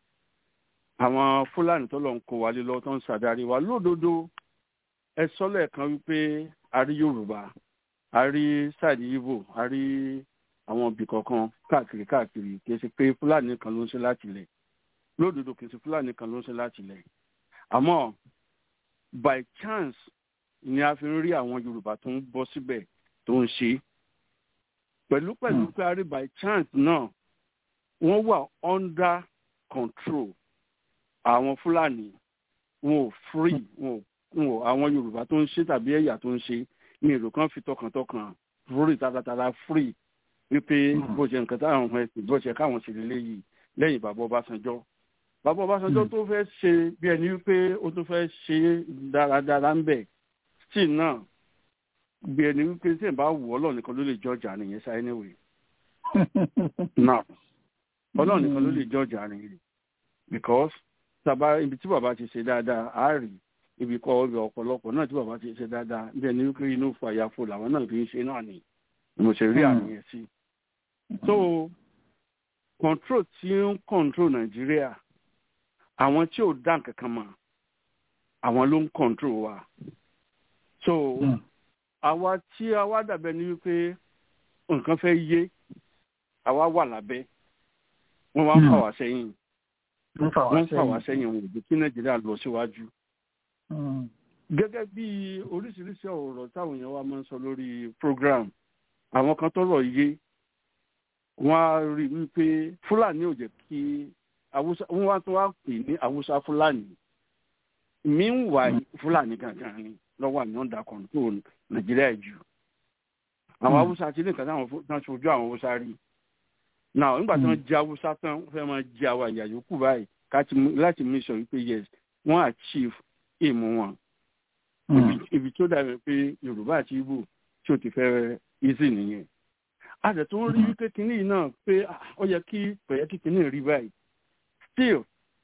àwọn fúlàní tó lọ ń kó wa lé lọ́wọ́ tó ń ṣàdarí wa lódodo ẹ sọ lẹ́ẹ̀kan wípé a rí yorùbá a rí sáàdì ibo a rí àwọn ibì kọ̀ọ̀kan káàkiri káàkiri kì í ṣe pé fúlàní kan ló ń ṣe láti lẹ̀ lódodo kì í ṣe fúlàní kan ló ń ṣe láti lẹ̀ àmọ́ by chance ni a fi ń rí àwọn yorùbá tó ń bọ́ síbẹ̀ tó ń ṣe pẹ̀lú pẹ̀lú pé a rí by chance náà wọ́n wà under control àwọn fúlàní wọn ò free wọn ò àwọn yorùbá tó ń ṣe tàbí ẹ̀yà tó ń ṣe ní èrò kan fi tọkàntọkàn lórí taratara free wípé bó ṣe nǹkan táwọn ọmọ ẹsìn bó ṣe káwọn ṣe lélẹ́yìí lẹ́yìn bàbá ọbásanjọ́ bàbá ọbásanjọ́ tó fẹ́ ṣe bí ẹni wípé ó tó fẹ́ ṣe dáradára ń bẹ̀ tí náà bí ẹni wípé tí ẹ̀ bá wù ọlọ́run nìkan ló lè jọjà nìyẹn ṣáà anyway now ọlọ́run nìkan ló lè jọjà nìyẹn because tàbá ibi tí bàbá ti ṣe dáadáa á rí ibi kọ́ ibi ọ̀pọ̀lọpọ̀ náà tí bàbá ti ṣe dáadáa bí ẹni wípé inú fàyàfò làwọn náà fi ń ṣe náà ni mo ṣe rí àmì yẹn sí. so control tí ń control nàìjíríà àwọn tí ò dá nǹkan kan mọ̀ àwọn ló ń control wa. so àwa tí àwa dàbẹ̀ ni wípé nǹkan fẹ́ yé àwa wà lábẹ́ wọ́n wá ń fà wá sẹ́yìn wọ́n fà wá sẹ́yìn wọn ò jẹ́ kí nàìjíríà lọ síwájú. gẹ́gẹ́ bí oríṣiríṣi ọ̀rọ̀ táwọn èèyàn wa máa ń sọ lórí program àwọn kan tọrọ yé wọn á rí i wípé fúlàní ò jẹ́ kí awúsá wọn wá tó wá pè ní awúsá fúlàní meanwhile fúlàní gangan ni lọ́wọ́ àmì ọ̀dà control nàìjíríà jù àwọn awúsá ti ní nǹkan táwọn tán ṣojú àwọn awúsá rí náà nígbà tí wọ́n jẹ awúsá tán wọ́n fẹ́ máa jẹ àwọn àyà yòókù báyìí láti mú sọ wípé yes wọ́n achieve èèmù wọn ibi tó dàbí pé yorùbá àti ibo tí o ti fẹ́ easy nìyẹn a dẹ̀ tó ń rí wípé kínní náà pé ó yẹ kí kò yẹ kí kínní rí báyìí still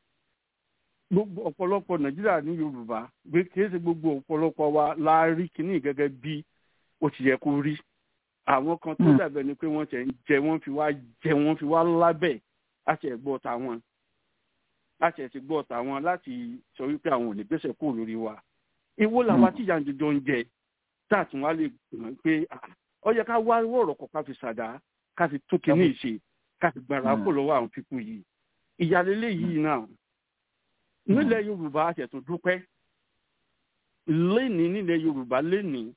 gbogbo ọ̀pọ̀lọpọ̀ nàìjíríà ní yorùbá gbé kìí ṣe gbogbo ọ̀pọ̀lọpọ̀ wa la rí kínní gẹ́gẹ́ bí ó ti yẹ kó rí àwọn kan tó dàbẹ̀ ni pé wọ́n tẹ̀ ń jẹ wọ́n fi wá jẹ wọ́n fi wá lábẹ́ àti ẹ̀gbọ́ tàwọn àti ẹ̀sìn gbọ́ tàwọn láti sọ wípé àwọn ò ní gbèsè kúrò lórí wa ìwọ làwa tí ìyá jọjọ ń jẹ tá a tún wá lè mọ̀ pé ó yẹ ká wá wọ̀rọ̀ kọ̀ ká fi ṣàdá ká fi tún kínní ìṣe ká fi gbàrà kó lọ́wọ́ àwọn pípù yìí ìyàlélẹ́ yìí náà nílẹ̀ yorùbá àtẹ̀tún dúpẹ́ lénìí nílẹ̀ yorùbá lénìí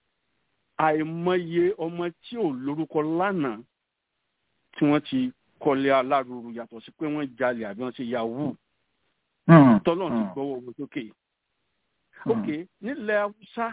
àìmọye ọmọ tí ò lórúkọ lánàá tí wọ́n ti kọ́lé alárùrù yàtọ̀ sí pé wọ́n jalè àbí wọ́n ṣe yahoo tọ́lọ́ ti gbọ́wọ́ owó sókè ok nílẹ̀ haúsá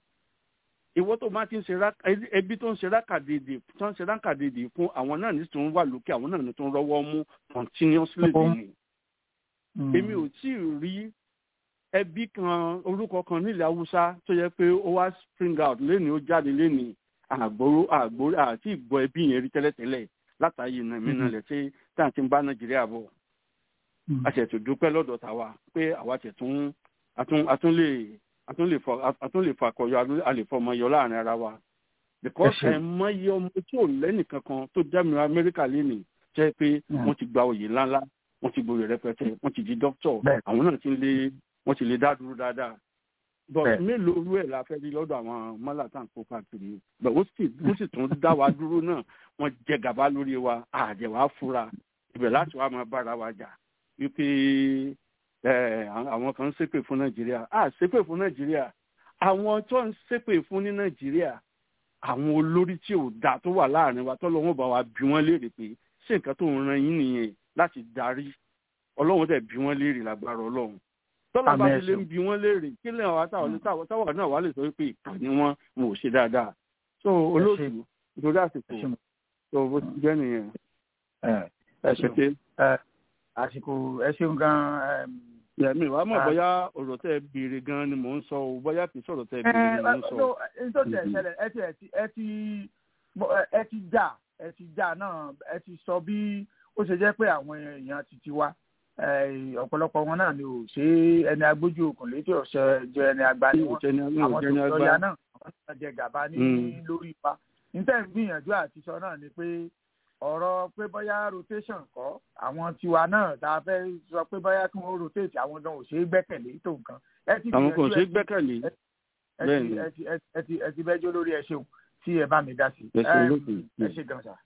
ìwọ tó máa ti ń ṣe ẹbí tó ń ṣe rákàdédè tó ń ṣe rákàdédè fún àwọn náà ní tó ń wà lókè àwọn náà ní tó ń rọwọ́ mú continuously nìyí èmi ò tí ì rí ẹbí kan orúkọ kan nílẹ̀ haúsá tó yẹ pé ó wá spring out lénìí ó jáde lénìí àgbòrò àgbòrò àti ìgbọ́ ẹbí yẹn rí tẹ́lẹ̀tẹ́lẹ̀ látàyè nàìmínà lẹ̀ tí tá à ti ń bá nàìjíríà bọ̀ àṣẹ̀tò dúpẹ́ lọ́dọ̀ tàwa pé àwa tẹ̀ tún atún lè atún lè fọ atún lè fakọyọ a lè fọmọ yọ láàrin ara wa because ẹ mọyì ọmọ tí ò lẹ́nìkan kan tó dẹ́mi amẹ́ríkà lénìí jẹ́ pé wọ́n ti gba oyè ńláńlá wọ́n ti gboyè rẹpẹtẹ wọ́n ti di dókítọ̀ àwọn náà ti lè wọ́n ti lè dá dúró dáadáa but mélòó orú ẹ̀ la fẹ́ rí lọ́dọ̀ àwọn mọ́làtà kó káàkiri but ó sì ó sì tún dá wa dúró náà wọ́n jẹ gàba lórí wa àjẹwà fura ibẹ̀ láti wá máa bára wa jà wípé àwọn kan ń ṣépè fún nàìjíríà à ṣépè fún nàìjíríà àwọn tó ń ṣépè fún ní nàìjíríà àwọn olórí tí ò dáa tó wà láàrin wa tọ́lọ́ wọn bá wa bí wọ́n léèrè pé ṣé nǹkan tó ń ran yín nìyẹn láti darí ọlọ́run tẹ̀ bí wọ́n léèrè lágbára ọlọ́run tọ́lá bá ti lè ń bí wọ́n léèrè kí lè wá táwọn táwọn náà wà lè sọ pé ìkà ni wọ́n wọn ò ṣe dáadáa so olóòtú nítorí àsìkò so bó ti jẹ́ nìyẹn. ẹ ṣeun àsìkò ẹ ṣeun gan-an yẹmi wàá mọ̀ bóyá ọ̀rọ̀ tẹ́ béèrè gan ni mò ń sọ o bóyá kì í sọ̀rọ̀ tẹ́ béèrè ni mò ń sọ. ẹ tó tẹ̀ ṣẹlẹ̀ ẹ ti ẹ ti ẹ ti jà ẹ ti jà náà ẹ ti sọ bí ó ṣe jẹ́ pé àwọn èèyàn ti ti wá ọ̀pọ̀lọpọ̀ wọn náà ni ò ṣe ẹni agbójú okùn létí ọ̀sẹ̀ jẹ ẹni àgbà ni wọn àwọn tó lọ́ọ̀yà náà àwọn tó jẹ gàba ní lórí ipa níta ìgbìyànjú àti sọ náà ni pé ọ̀rọ̀ pé bóyá rotation kọ́ àwọn tiwa náà tá a fẹ́ sọ pé bóyá kí wọ́n rotate àwọn gan ò ṣe é gbẹ́kẹ̀lé tó nǹkan. àwọn kò ṣe é gbẹ́kẹ̀lé bẹ́ẹ̀ ni. ẹ ti bẹ́jọ́ lórí ẹ ṣeun tí ẹ bá mi dá sí. ẹ ṣe gan sa.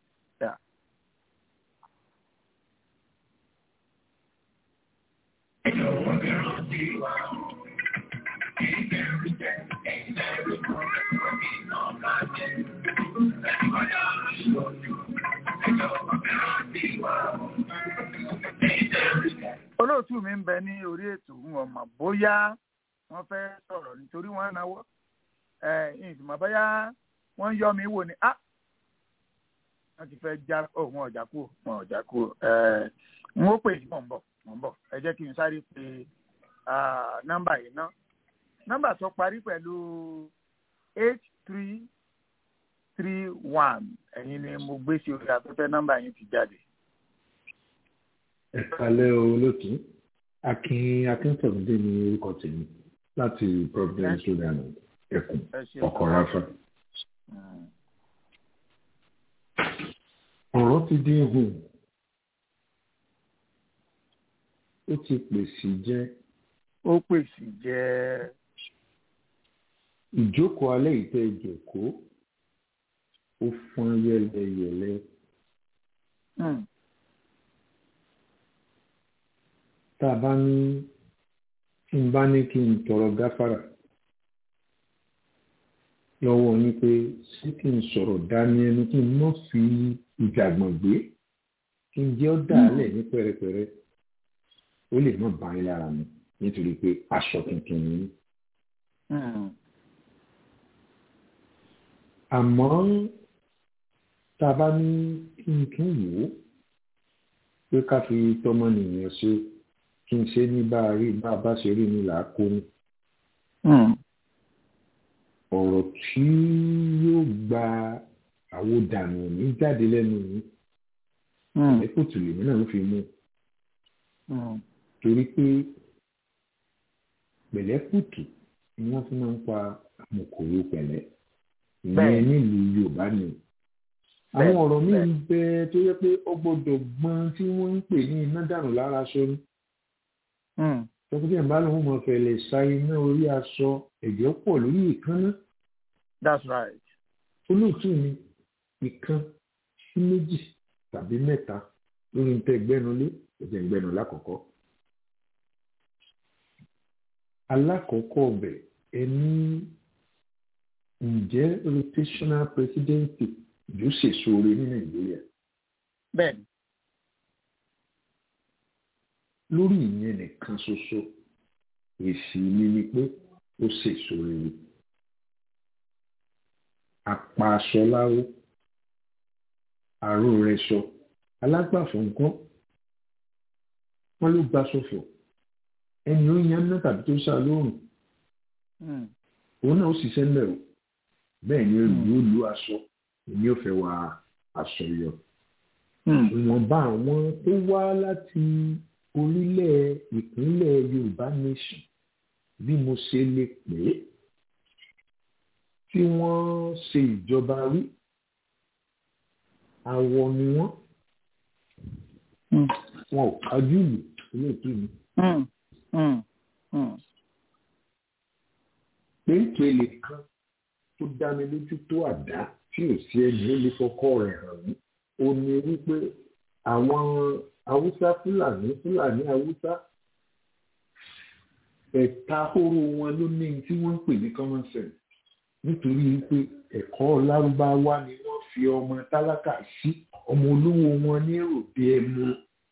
olóòtú mi ń bẹ ní orí ètò wọn mọ bóyá wọn fẹ́ sọ̀rọ̀ nítorí wọn náwó ẹ ìdìmọ bóyá wọn yọ mi wò ni ah wọn ti fẹ́ já ọ wọn ọjà kúrò wọn ọjà kúrò ẹ n ó pè yìí mọ̀ ń bọ̀ mọ̀ ń bọ̀ ẹ jẹ́ kí n sáré pe nọ́mbà yìí ná nọ́mbà tó parí pẹ̀lú eight three three one ẹ̀yin ni mo gbé sí orí afẹ́fẹ́ nọ́mbà yín ti jáde. ẹ kalẹ́ olóòtú akin akíntọ̀mídé ní orúkọ tèmi láti providence rhode island ẹkùn ọkọ̀ ráfà. ọ̀rọ̀ ti dín hù ó ti pèsè jẹ́. ó pèsè jẹ́. ìjókòó alẹ́ ìtẹ́ ìjókòó ó fọ́n yẹ́lẹyẹ̀lẹ. tá a bá ní tí n bá ní kí n tọrọ gáfárà lọ́wọ́ yín pé ṣé kí n sọ̀rọ̀ dání ẹnu kí n má fi ìjàgbọ̀n gbé kí n jẹ́ ọ́ dàálẹ̀ ní pẹ̀rẹ̀pẹ̀rẹ̀ ó lè má bá yín lára mi nítorí pé aṣọ tuntun ni. àmọ́ tá a bá ní kí n tún wò ó pé ká fi tọmọnìyàn ṣe kí n ṣe ní bá a rí bá a bá ṣe rí ni là á kó ní. ọ̀rọ̀ tí yóò gba àwòdànù ní jáde lẹ́nu yìí ẹ̀kọ́tù lèmi náà ló fi mú torí pé pẹ̀lẹ́kùtù ni wọ́n fi máa ń pa àmọ̀kòrò pẹ̀lẹ́ ìyẹn nílùú yorùbá ni àwọn ọ̀rọ̀ míì ń bẹ tó yẹ pé ó gbọ́dọ̀ gbọ́n tí wọ́n ń pè ní iná dànù lára aṣọ ni tọkítì ẹ̀ bá lóun mọ̀ fẹ̀lẹ̀ sa iná orí aṣọ ẹ̀jẹ̀ pọ̀ lórí ìkànnà. that's right. olóòtú mi ìkan sí méjì tàbí mẹ́ta lórí ntẹ́ gbẹ́nulé ẹ̀jẹ̀ ń gbẹ́nu lákọ̀ọ́kọ́. alákọ̀ọ́kọ́ ọbẹ̀ ẹni ǹjẹ́ rotational presidency yóò ṣèṣore ní nàìjíríà. bẹ́ẹ̀ni. lórí ìyẹn nìkan ṣoṣo èsì mi ni pé ó ṣèṣore ni. apá aṣọ láwó àrò rẹ̀ sọ alágbàfọ̀ nǹkan wọn ló gba ṣòfò ẹni ó yan náà tàbí tó sá lóòrùn òun náà ó ṣiṣẹ́ mẹ́rọ bẹ́ẹ̀ ni yóò lu aṣọ èmi ò fẹ́ wá aṣọ yọ. ìwọ̀nba àwọn tó wá láti orílẹ̀ ìpínlẹ̀ yorùbá nation bí mo ṣe lè pè é tí wọ́n ṣe ìjọba rí àwọ ni wọ́n wọn ò kájú ìlú olóòtú mi. péńpéle kan tó dá mi lójú tó àdá tí ò sí ẹni ó lè fọkọ rẹ̀ hàn mí ó ní wípé àwọn haúsá fúlàní fúlàní haúsá ẹ̀ta horo wọn ló ní tí wọ́n ń pè ní common sense nítorí pé ẹ̀kọ́ lárúbáwá ni wọ́n fi ọmọ tálákà sí ọmọ olówó wọn ní òde ẹmu.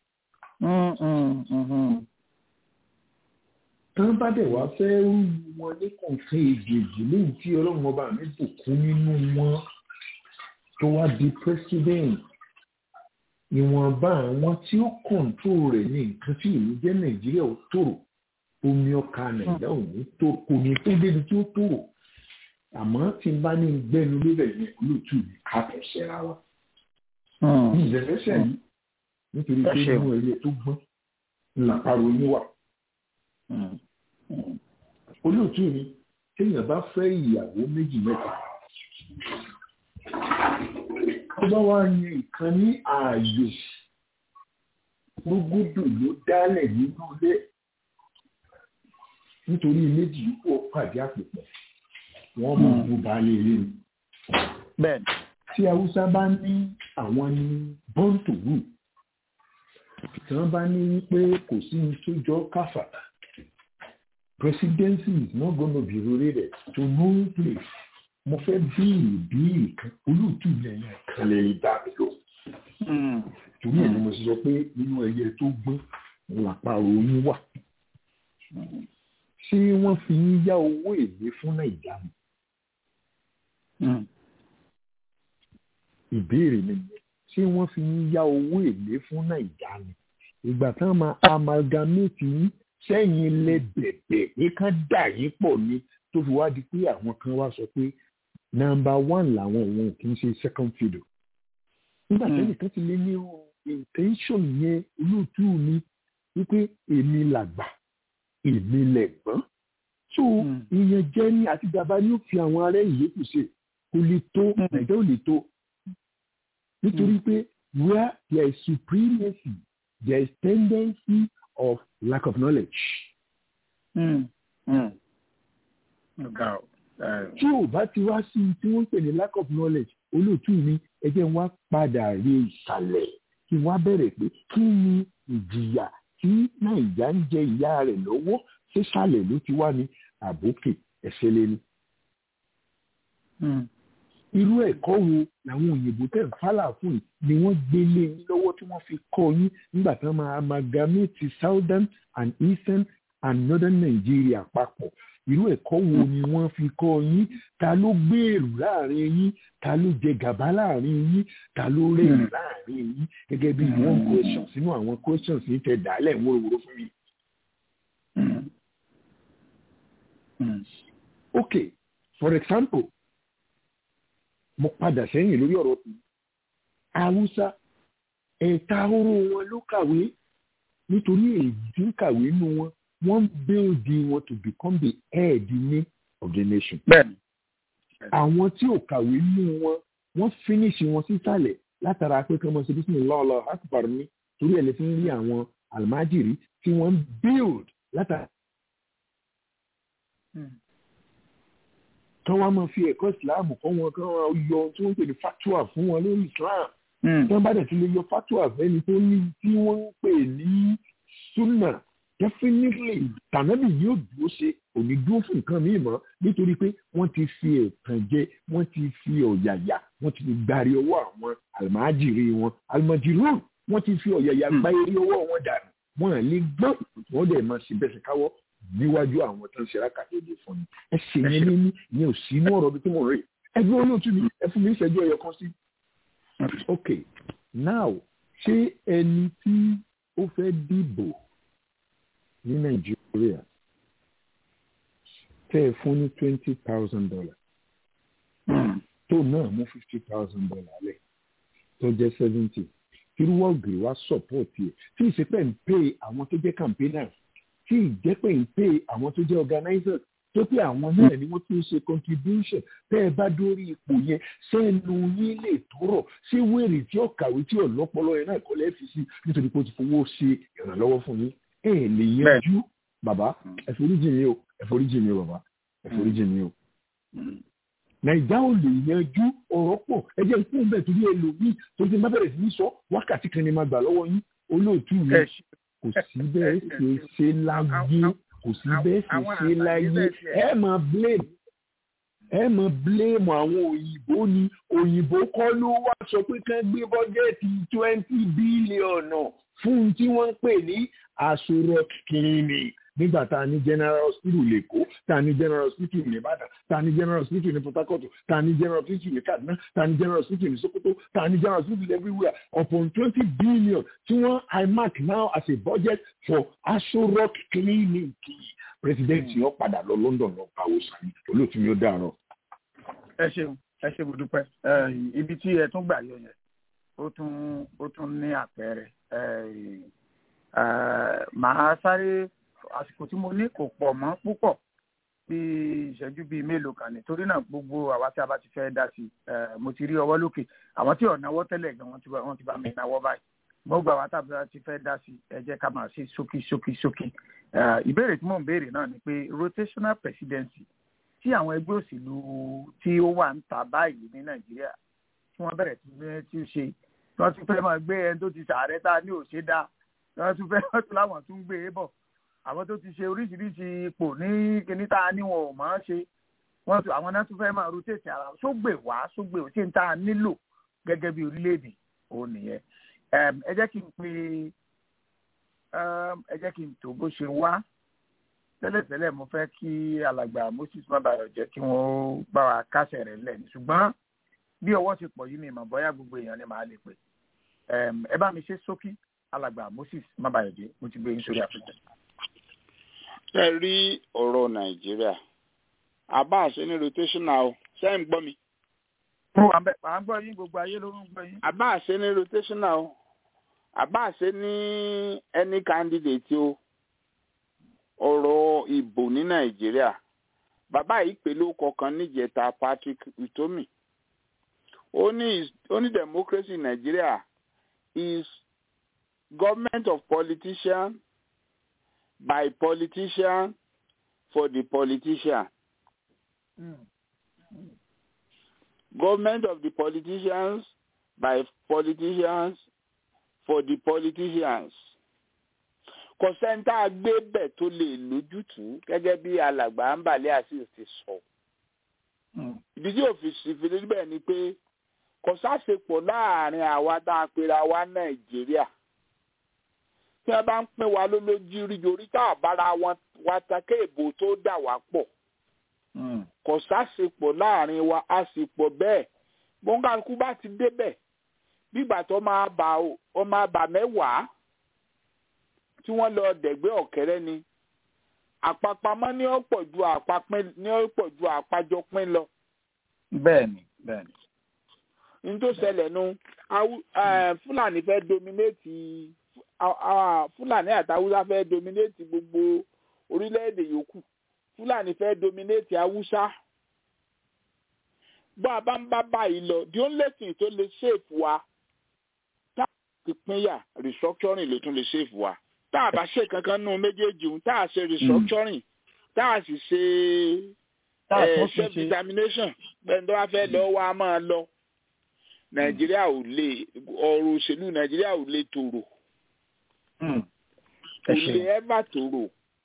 tán bá dẹ̀ wá fẹ́ rú wọn ní kọ̀ọ̀kan èjèèjì léyìí tí ọlọ́run ọba mi bùkún nínú wọn tó wá di president ìwọ̀nba àwọn tí ó kọ̀ǹtró rẹ̀ ní nǹkan tí ìlú jẹ́ nàìjíríà ó tòrò omi ọkà nàìjíríà ò ní tó kò ní tó débi tí ó tòrò àmọ́ tí n bá ní gbẹ́nu lébẹ̀ yẹn olóòtú mi ká tẹ̀ ṣẹ́ra wa. ní ìdẹ́fẹ́sẹ̀ yìí nítorí pé inú ẹ̀yẹ tó gbọ́n ńlá pariwo yín wà. olóòtú mi téèyàn bá fẹ́ ìyàwó méjì mẹ́ta tó bá wá yan nǹkan ní ààyò gbogbo ló dálẹ̀ nínú ilé nítorí méjì yìí kó pàdé àpòpọ̀ wọ́n mọ̀ bó baálé ilé ni. bẹ́ẹ̀ni. tí haúsá bá ní àwọn ní born to rule tí wọ́n bá ní pé kò sí ní tó jọ káfàtà presidency is not gonna be related to no place mo fẹ́ bíìrì bíìrì kan olóòtú lẹ́yìn kan lè dá mi lò. torí ẹ̀ ni mo sọ pé nínú ẹyẹ tó gbọ́n làpárò yín wà. ṣé wọ́n fi ń yá owó èlé fún nàìjíríà mi? ìbéèrè mi ni ṣé wọ́n fi ń yá owó èlé fún nàìjíríà mi? ìgbà táwọn máa amalgamate yín sẹ́yìn lẹ bẹ̀bẹ̀ pé kán dà yín pọ̀ ni tó fi wá di pé àwọn kan wá sọ pé nàmbà one làwọn òun kì í ṣe second fiddle. nígbà tẹ́lẹ̀ kan ti lé ní intention yẹn olóòtú mi wípé èmi làgbà èmi lẹ̀gbọ́n. so ìyẹn jẹ́ ní àti bàbá ní ó fi àwọn ará ìyókù ṣe kò lè tó nàìjíríà ò lè tó. nítorí pé where there is supremacy there is tendency of lack of knowledge. Mm. Mm tí ò bá ti wá sí tí wọ́n ń pè ní lack of knowledge olóòtú mi ẹ jẹ́ wá padà rí ìsàlẹ̀ kí wá bẹ̀rẹ̀ pé kí ni ìjìyà tí nàìjà ń jẹ ìyá rẹ̀ lọ́wọ́ sísàlẹ̀ ló ti wá ní àbókè ẹ̀ṣẹ̀ lẹ́nu. irú ẹ̀kọ́ wo làwọn òyìnbó tẹ̀ ń fálà fún yìí ni wọ́n gbélé yín lọ́wọ́ tí wọ́n fi kọ́ yín nígbà tí wọ́n máa amalgamate southern and eastern and northern Nigeria papọ̀ irú ẹ̀kọ́ wo ni wọ́n fi kọ́ yín ta ló gbèrú láàrin yín ta ló jẹ gàba láàrin yín ta ló rẹ̀yìn láàrin yín gẹ́gẹ́ bí one question sínú àwọn questions yìí tẹ dálẹ̀ wóróworó fún mi. ok for example mo padà sẹ́yìn lórí ọ̀rọ̀ tó haúsá ẹ̀ta oró wọn ló kàwé nítorí èyí tí ń kàwé nù wọn wọ́n build wọn to become the head ní of the nation. bẹ́ẹ̀ni. àwọn tí ò kàwé nù wọn wọ́n finish wọn sísàlẹ̀ látara pé kí wọ́n ṣe bísí lọ́ọ̀lọ́ akbar ní torí ẹ̀ lè fi ń rí àwọn almajiri tí wọ́n build látara. kí wọ́n máa fi ẹ̀kọ́ ìsìláàmù kọ́ wọn kí wọ́n yọ tí wọ́n ń pè ní fatua fún wọn lórí islam. tí wọ́n bá dẹ̀ ti lè yọ fatua fẹ́ni tó ní tí wọ́n ń pè ní sunna definitely tànàbì yóò dúró ṣe òní dúró fún nǹkan míì mọ́ nítorí pé wọ́n ti fi ẹ̀tàn jẹ wọ́n ti fi ọ̀yàyà wọ́n ti fi gbàrí ọwọ́ àwọn àlùmájìrì wọn àlùmájìrì wọ́n ti fi ọ̀yàyà gba eré ọwọ́ wọn dànù wọ́n lè gbọ́n wọ́n dẹ̀ máa ṣe bẹ́sẹ̀ káwọ́ níwájú àwọn tó ń ṣe rákàtẹ́jì fún mi ẹ ṣe yẹn ní ní ò sí inú ọ̀rọ̀ bí tí mo rí ẹgbẹ́ olóòtú mi ẹ fún mi ìṣẹ́jú ẹyọ kan sí. ok now ṣé ẹni tí ó fẹ́ dìbò ní nàìjíríà tẹ́ ẹ fún ní twenty thousand dollars tó náà mú fifty thousand dollars lẹ̀ tó jẹ́ seventy irúwọ́gbìn wa support yẹ tí ìṣepẹ̀ ń pè àwọn tó jẹ́ campaigners tí ìjẹ́pẹ̀ ń pè àwọn tó jẹ́ organizers tó pé àwọn náà ni wọ́n tún ṣe contribution tẹ́ ẹ bá dórí ipò yẹn sẹ́nu yín lè tọrọ ṣé wèrè tí ó kàwé tí ọ̀lọ́pọ̀lọ́ yẹn náà kọ́ lẹ́ẹ̀fì sí nítorí pé ó ti fowó ṣe ìrànlọ́wọ́ fún yín ẹ lè yanjú bàbá ẹforíjì mi o ẹforíjì mi o bàbá ẹforíjì mi o. nàìjà ò lè yanjú ọ̀rọ̀ pọ̀ ẹ jẹ́ ikú bẹ́ẹ̀ torí ẹlòmíì tó ti má bẹ̀rẹ̀ sí ní sọ wákàtí kan ni máa gbà lọ́wọ́ yín olóòtú mi kò sí bẹ́ẹ̀ ṣe ṣe láyé kò sí bẹ́ẹ̀ sì ṣe láyé ẹ máa blame ẹ máa blame àwọn òyìnbó ni òyìnbó kọ́ ló wá sọ pé kán gbé bọ́jẹ́ẹ̀tì twenty bílíọ̀nù fún tí wọ́n ń pè ní àsọ̀rọ̀ clinic nígbà tá a ní general hospital lẹ́kọ̀ọ́ tá a ní general hospital ní ìbàdàn tá a ní general hospital ní port harcourt tá a ní general hospital ní kaduna tá a ní general hospital ní sokoto tá a ní general hospital everywhere upon twenty billion tí wọ́n imac now as a budget for aso rock clinic president yóò padà lọ london lọ pàwọ́ sani olóòtú yóò dàrọ. ẹ ṣeun ẹ ṣe mo dúpẹ́ ibi tí ẹ tún gbà yọ yẹn ó tún ó tún ní àpẹẹrẹ màá sáré àsìkò tí mo ní kò pọ̀ mọ́ púpọ̀ bí ìṣẹ́jú bíi mélòó kan nítorí náà gbogbo àwa tí a bá ti fẹ́ dá sí mo ti rí ọwọ́ lókè àwọn tí ò náwó tẹ́lẹ̀ gan wọ́n ti bá mi náwó báyìí mo gba àwa tí a ti fẹ́ dá sí ẹ jẹ́ ká máa ṣe ṣókí ṣókí ṣókí ìbéèrè tí mò ń béèrè náà ni pé rotational presidency tí àwọn ẹgbẹ́ òṣèlú tí ó wà ń ta báyìí ní nàìjíríà tí wọ́n bẹ̀rẹ̀ tí ó ṣe tí wọ́n tún fẹ́ máa gbé ẹni tó ti sàárẹ̀ tá a ní òṣè dá wọ́n tún fẹ́ wọ́n tún láwọn tún gbé e bọ̀ àwọn tó ti ṣe oríṣiríṣi ipò ní kíní tá a ní wọn ò mọ̀ ọ́n ṣe wọ́n tún àwọn náà tún fẹ́ máa rotate ara sógbè wá sógbè ò ṣe ń tá a nílò gẹ́gẹ́ bí orílẹ̀-èdè òun nìyẹn ẹ jẹ́ kí n pe ẹ jẹ́ kí n tó bó ṣe wá tẹ́lẹ̀tẹ́lẹ̀ mo fẹ́ kí alàgbà moses mabayọ jẹ́ kí wọ́n bá wa kásẹ̀ rẹ̀ lẹ̀ ní ṣùgbọ́n bí ọwọ́ ti pọ̀ yìí mi mọ̀ bóyá gbogbo èèyàn ni màá lè pè ẹ bá mi ṣe ṣókí alàgbà moses mabayọ jẹ́ mo ti gbé yín sórí àfihàn ẹ rí ọ̀rọ̀ nàìjíríà àbá àṣẹ ní rotational o ṣé ń gbọ́ mi. mo wà bẹ́ẹ̀ à ń gbọ́ yín gbogbo ayé ló ń gbọ́ yín. àbá àṣẹ ní rotational o àbá àṣẹ ní any candidate o ọ̀rọ̀ ìbò ní nàìjíríà bàbá yìí pè ló kọkàn níjẹta patrick utomi ó ní ó ní democracy in nigeria is government of politicians by politician for the politician. Mm. Government of the politicians by politicians for the politicians. Kọ̀sẹ́ńtà gbé bẹ̀ tó lè lójútùú gẹ́gẹ́ bí alàgbà Ambale Azeez ti sọ. Ìdí tí òfìsì fi níbẹ̀ ni pé kọ̀sásepọ̀ láàrin àwa tá a pera wa Nàìjíríà tí wọn bá ń pín wa lólójú rí yorí tá a bára wọn wa ta kéèbó tó dà wá pọ̀ kò sásìpọ̀ láàrin wa a sì pọ̀ bẹ́ẹ̀ bóńgàkú bá ti débẹ̀ bígbà tó máa bà ó máa bà mẹ́wàá tí wọ́n lọ dẹ̀gbẹ́ ọ̀kẹ́rẹ́ ni àpapamọ́ ní ọ̀pọ̀ ju àpapín ní ọ̀pọ̀ ju àpájọpín lọ. bẹ́ẹ̀ni bẹ́ẹ̀ni. ní tó ṣẹlẹ̀ nu fúlàní fẹ́ dominate fúlàní àtàwùsá fẹ́ dominate gbogbo orílẹ̀-èdè yòókù fúlàní fẹ́ dominate haúsá bá a bá ń bá báyìí lọ the only thing tó lè save wa tá a ti pínyà restructuring ló tún lè save wa tá a bá ṣe kankan nù méjèèjì òun tá a ṣe restructuring tá a sì ṣe self determination bẹ́ẹ̀ tó bá fẹ́ lọ wá máa lọ nàìjíríà ò lè ọ̀rọ̀ òṣèlú nàìjíríà ò lè tòrò kò lè ẹ́bà tòrò.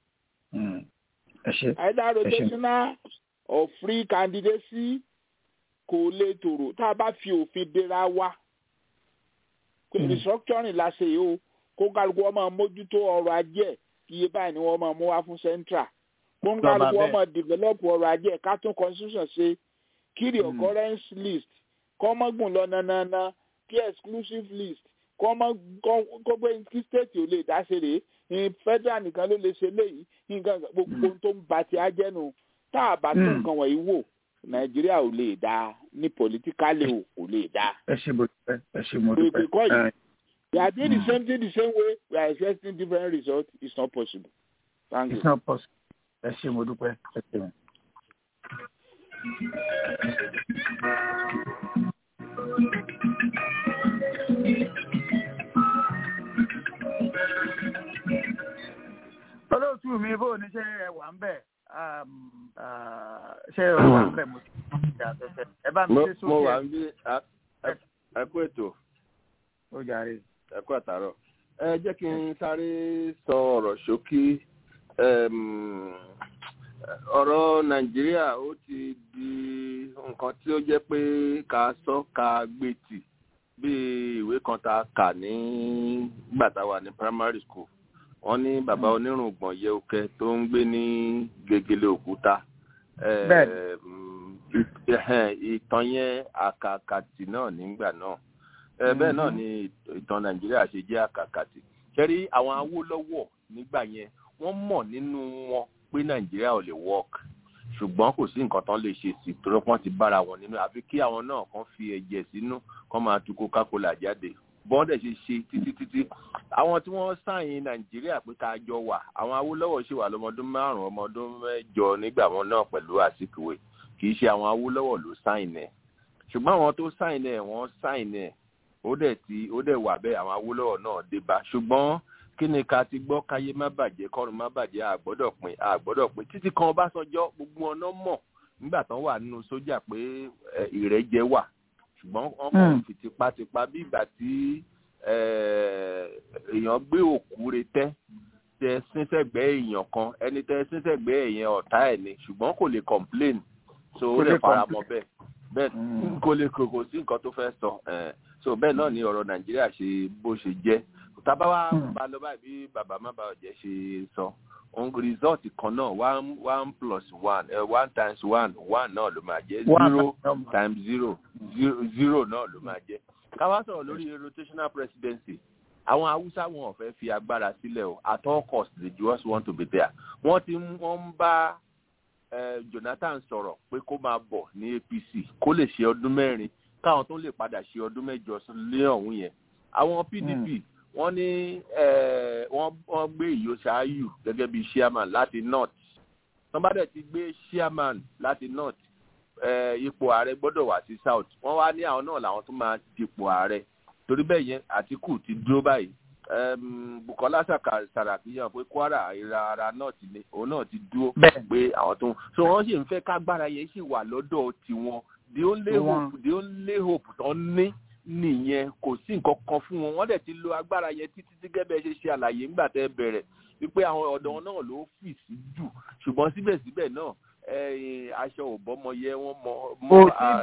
either rotational or free candidacy kò lè tòrò tá a bá fi òfin dera wa restructuring la ṣe yìí o kó kálukú ọmọ mójútó ọrọ̀ ajé ẹ̀ iye báyìí ni wọ́n máa mú wá fún central kó kálukú ọmọ develop ọrọ̀ ajé ẹ̀ ká tún constitution ṣe kí the occurrence list kọ́mọ́gùn lọ nanana kí exclusive list kọ́mọ́ kọ́gbẹ́ kí state ò lè dá ṣe rèé ní federal nìkan ló lè ṣe léyìí nǹkan gbogbo tó ń ba ti ajẹ́nu tá a bá tún nǹkan wọ̀nyí wò nàìjíríà ò lè dá ní politically o kò lè dá. ẹ ṣe mo dúpẹ́ ẹ ṣe mo dúpẹ́. we are doing the same thing the same way we are expecting different results it's not possible. thank you. it's not possible. ẹ ṣe mo dúpẹ́ ẹ ṣe mo. olóòtú mi bó ní ṣe ẹ wà ń bẹ ṣe ẹ wà ń bẹ mo ti ṣe àfẹfẹ ẹ bá mi ṣe sókè. mo wà ń bí ẹ kú ètò ó jàre. ẹ kú àtàrọ ẹ jẹ́ kí n sáré sọ ọ̀rọ̀ ṣókí ọ̀rọ̀ nàìjíríà ó ti di nǹkan tí ó jẹ́ pé ká sọ ká gbé tì bí ìwé kan tá a kà ní gbà tá a wà ní primary school wọ́n ní bàbá onírùngbọ̀n yẹukẹ tó ń gbé ní gegele òkúta ìtàn yẹn àkàkàtì náà nígbà náà bẹ́ẹ̀ náà ni ìtàn nàìjíríà ṣe jẹ́ àkàkàtì ṣẹ́rí àwọn awólọ́wọ̀ nígbà yẹn wọ́n mọ̀ nínú wọn pé nàìjíríà ò lè work ṣùgbọ́n kò sí nǹkan tán lè ṣe sí torí wọ́n ti bára wọn nínú àfi kí àwọn náà kàn fi ẹ̀jẹ̀ sínú kàn máa tu coca-cola jáde bọ́ọ̀dẹ̀ ṣe ṣe títí títí àwọn tí wọ́n sáyìn nàìjíríà pé ká jọ wà àwọn awólọ́wọ̀ ṣì wà lọ́mọdún márùn-ún ọmọdún mẹ́jọ nígbà wọn náà pẹ̀lú àsìkò kì í ṣe àwọn awólọ́wọ̀ ló sáyìn ẹ̀ ṣùgbọ́n àwọn tó sáyìn ẹ̀ wọ́n sáyìn ẹ̀ ó dẹ̀ ti ó dẹ̀ wà bẹ́ẹ̀ àwọn awólọ́wọ̀ náà dé bá ṣùgbọ́n kí ni ká ti gbọ́ káyé má bàjẹ́ kọ́run má bàjẹ́ àgbọ́dọ̀ pin àgbọ́dọ̀ pin títí kan ọbásanjọ́ gbogbo ọ̀nà mọ̀ nígbà tán wà nínú sójà pé ìrẹ́jẹ wà ṣùgbọ́n wọ́n kàn fi tipátipá bí ìgbà tí èèyàn gbé òkú retẹ́ tẹ sínsẹ̀gbẹ́ èèyàn kan ẹni tẹ sínsẹ̀gbẹ́ èèyàn ọ̀tá ẹ̀ ni ṣùgbọ́n kò lè complain so ó lè fara mọ́ bẹ́ẹ̀ bẹ́ẹ̀ kò lè kò sí nǹkan tó fẹ́ sọ so bẹ́ẹ̀ náà ni ọ̀rọ̀ nàìjíríà ṣe bó ṣe jẹ́ tábà wá bá lọ báyìí bí bàbá má bàa jẹ́ ṣe sọ òun result kan náà one one plus one uh, one times one one náà ló máa jẹ́ zero times zero zero zero náà ló máa jẹ́ káwá sọ̀rọ̀ lórí rotational presidency àwọn haúsá wọn ò fẹ́ fi agbára sílẹ̀ o at all cost they just want to be there wọ́n ti wọ́n ń bá jonathan sọ̀rọ̀ pé kó máa bọ̀ ní apc kó lè ṣe ọdún mẹ́rin káwọn tó lè padà ṣe ọdún mẹ́jọ lé ọ̀hún yẹn àwọn pdp wọ́n ní wọ́n gbé ìyóṣááyù gẹ́gẹ́ bí chairman láti north wọ́n bá dẹ̀ ti gbé chairman láti north ipò ààrẹ gbọ́dọ̀ wá sí south wọ́n wá ní àwọn náà làwọn tó máa dipò ààrẹ torí bẹ́ẹ̀ yẹn àtìkù ti dúró báyìí bukola saraki yàn pé kwara ìra ara náà ti ní òun náà ti dúró pé àwọn tó ń so wọ́n sì ń fẹ́ kágbára yẹn sì wà lọ́dọ̀ tiwọn the only hope the only hope tó ní nìyẹn kò sí nǹkan kan fún wọn wọ́n dẹ̀ ti lo agbára yẹn títí tí gẹ́gẹ́ ṣe ṣe àlàyé ńgbà tẹ́ bẹ̀rẹ̀ wípé àwọn ọ̀dọ́ náà ló fì sí jù ṣùgbọ́n síbẹ̀síbẹ̀ náà aṣọ òbọ́mọ yẹ wọ́n mọ ọmọ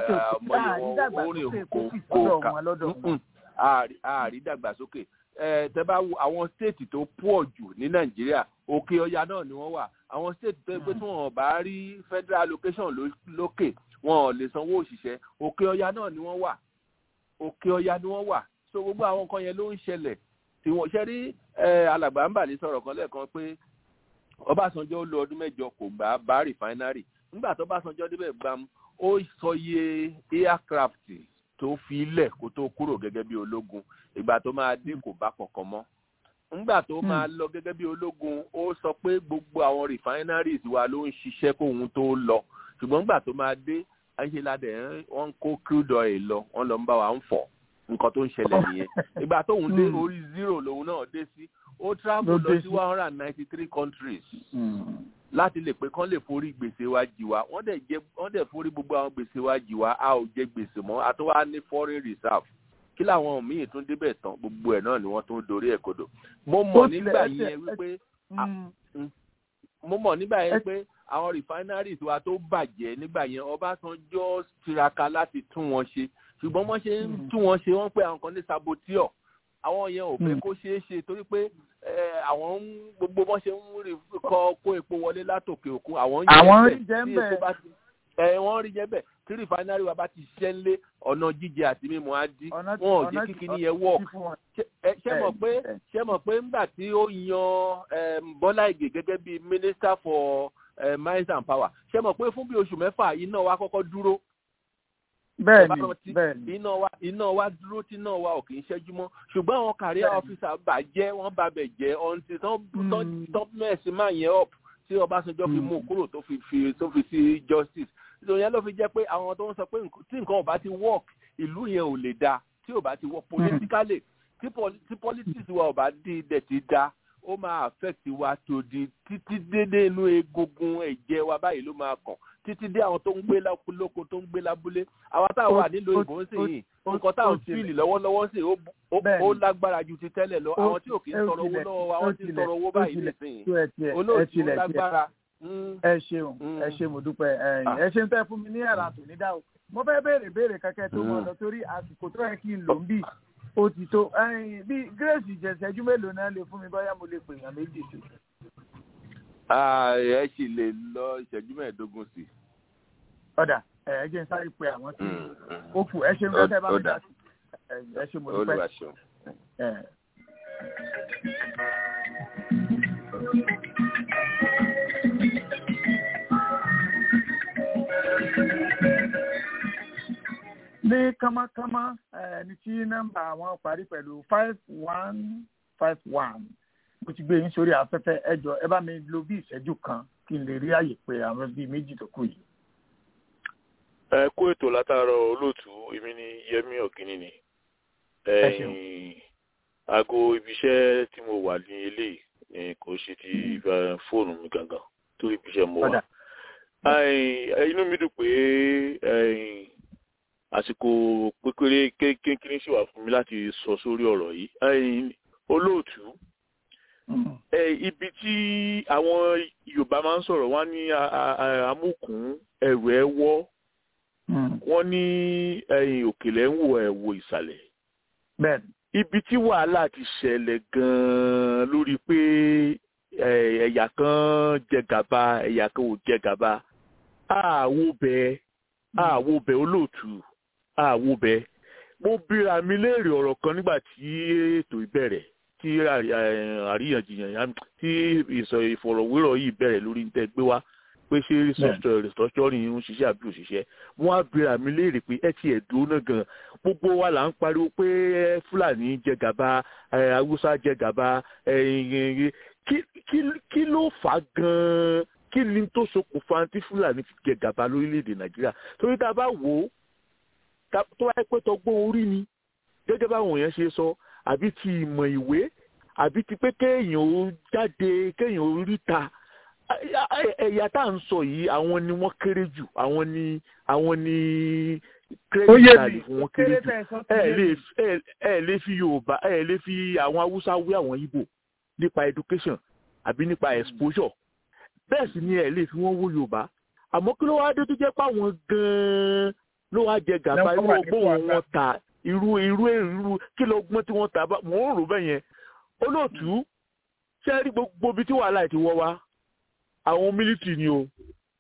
yẹ wọ́n orin kò kò ká àárí dàgbàsókè tẹ bá wo àwọn stéètì tó pọ̀ jù ní nàìjíríà òkè ọya náà ni wọ́n wà àwọn stéètì tó pé tí wọ́n bá rí federal allocation lókè wọn ò lè sanwó òṣìṣẹ́ òkè ọya náà ni wọ́n wà òkè ọya ni wọ́n wà so gbogbo àwọn nǹkan yẹn ló ń ṣẹlẹ̀ tí wọ́n ṣe rí alàgbà ń bà ní sọ̀rọ̀ kan lẹ́ẹ̀kan pé ọbásanjọ́ ó lo ọdún mẹ́jọ kò gbà bá rìfáínárì nígbà tó ọbásanjọ́ débẹ̀ gbam ó sọ iye aircraft tó fi ilẹ̀ kó tó kúrò gẹ́gẹ́ bí ológun ìgbà tó máa dín kò bá kankan mọ́ nígbà tó máa lọ gẹ́gẹ́ bí ológun ó sọ pé gbogbo àwọn refineries wa ló ń ṣiṣẹ́ kóhun tó lọ ṣùgbọ́n nígbà tó máa dé ayélujáde wọ́n ń kó crude oil lọ wọ́n lọ ń bá wa ń fọ̀ nǹkan tó ń ṣẹlẹ̀ nìyẹn ìgbà tóun dé orí zero lòun náà dé sí ó travel lọ sí one hundred and ninety three countries láti lè pé kán lè forí gbèsè wa jì wá wọ́n dẹ̀ jẹ́ wọ́n dẹ̀ forí gbogbo àwọn gbèsè wa jì wá a ò jẹ gbèsè mọ́ a tó wá ní foreign reserve kí làwọn míì tún débẹ̀ tán gbogbo ẹ̀ náà ni wọ́n tún dorí ẹ̀ kodò mo mọ̀ nígbà yẹn wípé mo mọ̀ nígbà yẹn pé àwọn refineries wa tó bàjẹ́ nígbà yẹn ọbásanjọ́ tiraka láti tún wọn ṣe ṣùgbọ́n wọ́n ṣe ń tún wọn ṣe wọ́n pé àwọn kan ní saboteur àwọn yẹn ò fẹ́ kó ṣeé ṣe torí pé àwọn gbogbo wọn ṣe ń rí kọ kó epo wọlé látòkè òkun àwọn ń jẹ bẹ́ẹ̀ tí epo bá ti ẹ wọ́n rí jẹ́ bẹ́ẹ̀ tí rìfánárì wa bá ti ṣiṣẹ́ ńlé ọ̀nà jíjẹ àti mímu á dí wọn ò jẹ́ kíkiní yẹn work ṣé mọ̀ pé ṣé mọ̀ pé ńgbà tí ó yan Bọ́lá Ìgè gẹ́gẹ́ bí minister for uh, mines and power ṣé mọ̀ pé fún bí oṣù mẹ́fà iná wa kọ́kọ́ dúró bẹ́ẹ̀ni bẹ́ẹ̀ni iná wa iná wa dúró tí iná wa ò kì í ṣẹ́jú mọ́ ṣùgbọ́n àwọn career officer bàjẹ́ wọ́n bà bẹ̀ jẹ́ ọ̀ǹtì tán mẹ́ẹ̀sì máa yẹn up tí Ọbásanjọ́ fi mú kúrò tó fi fi tó fi sí justice ìṣòro yẹn ló fi jẹ́ pé àwọn tó ń sọ pé tí nǹkan ò bá ti work ìlú yẹn ò lè da tí ò bá ti work politically tí politics wa ò bá di dẹ̀ ti da ó máa affect wa tó di títí dédé inú egungun ẹ̀jẹ̀ wa báyìí ló máa kàn títí dé àwọn tó ń gbé lóko tó ń gbé lábúlé àwa tá a wà nílùú ìbò ń sìn yìí nǹkan tá à ń fíìlì lọ́wọ́lọ́wọ́ sí ó lágbára ju ti tẹ́lẹ̀ lọ àwọn tí ò kì í sọ̀rọ̀ owó lọ́wọ́ wa wọ́n ti sọ̀rọ̀ owó báyìí nísìnyí olóòtú lágbára. ẹ ṣeun ẹ ṣe mo dúpẹ́ ẹ ṣe ń tẹ́ fún mi ní ẹ̀rọ àtòní dá o mo fẹ́ béèrè béèrè kẹ́kẹ́ tó mọ̀ lọ torí àsìkò tó yẹ kí n lò ń bì ó ti tó bí grace ìjẹsẹ́jú mélòó náà lè fún mi bóyá mo lè pè yàn méjì sí. ẹ sì lè lọ ìṣẹ́jú mẹ́ẹ̀ẹ́dógún sí. ọ̀dà ẹ jẹ́ n sáré pe àwọn tí ó kù ẹ ṣe ń fẹ́ bá mi dá sí ẹ ṣe mo dúpẹ́. ní kánmọ́kánmọ́ ẹni tí nọ́mbà àwọn parí pẹ̀lú five one five one mo ti gbé yín sórí afẹ́fẹ́ ẹ jọ ẹ bá mi lo bí ìṣẹ́jú kan kí n lè rí àyè pé àwọn bíi méjì tó kù yìí. ẹ kó ètò látàárọ̀ olóòtú èmi ni Yẹmí Ọ̀gíní ni aago ibiṣẹ́ tí mo wà ní eléyìí kò ṣe ti fóònù mi gangan torí ibiṣẹ́ mo wà inú mi dùn pé àsìkò pékeré kékeré sì wà fún mi láti sọ sórí ọ̀rọ̀ yìí olóòtú ibi tí àwọn Yorùbá máa ń sọ̀rọ̀ wọ́n ní amúkùn ẹrù ẹ wọ́ wọ́n ní òkèlè ń wò ẹ̀ wò ìsàlẹ̀ ibi tí wàhálà ti ṣẹlẹ̀ gan-an lórí pé ẹ̀yà kan jẹ gàba ẹ̀yà kan ò jẹ gàba àwo bẹ́ẹ̀ àwo bẹ́ẹ̀ olóòtú àwo bẹ́ẹ̀ mo bíra mi léèrè ọ̀rọ̀ kan nígbà tí ètò ìbẹ̀rẹ̀ tí àríyànjiyàn tí ìfọ̀rọ̀wérọ̀ yìí bẹ̀rẹ̀ lórí tẹ́ gbé wá pé ṣé restructuring ń ṣiṣẹ́ àbí òṣìṣẹ́ wọ́n á bíra mi léèrè pé ẹ ti ẹ̀dùn náà gan gbogbo wa là ń pariwo pé fúlàní jẹ gàba haúsá jẹ gàba kí ló fà á gan-an kí ni tó ṣokùnfà tí fúlàní fi jẹ gàba lórílẹ̀‐èdè nàìjíríà torí tá a bá wò ó tó wáyé pé tọgbọ́n orí ni gẹ́gẹ́ báwọn èèyàn ṣe sọ àbí ti ìmọ̀ ìwé àbí ti pé kéèyàn ó jáde kéèyàn ó ríta ẹ̀yà tá à ń sọ yìí àwọn ni wọ́n kéré jù àwọn ni àwọn ni kírẹ́dì náà lè fún wọn kéré jù ẹ lè fi yorùbá ẹ lè fi àwọn haúsá wé àwọn ìgbò nípa education àbí nípa exposure bẹ́ẹ̀ sì ni ẹ lè fi wọ́n wó yorùbá àmọ́ kí ló wá dé tó jẹ́ pé àwọn gan-an ló wá jẹ gàba irú ọgbọ́n wọn ta irú irú irú kí ló gbọ́n tí wọ́n ta bá mò ń rò bẹ́ẹ̀ yẹn olóòtú ṣé rí gbogbo ibi tí wàhálà ti wọ́ wá àwọn mílítì ni o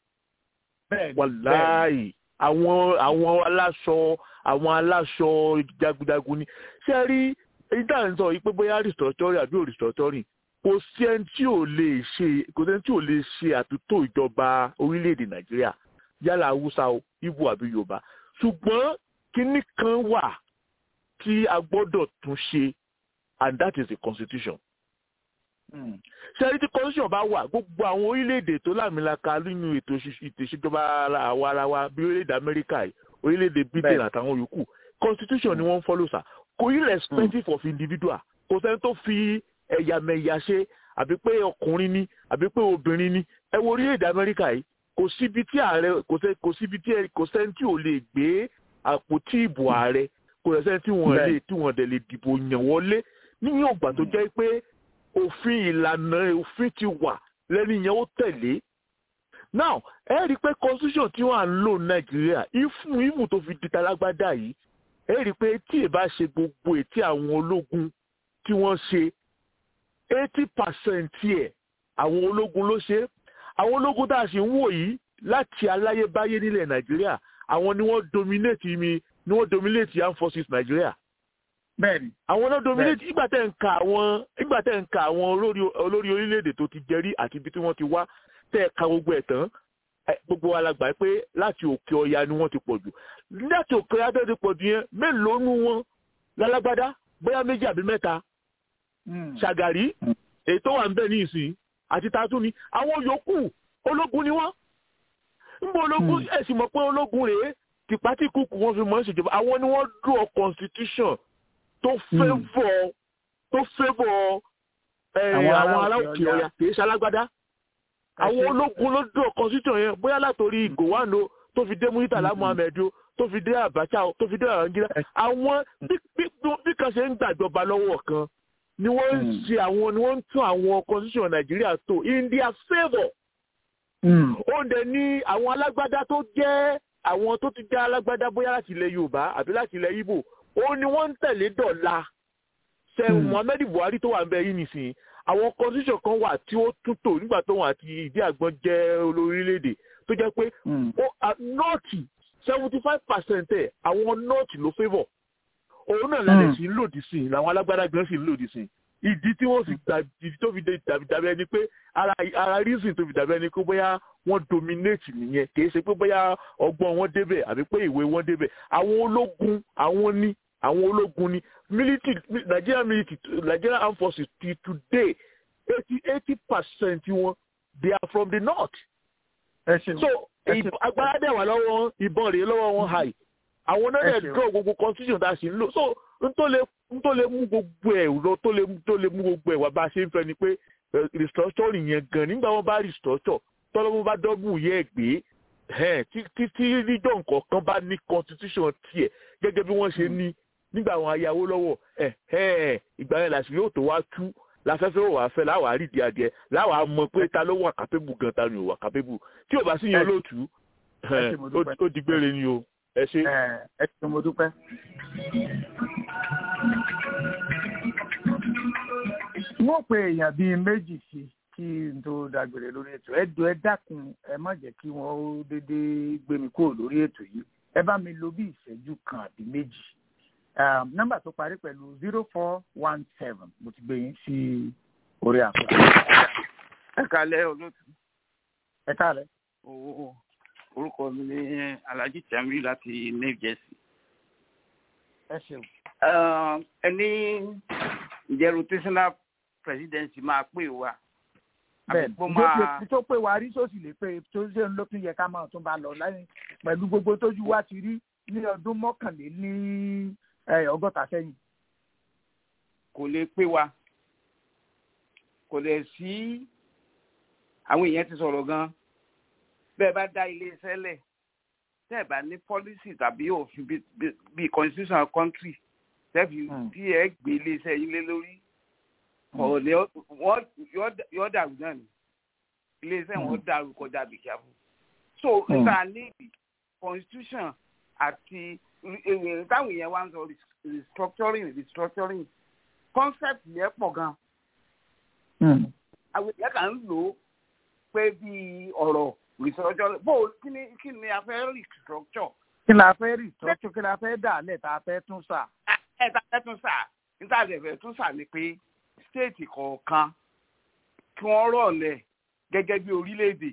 wàláì àwọn àwọn aláṣọ àwọn aláṣọ jagunjagun ni ṣé rí ìdá ń sọ yìí pé bóyá restructuring àbí ò restructuring kò sí ẹni tí ò lè ṣe kò sí ẹni tí ò lè ṣe àtúntò ìjọba orílẹ̀-èdè nàìjíríà yálà haúsá o ibo àbí yorùbá ṣùgbọ́n kinní kan wà tí a gbọ́dọ̀ tún ṣe and that is the constitution ṣẹ́rí tí constitution bá wà gbogbo àwọn orílẹ̀-èdè tó lámìlaka nínú ètò ìṣèjọba àwa ara wa bí orílẹ̀-èdè amẹ́ríkà orílẹ̀-èdè britain àtàwọn yòókù constitution ni wọ́n ń follow sa kò irrespective of individual kò sẹ́ni tó fi ẹ̀yàmẹ̀yà ṣe àbí pé ọkùnrin ni àbí pé obìnrin ni ẹ wo orílẹ̀-èdè amẹ́ríkà yìí kò síbi tí ààrẹ kò síbi tí kò sẹ́ni tí ò lè gbé àpótí ìbò ààrẹ kò sẹ́ni tí wọ́n lè tí wọ́n dẹ̀ lè dìbò yàn wọlé níyàn ògbà tó jẹ́ pé òfin ìlànà òfin ti wà lẹ́ni yẹn ó tẹ̀lé now ẹ rí i pé constitution tí wọ́n à ń lò nàìjíríà ìfún ìmù tó fi di talágbádá yìí ẹ rí i pé tí ì bá ṣe gbogbo ètí àwọn ológun tí wọ́n ṣe eighty percent ẹ̀ àwọn ológun ló ṣe àwọn ológun tá a sì ń wò yìí láti aláyébáyé nílẹ̀ nàìjíríà àwọn ni wọ́n dominate mi ni wọ́n dominate armed forces nàìjíríà bẹ́ẹ̀ni. àwọn náà dominate ìgbà tẹ̀ ń ka àwọn ìgbà tẹ̀ ń ka àwọn olórí olórí orílẹ̀-èdè tó ti jẹrí àti ibi tí wọ́n ti wá tẹ̀ ka gbogbo ẹ̀ tán gbogbo wa la gbà pé láti òkè ọya ni wọ́n ti pọ̀ jù láti òkè ọya tó ti pọ̀ jù yẹn mélòó nu wọn lálágbádá bóyá méjì àbí mẹ́ta ṣàgàrí èyí tó wà ń bẹ̀ ní ìsìn àti tatú ni àwọn yòókù ológun ni wọ́n ń bọ ológun ẹ̀sìn mọ̀ pé ológun rèé tìpátìkùkù wọn fi mọ̀ ń ṣèjọba àwọn ni wọ́n draw constitution tó fẹ́bọ̀ tó fẹ́bọ̀ àwọn ará òkè ọ̀yà kì í ṣalágbádá àwọn ológun ló dúró constitution yẹn bóyá látòrí gowano tó fi dé muritala muhammed o tó fi dé abacha o tó fi dé arangila àwọn bí kan ṣe ń gbàjọba lọ́wọ́ kan ni wọ́n ń ṣe àwọn ni wọ́n ń tún àwọn constitution nàìjíríà tó in their favour. ó ń dẹ ní àwọn alágbádá tó jẹ́ àwọn tó ti jẹ́ alágbádá bóyá láti ilẹ̀ yorùbá àbí láti ilẹ̀ ibo ó ní wọ́n ń tẹ̀lé dọ̀la ṣe muhammed buhari tó wà ń bẹ yìí nìsín àwọn constitution kan wà tí ó tún tò nígbà tó wọn àti ìdí àgbọn jẹ́ olórílẹ̀‐èdè tó jẹ́ pé nọ́ọ̀tì seventy five percent ẹ̀ àwọn nọ́ọ̀tì ló favour òun náà lálẹ́ sí lòdì sí i làwọn alágbádá gan sì lòdì sí i ìdí tí wọ́n fi ìdí tó fi dàbí dàbí ẹni pé ara ara reason tó fi dàbí ẹni pé bóyá wọ́n dominate nìyẹn kì í ṣe pé bóyá ọgbọ́n wọn débẹ̀ àbí pé ìwé wọn débẹ̀ àwọn ológun àwọn ní àwọn ológun ní military Nigerian military Nigerian armed forces till today eighty eighty percent wọn they are from the north. so agbára dẹ̀ wà lọ́wọ́ ìbọn rèé lọ́wọ́ wọn high àwọn náà dẹ̀ draw gbogbo constitution tá a sì ń lò so n tó lè n tó lè mú gbogbo ẹ̀ lọ tó lè tó lè mú gbogbo ẹ̀ wá bá a ṣe ń fẹ́ ni pé restructuring yẹn gan nígbà wọn bá restructure tọ́lọ́mú bá dọ́bù yẹ ẹ̀ gbé tí tí region kọ̀ọ̀kan bá ní constitution tiẹ̀ gẹ́gẹ́ bí wọ́n ṣe ní nígbà àwọn ayáwó lọ́wọ́ ìgbà yẹn làṣírí yóò tó wá tú láfẹ́fẹ́ ò wá fẹ́ láwàá rí di adìẹ láwàá mọ pé ta ló wà kápẹ́bù gan ta ni ò wà kápẹ́bù tí ò bá sí yẹn lóòtú ó di gbére ni o ẹ ṣe. ẹ ṣe mo dúpẹ́. wọ́n pe èèyàn bíi méjì sí kí n tó dágbére lórí ètò ẹ jọ̀ọ́ ẹ dákun ẹ má jẹ́ kí wọ́n ó déédéé gbé mi kúrò lórí ètò yìí ẹ bá mi lo bí ìṣẹ́jú kan àbí méjì nọ́mbà tó parí pẹ̀lú zero four one seven mo ti gbé yín sí orí àpò. ẹ kálẹ́ olóòtú. ẹ kálẹ́. orúkọ mi ní alhaji tamiu láti new jersey. ẹ ṣeun. ẹni ǹjẹ́ rotational presidency máa pè wá. bẹ́ẹ̀ tó pé wa rí sósì lè pé tó ṣe ń lókun yẹ ká máa tún bá lọ lẹ́yìn pẹ̀lú gbogbo tójú wa ti rí ní ọdún mọ́kànléní ọgọ́ta sẹ́yìn. kò lè pé wa kò lè sí àwọn èèyàn ti sọ̀rọ̀ gan bẹ́ẹ̀ bá dá iléeṣẹ́ lẹ̀ tẹ́ ẹ̀ bá ní policy tàbí òfin bíi constitution country tẹ́ẹ̀fì tí ẹ gbé iléeṣẹ́ yín lé lórí ọ̀rọ̀ wọ́n yọ dàrú náà ni iléeṣẹ́ wọn dàrú kọjá bìkíá fún so nígbà níbi constitution àti táwọn èèyàn wá ń sọ restructuring restructuring concept yẹn pọ̀ gan. àwọn èèyàn kàn ń lò ó pé bí ọ̀rọ̀ restructuring bó kí ni kí ni a fẹ́ restructure. kí la fẹ́ restructure kí la fẹ́ dà lẹ̀ tá a fẹ́ tún sà. ẹ tá a fẹ́ tún sà níta a fẹ́ tún sà ni pé stéètì kọ̀ọ̀kan kí wọ́n rọ̀ lẹ̀ gẹ́gẹ́ bí orílẹ̀-èdè.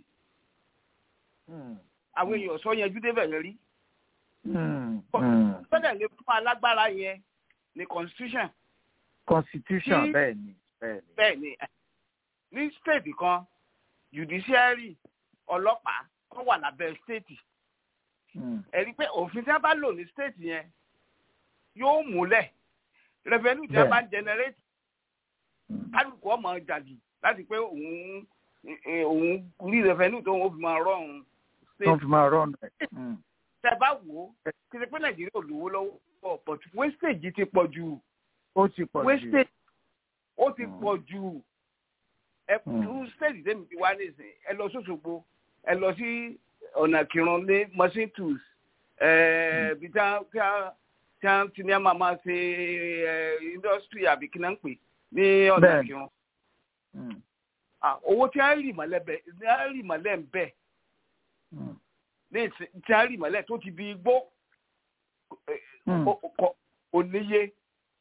àwọn èèyàn sọ yẹn júdé bẹ̀rẹ̀ rí gbọ́dọ̀ lè fún alágbára yẹn ní constitution. constitution bẹ́ẹ̀ ni bẹ́ẹ̀ ni ní state kan judiciary ọlọ́pàá kan wà lábẹ́ state. ẹ̀rí pé òfin tí wọ́n bá lò ní state yẹn yóò múlẹ̀ revenue tí wọ́n bá ń generate kálukú ọmọ jàdì láti pé òun òun rí revenue tó ń fi máa rọrùn state. tó ń fi máa rọrùn tẹ bá wò ó kí ni pé nàìjíríà ò lówó lọ́wọ́ but wastage ti pọ̀ jù. ó ti pọ̀ jù wastage ó ti pọ̀ jù. ẹ kú stage tẹ́mi ti wá nísìnyí ẹ lọ sọ́sọ́gbó ẹ lọ sí ọ̀nà kírun ní machine tools bí tí wọ́n ti ní ẹ máa máa ṣe industry àbí kí náà ń pè ní ọ̀nà kírun. owó tí wọ́n rì mọ́lẹ̀ ń bẹ̀ ní tí a rí mọ́lẹ̀ tó ti di igbó oníye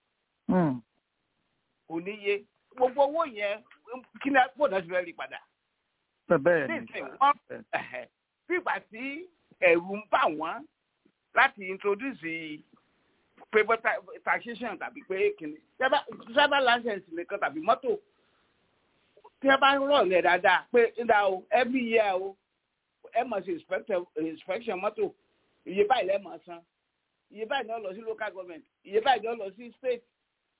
oníye gbogbo owó yẹn kí ni àpò náà ti fẹ́ rí padà. bẹ́ẹ̀ ni fígbà tí ẹ̀rù ń bà wọ́n láti introduce paper taxation tàbí pé kìnnì sábà license nìkan tàbí mọ́tò tí wọ́n bá ń rọ̀ ní ẹ̀ dáadáa pé ń da o every year o ẹ mọ̀ sí inspection mọ́tò iye báyìí lẹ́ mọ̀ san iye báyìí ni wọ́n lọ sí local government iye báyìí ni wọ́n lọ sí state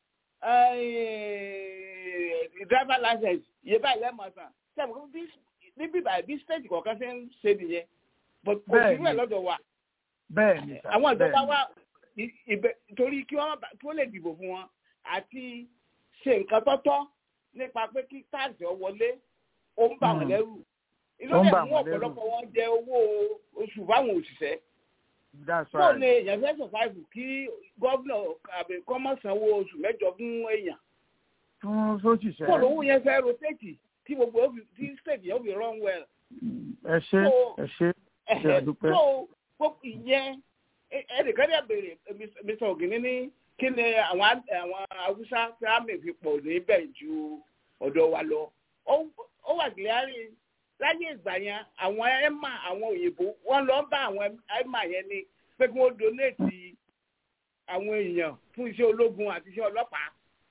driver license iye báyìí lẹ́ mọ̀ san sẹ́mi kó bí níbí báyìí bí state kọ̀ọ̀kan ṣe ń ṣe nìyẹn but kò sí rẹ̀ lọ́dọ̀ wa bẹ́ẹ̀ ni sà àwọn ìjọba bẹ́ẹ̀ wa ì- ìbẹ torí kí wọ́n bá- kí wọ́n lè dìbò fún wọn àti ṣe nǹkan tọ́tọ́ nípa pé kí táàsì ọ wọlé ó ń bà wọ́n Mm. lẹ́rù ìlú Ó ń dẹ̀ bà mú wọ́n lẹ́rù. ọ̀pọ̀lọpọ̀ wọn jẹ owó oṣù fáwọn òṣìṣẹ́ ni that's fóònù right èèyàn fẹ́ sọ̀fáìfù kí gómìnà àbí kọ́mọ̀sánwó oṣù mẹ́jọ fún èèyàn fún sóṣìṣẹ́ fóònù owó yẹn fẹ́ rotate tí gbogbo ó fi- tí state yẹn ó fi run well ẹ ṣe So- ẹ ṣe ṣe àdúpẹ́ so gbogbo ìyẹn ẹ- ẹnìkan dẹ̀ béèrè mr ogini ní kí ni àwọn á- àwọn haúsá tí a mè fi pọ̀ níbẹ̀ ju ọ̀dọ̀ wa lọ ó ó wà gíláàrí láyé ìgbà yẹn àwọn ẹ̀mà àwọn òyìnbó wọ́n lọ bá àwọn ẹ̀mà yẹn ni pé kí wọ́n donate àwọn èèyàn fún iṣẹ́ ológun àti iṣẹ́ ọlọ́pàá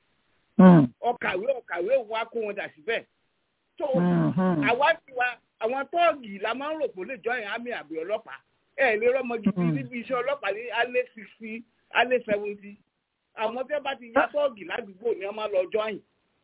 ọkàwé ọkàwé wa kó wọn dà síbẹ̀ tó àwa ti wa àwọn tọ́ọ̀gì la máa ń rò pé ó lè join army àbí ọlọ́pàá ẹ lè rọ́mọ gidi níbi iṣẹ́ ọlọ́pàá ní alẹ́ sixty alẹ́ seventy àwọn tí wọ́n bá ti yá tọ́ọ̀gì ládùúgbò ni wọ́n máa lọ join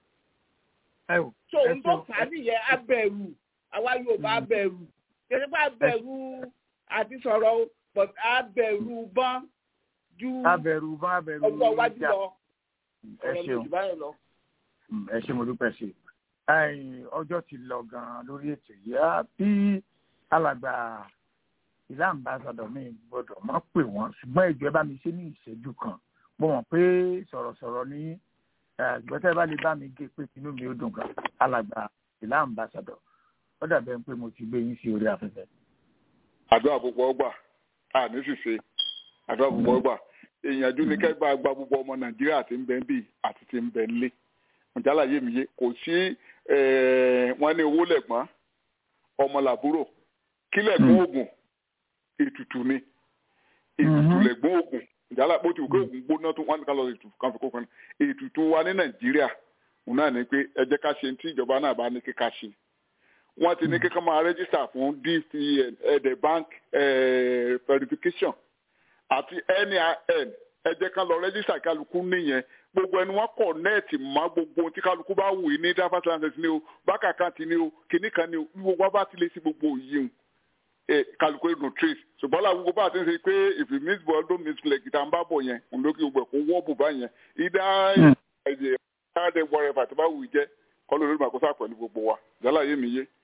ẹ wò so n tó fà á nìyẹn abẹ̀rù àwa Yorùbá abẹ̀rù kẹsì pé abẹ̀rù àti sọ̀rọ̀ o but abẹ̀rù bọ́n ju abẹ̀rù bá abẹ̀rù ọjọ́ iwájú ìjà. lọ ẹ ọ̀rọ̀ mi ṣeun jù báyìí lọ. Mm, ẹ ṣe mo dúpẹ́ sí i Ẹ̀yin, ọjọ́ ti lọ gan-an lórí ètò yìí á bí alàgbà ìlà ambassadọ mi gbọ́dọ̀ má pè wọ́n ṣùgbọ́n ìjọ ẹ bá mi ṣe ní ìṣẹ́jú kan mo mọ̀ pé sọ̀rọ̀sọ̀rọ̀ ní ìgbọ́tẹ́ bá lè bá mi gé pé inú mi ó dùn gan alàgbà ìlà ambassadọ ó dàbẹ̀ pé mo ti gbé yín sí orí afẹ́fẹ́. àdúrà púpọ̀ gbà á ní ṣìṣe àdúrà púpọ̀ gbà ìyànjú ni kẹgbà gba gbogbo ọmọ nàìjíríà tí ń bẹ ń bì àti tí ń bẹ ń lé ǹjálàyé mi yé kò sí wọn ní owó lẹ̀gbọ́n ọmọ làbúrò kí lẹ̀gbọ́n oògùn ètùtù ni ètùtù lẹ̀gbọ́n oògùn ìjálá bó ti wù kí oògùn gbóná tó wọn ní ká lọ ètùtù kan fi kó kan ètùtù wa ní nàìjíríà òun náà ní pé ẹ jẹ́ ká ṣe tí ìjọba náà bá ní kí ká ṣe wọ́n ti ní kí ká máa rẹ́jísítà fún dcn ẹ̀dẹ̀ bank eh, verification àti nin ẹ jẹ́ ká lọ rẹ́jísítà kálukú nìyẹn gbogbo ẹni wọn kọ nẹẹtì mọ gbogbo ohun tí kálukú bá wù ní driver's license ni o bákà kan ti ni o kìnnì kan ni o bí gbogbo wa bá ti lè sí gbogbo yìí ẹ kálukú ẹdùn trace ṣùgbọ́n láwọn gbogbo bá ti ń ṣe pé if you miss ball don't miss leg ìta ń bá bọ̀ yẹn òun ló kí gbogbo ẹ̀ kó wọ́ bùbá yẹn ìdá ẹ̀jẹ̀ káàdé wọrẹ fàtí bá wù í jẹ́ kọ́ ló lórí màkóso pẹ̀lú gbogbo wa jálá yé mi yé.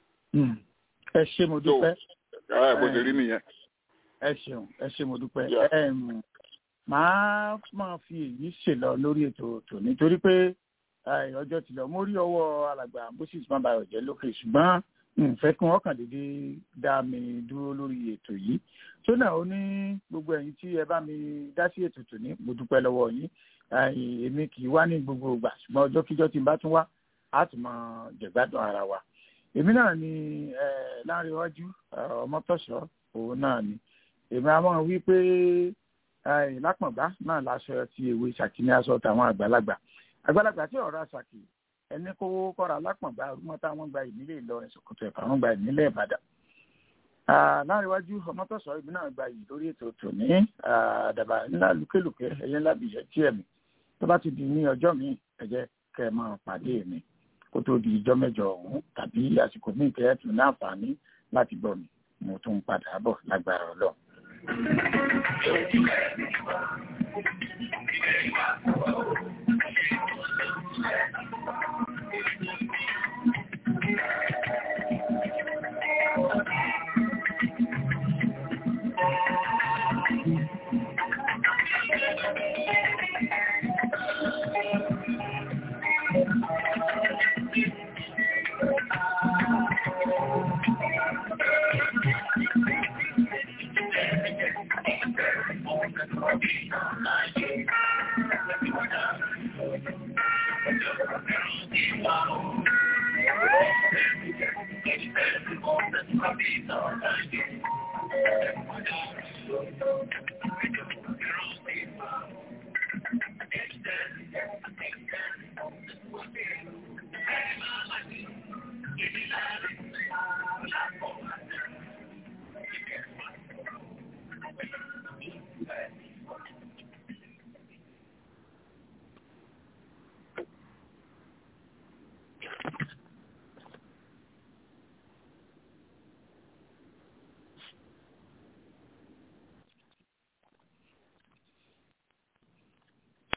ẹ ṣe mo dúpẹ́. ẹ bó ṣe rí nìyẹn. ẹ ṣeun ẹ ṣe mo dúpẹ́ màá máa fi èyí ṣèlọ lórí ètò tò nítorí pé ọjọ́ ti lọ mo rí ọwọ́ alàgbà moses mabayọ jẹ́ lókè ṣùgbọ́n nfẹ́ kí wọ́n kàn déédé dá mi dúró lórí ètò yìí tó náà ó ní gbogbo ẹ̀yin tí ẹ bá mi dá sí ètò tò ní mo dúpẹ́ lọ́wọ́ yín èmi kì í wá ní gbogbo ìgbà ṣùgbọ́n ọjọ́ kíjọ́ tí n bá tún wá á tún máa jẹ̀gbádùn ara wa èmi náà ni láàrin iwájú ọmọtọ́ṣọ́ òun náà ni èmi á máa wí pé lápọ̀ngbá náà láṣọ ti èwe ṣàkí ní aṣọ tàwọn àgbàlagbà àgbàlagbà tí ọ̀rọ̀ àṣàkì ẹni kówó kọ́ra lápọ̀ngbá arúgbó táwọn gba ìnílẹ̀ Ìlọrin Sòkòtò ẹ̀fà wọn gba ìnílẹ̀ Ìbàdàn láríwájú ọmọtọ́sọ ibi náà gba yìí lórí ètò tòní àdàbà ńlá lùkélùkẹ́ ẹ̀yẹ ńlá bìyẹ tí ẹ̀mí tó bá ti di ní ọjọ́ míì ẹ jẹ́ kẹ́ ẹ máa pàdé mi kó tó di ìjọ́ mẹ́jọ ọ̀hún tàbí àsìkò míì kẹ́ ẹ tún ní àǹfààní láti gbọ́ mi mo tún padà bọ̀ lágbára Ọlọ́run. Thank you.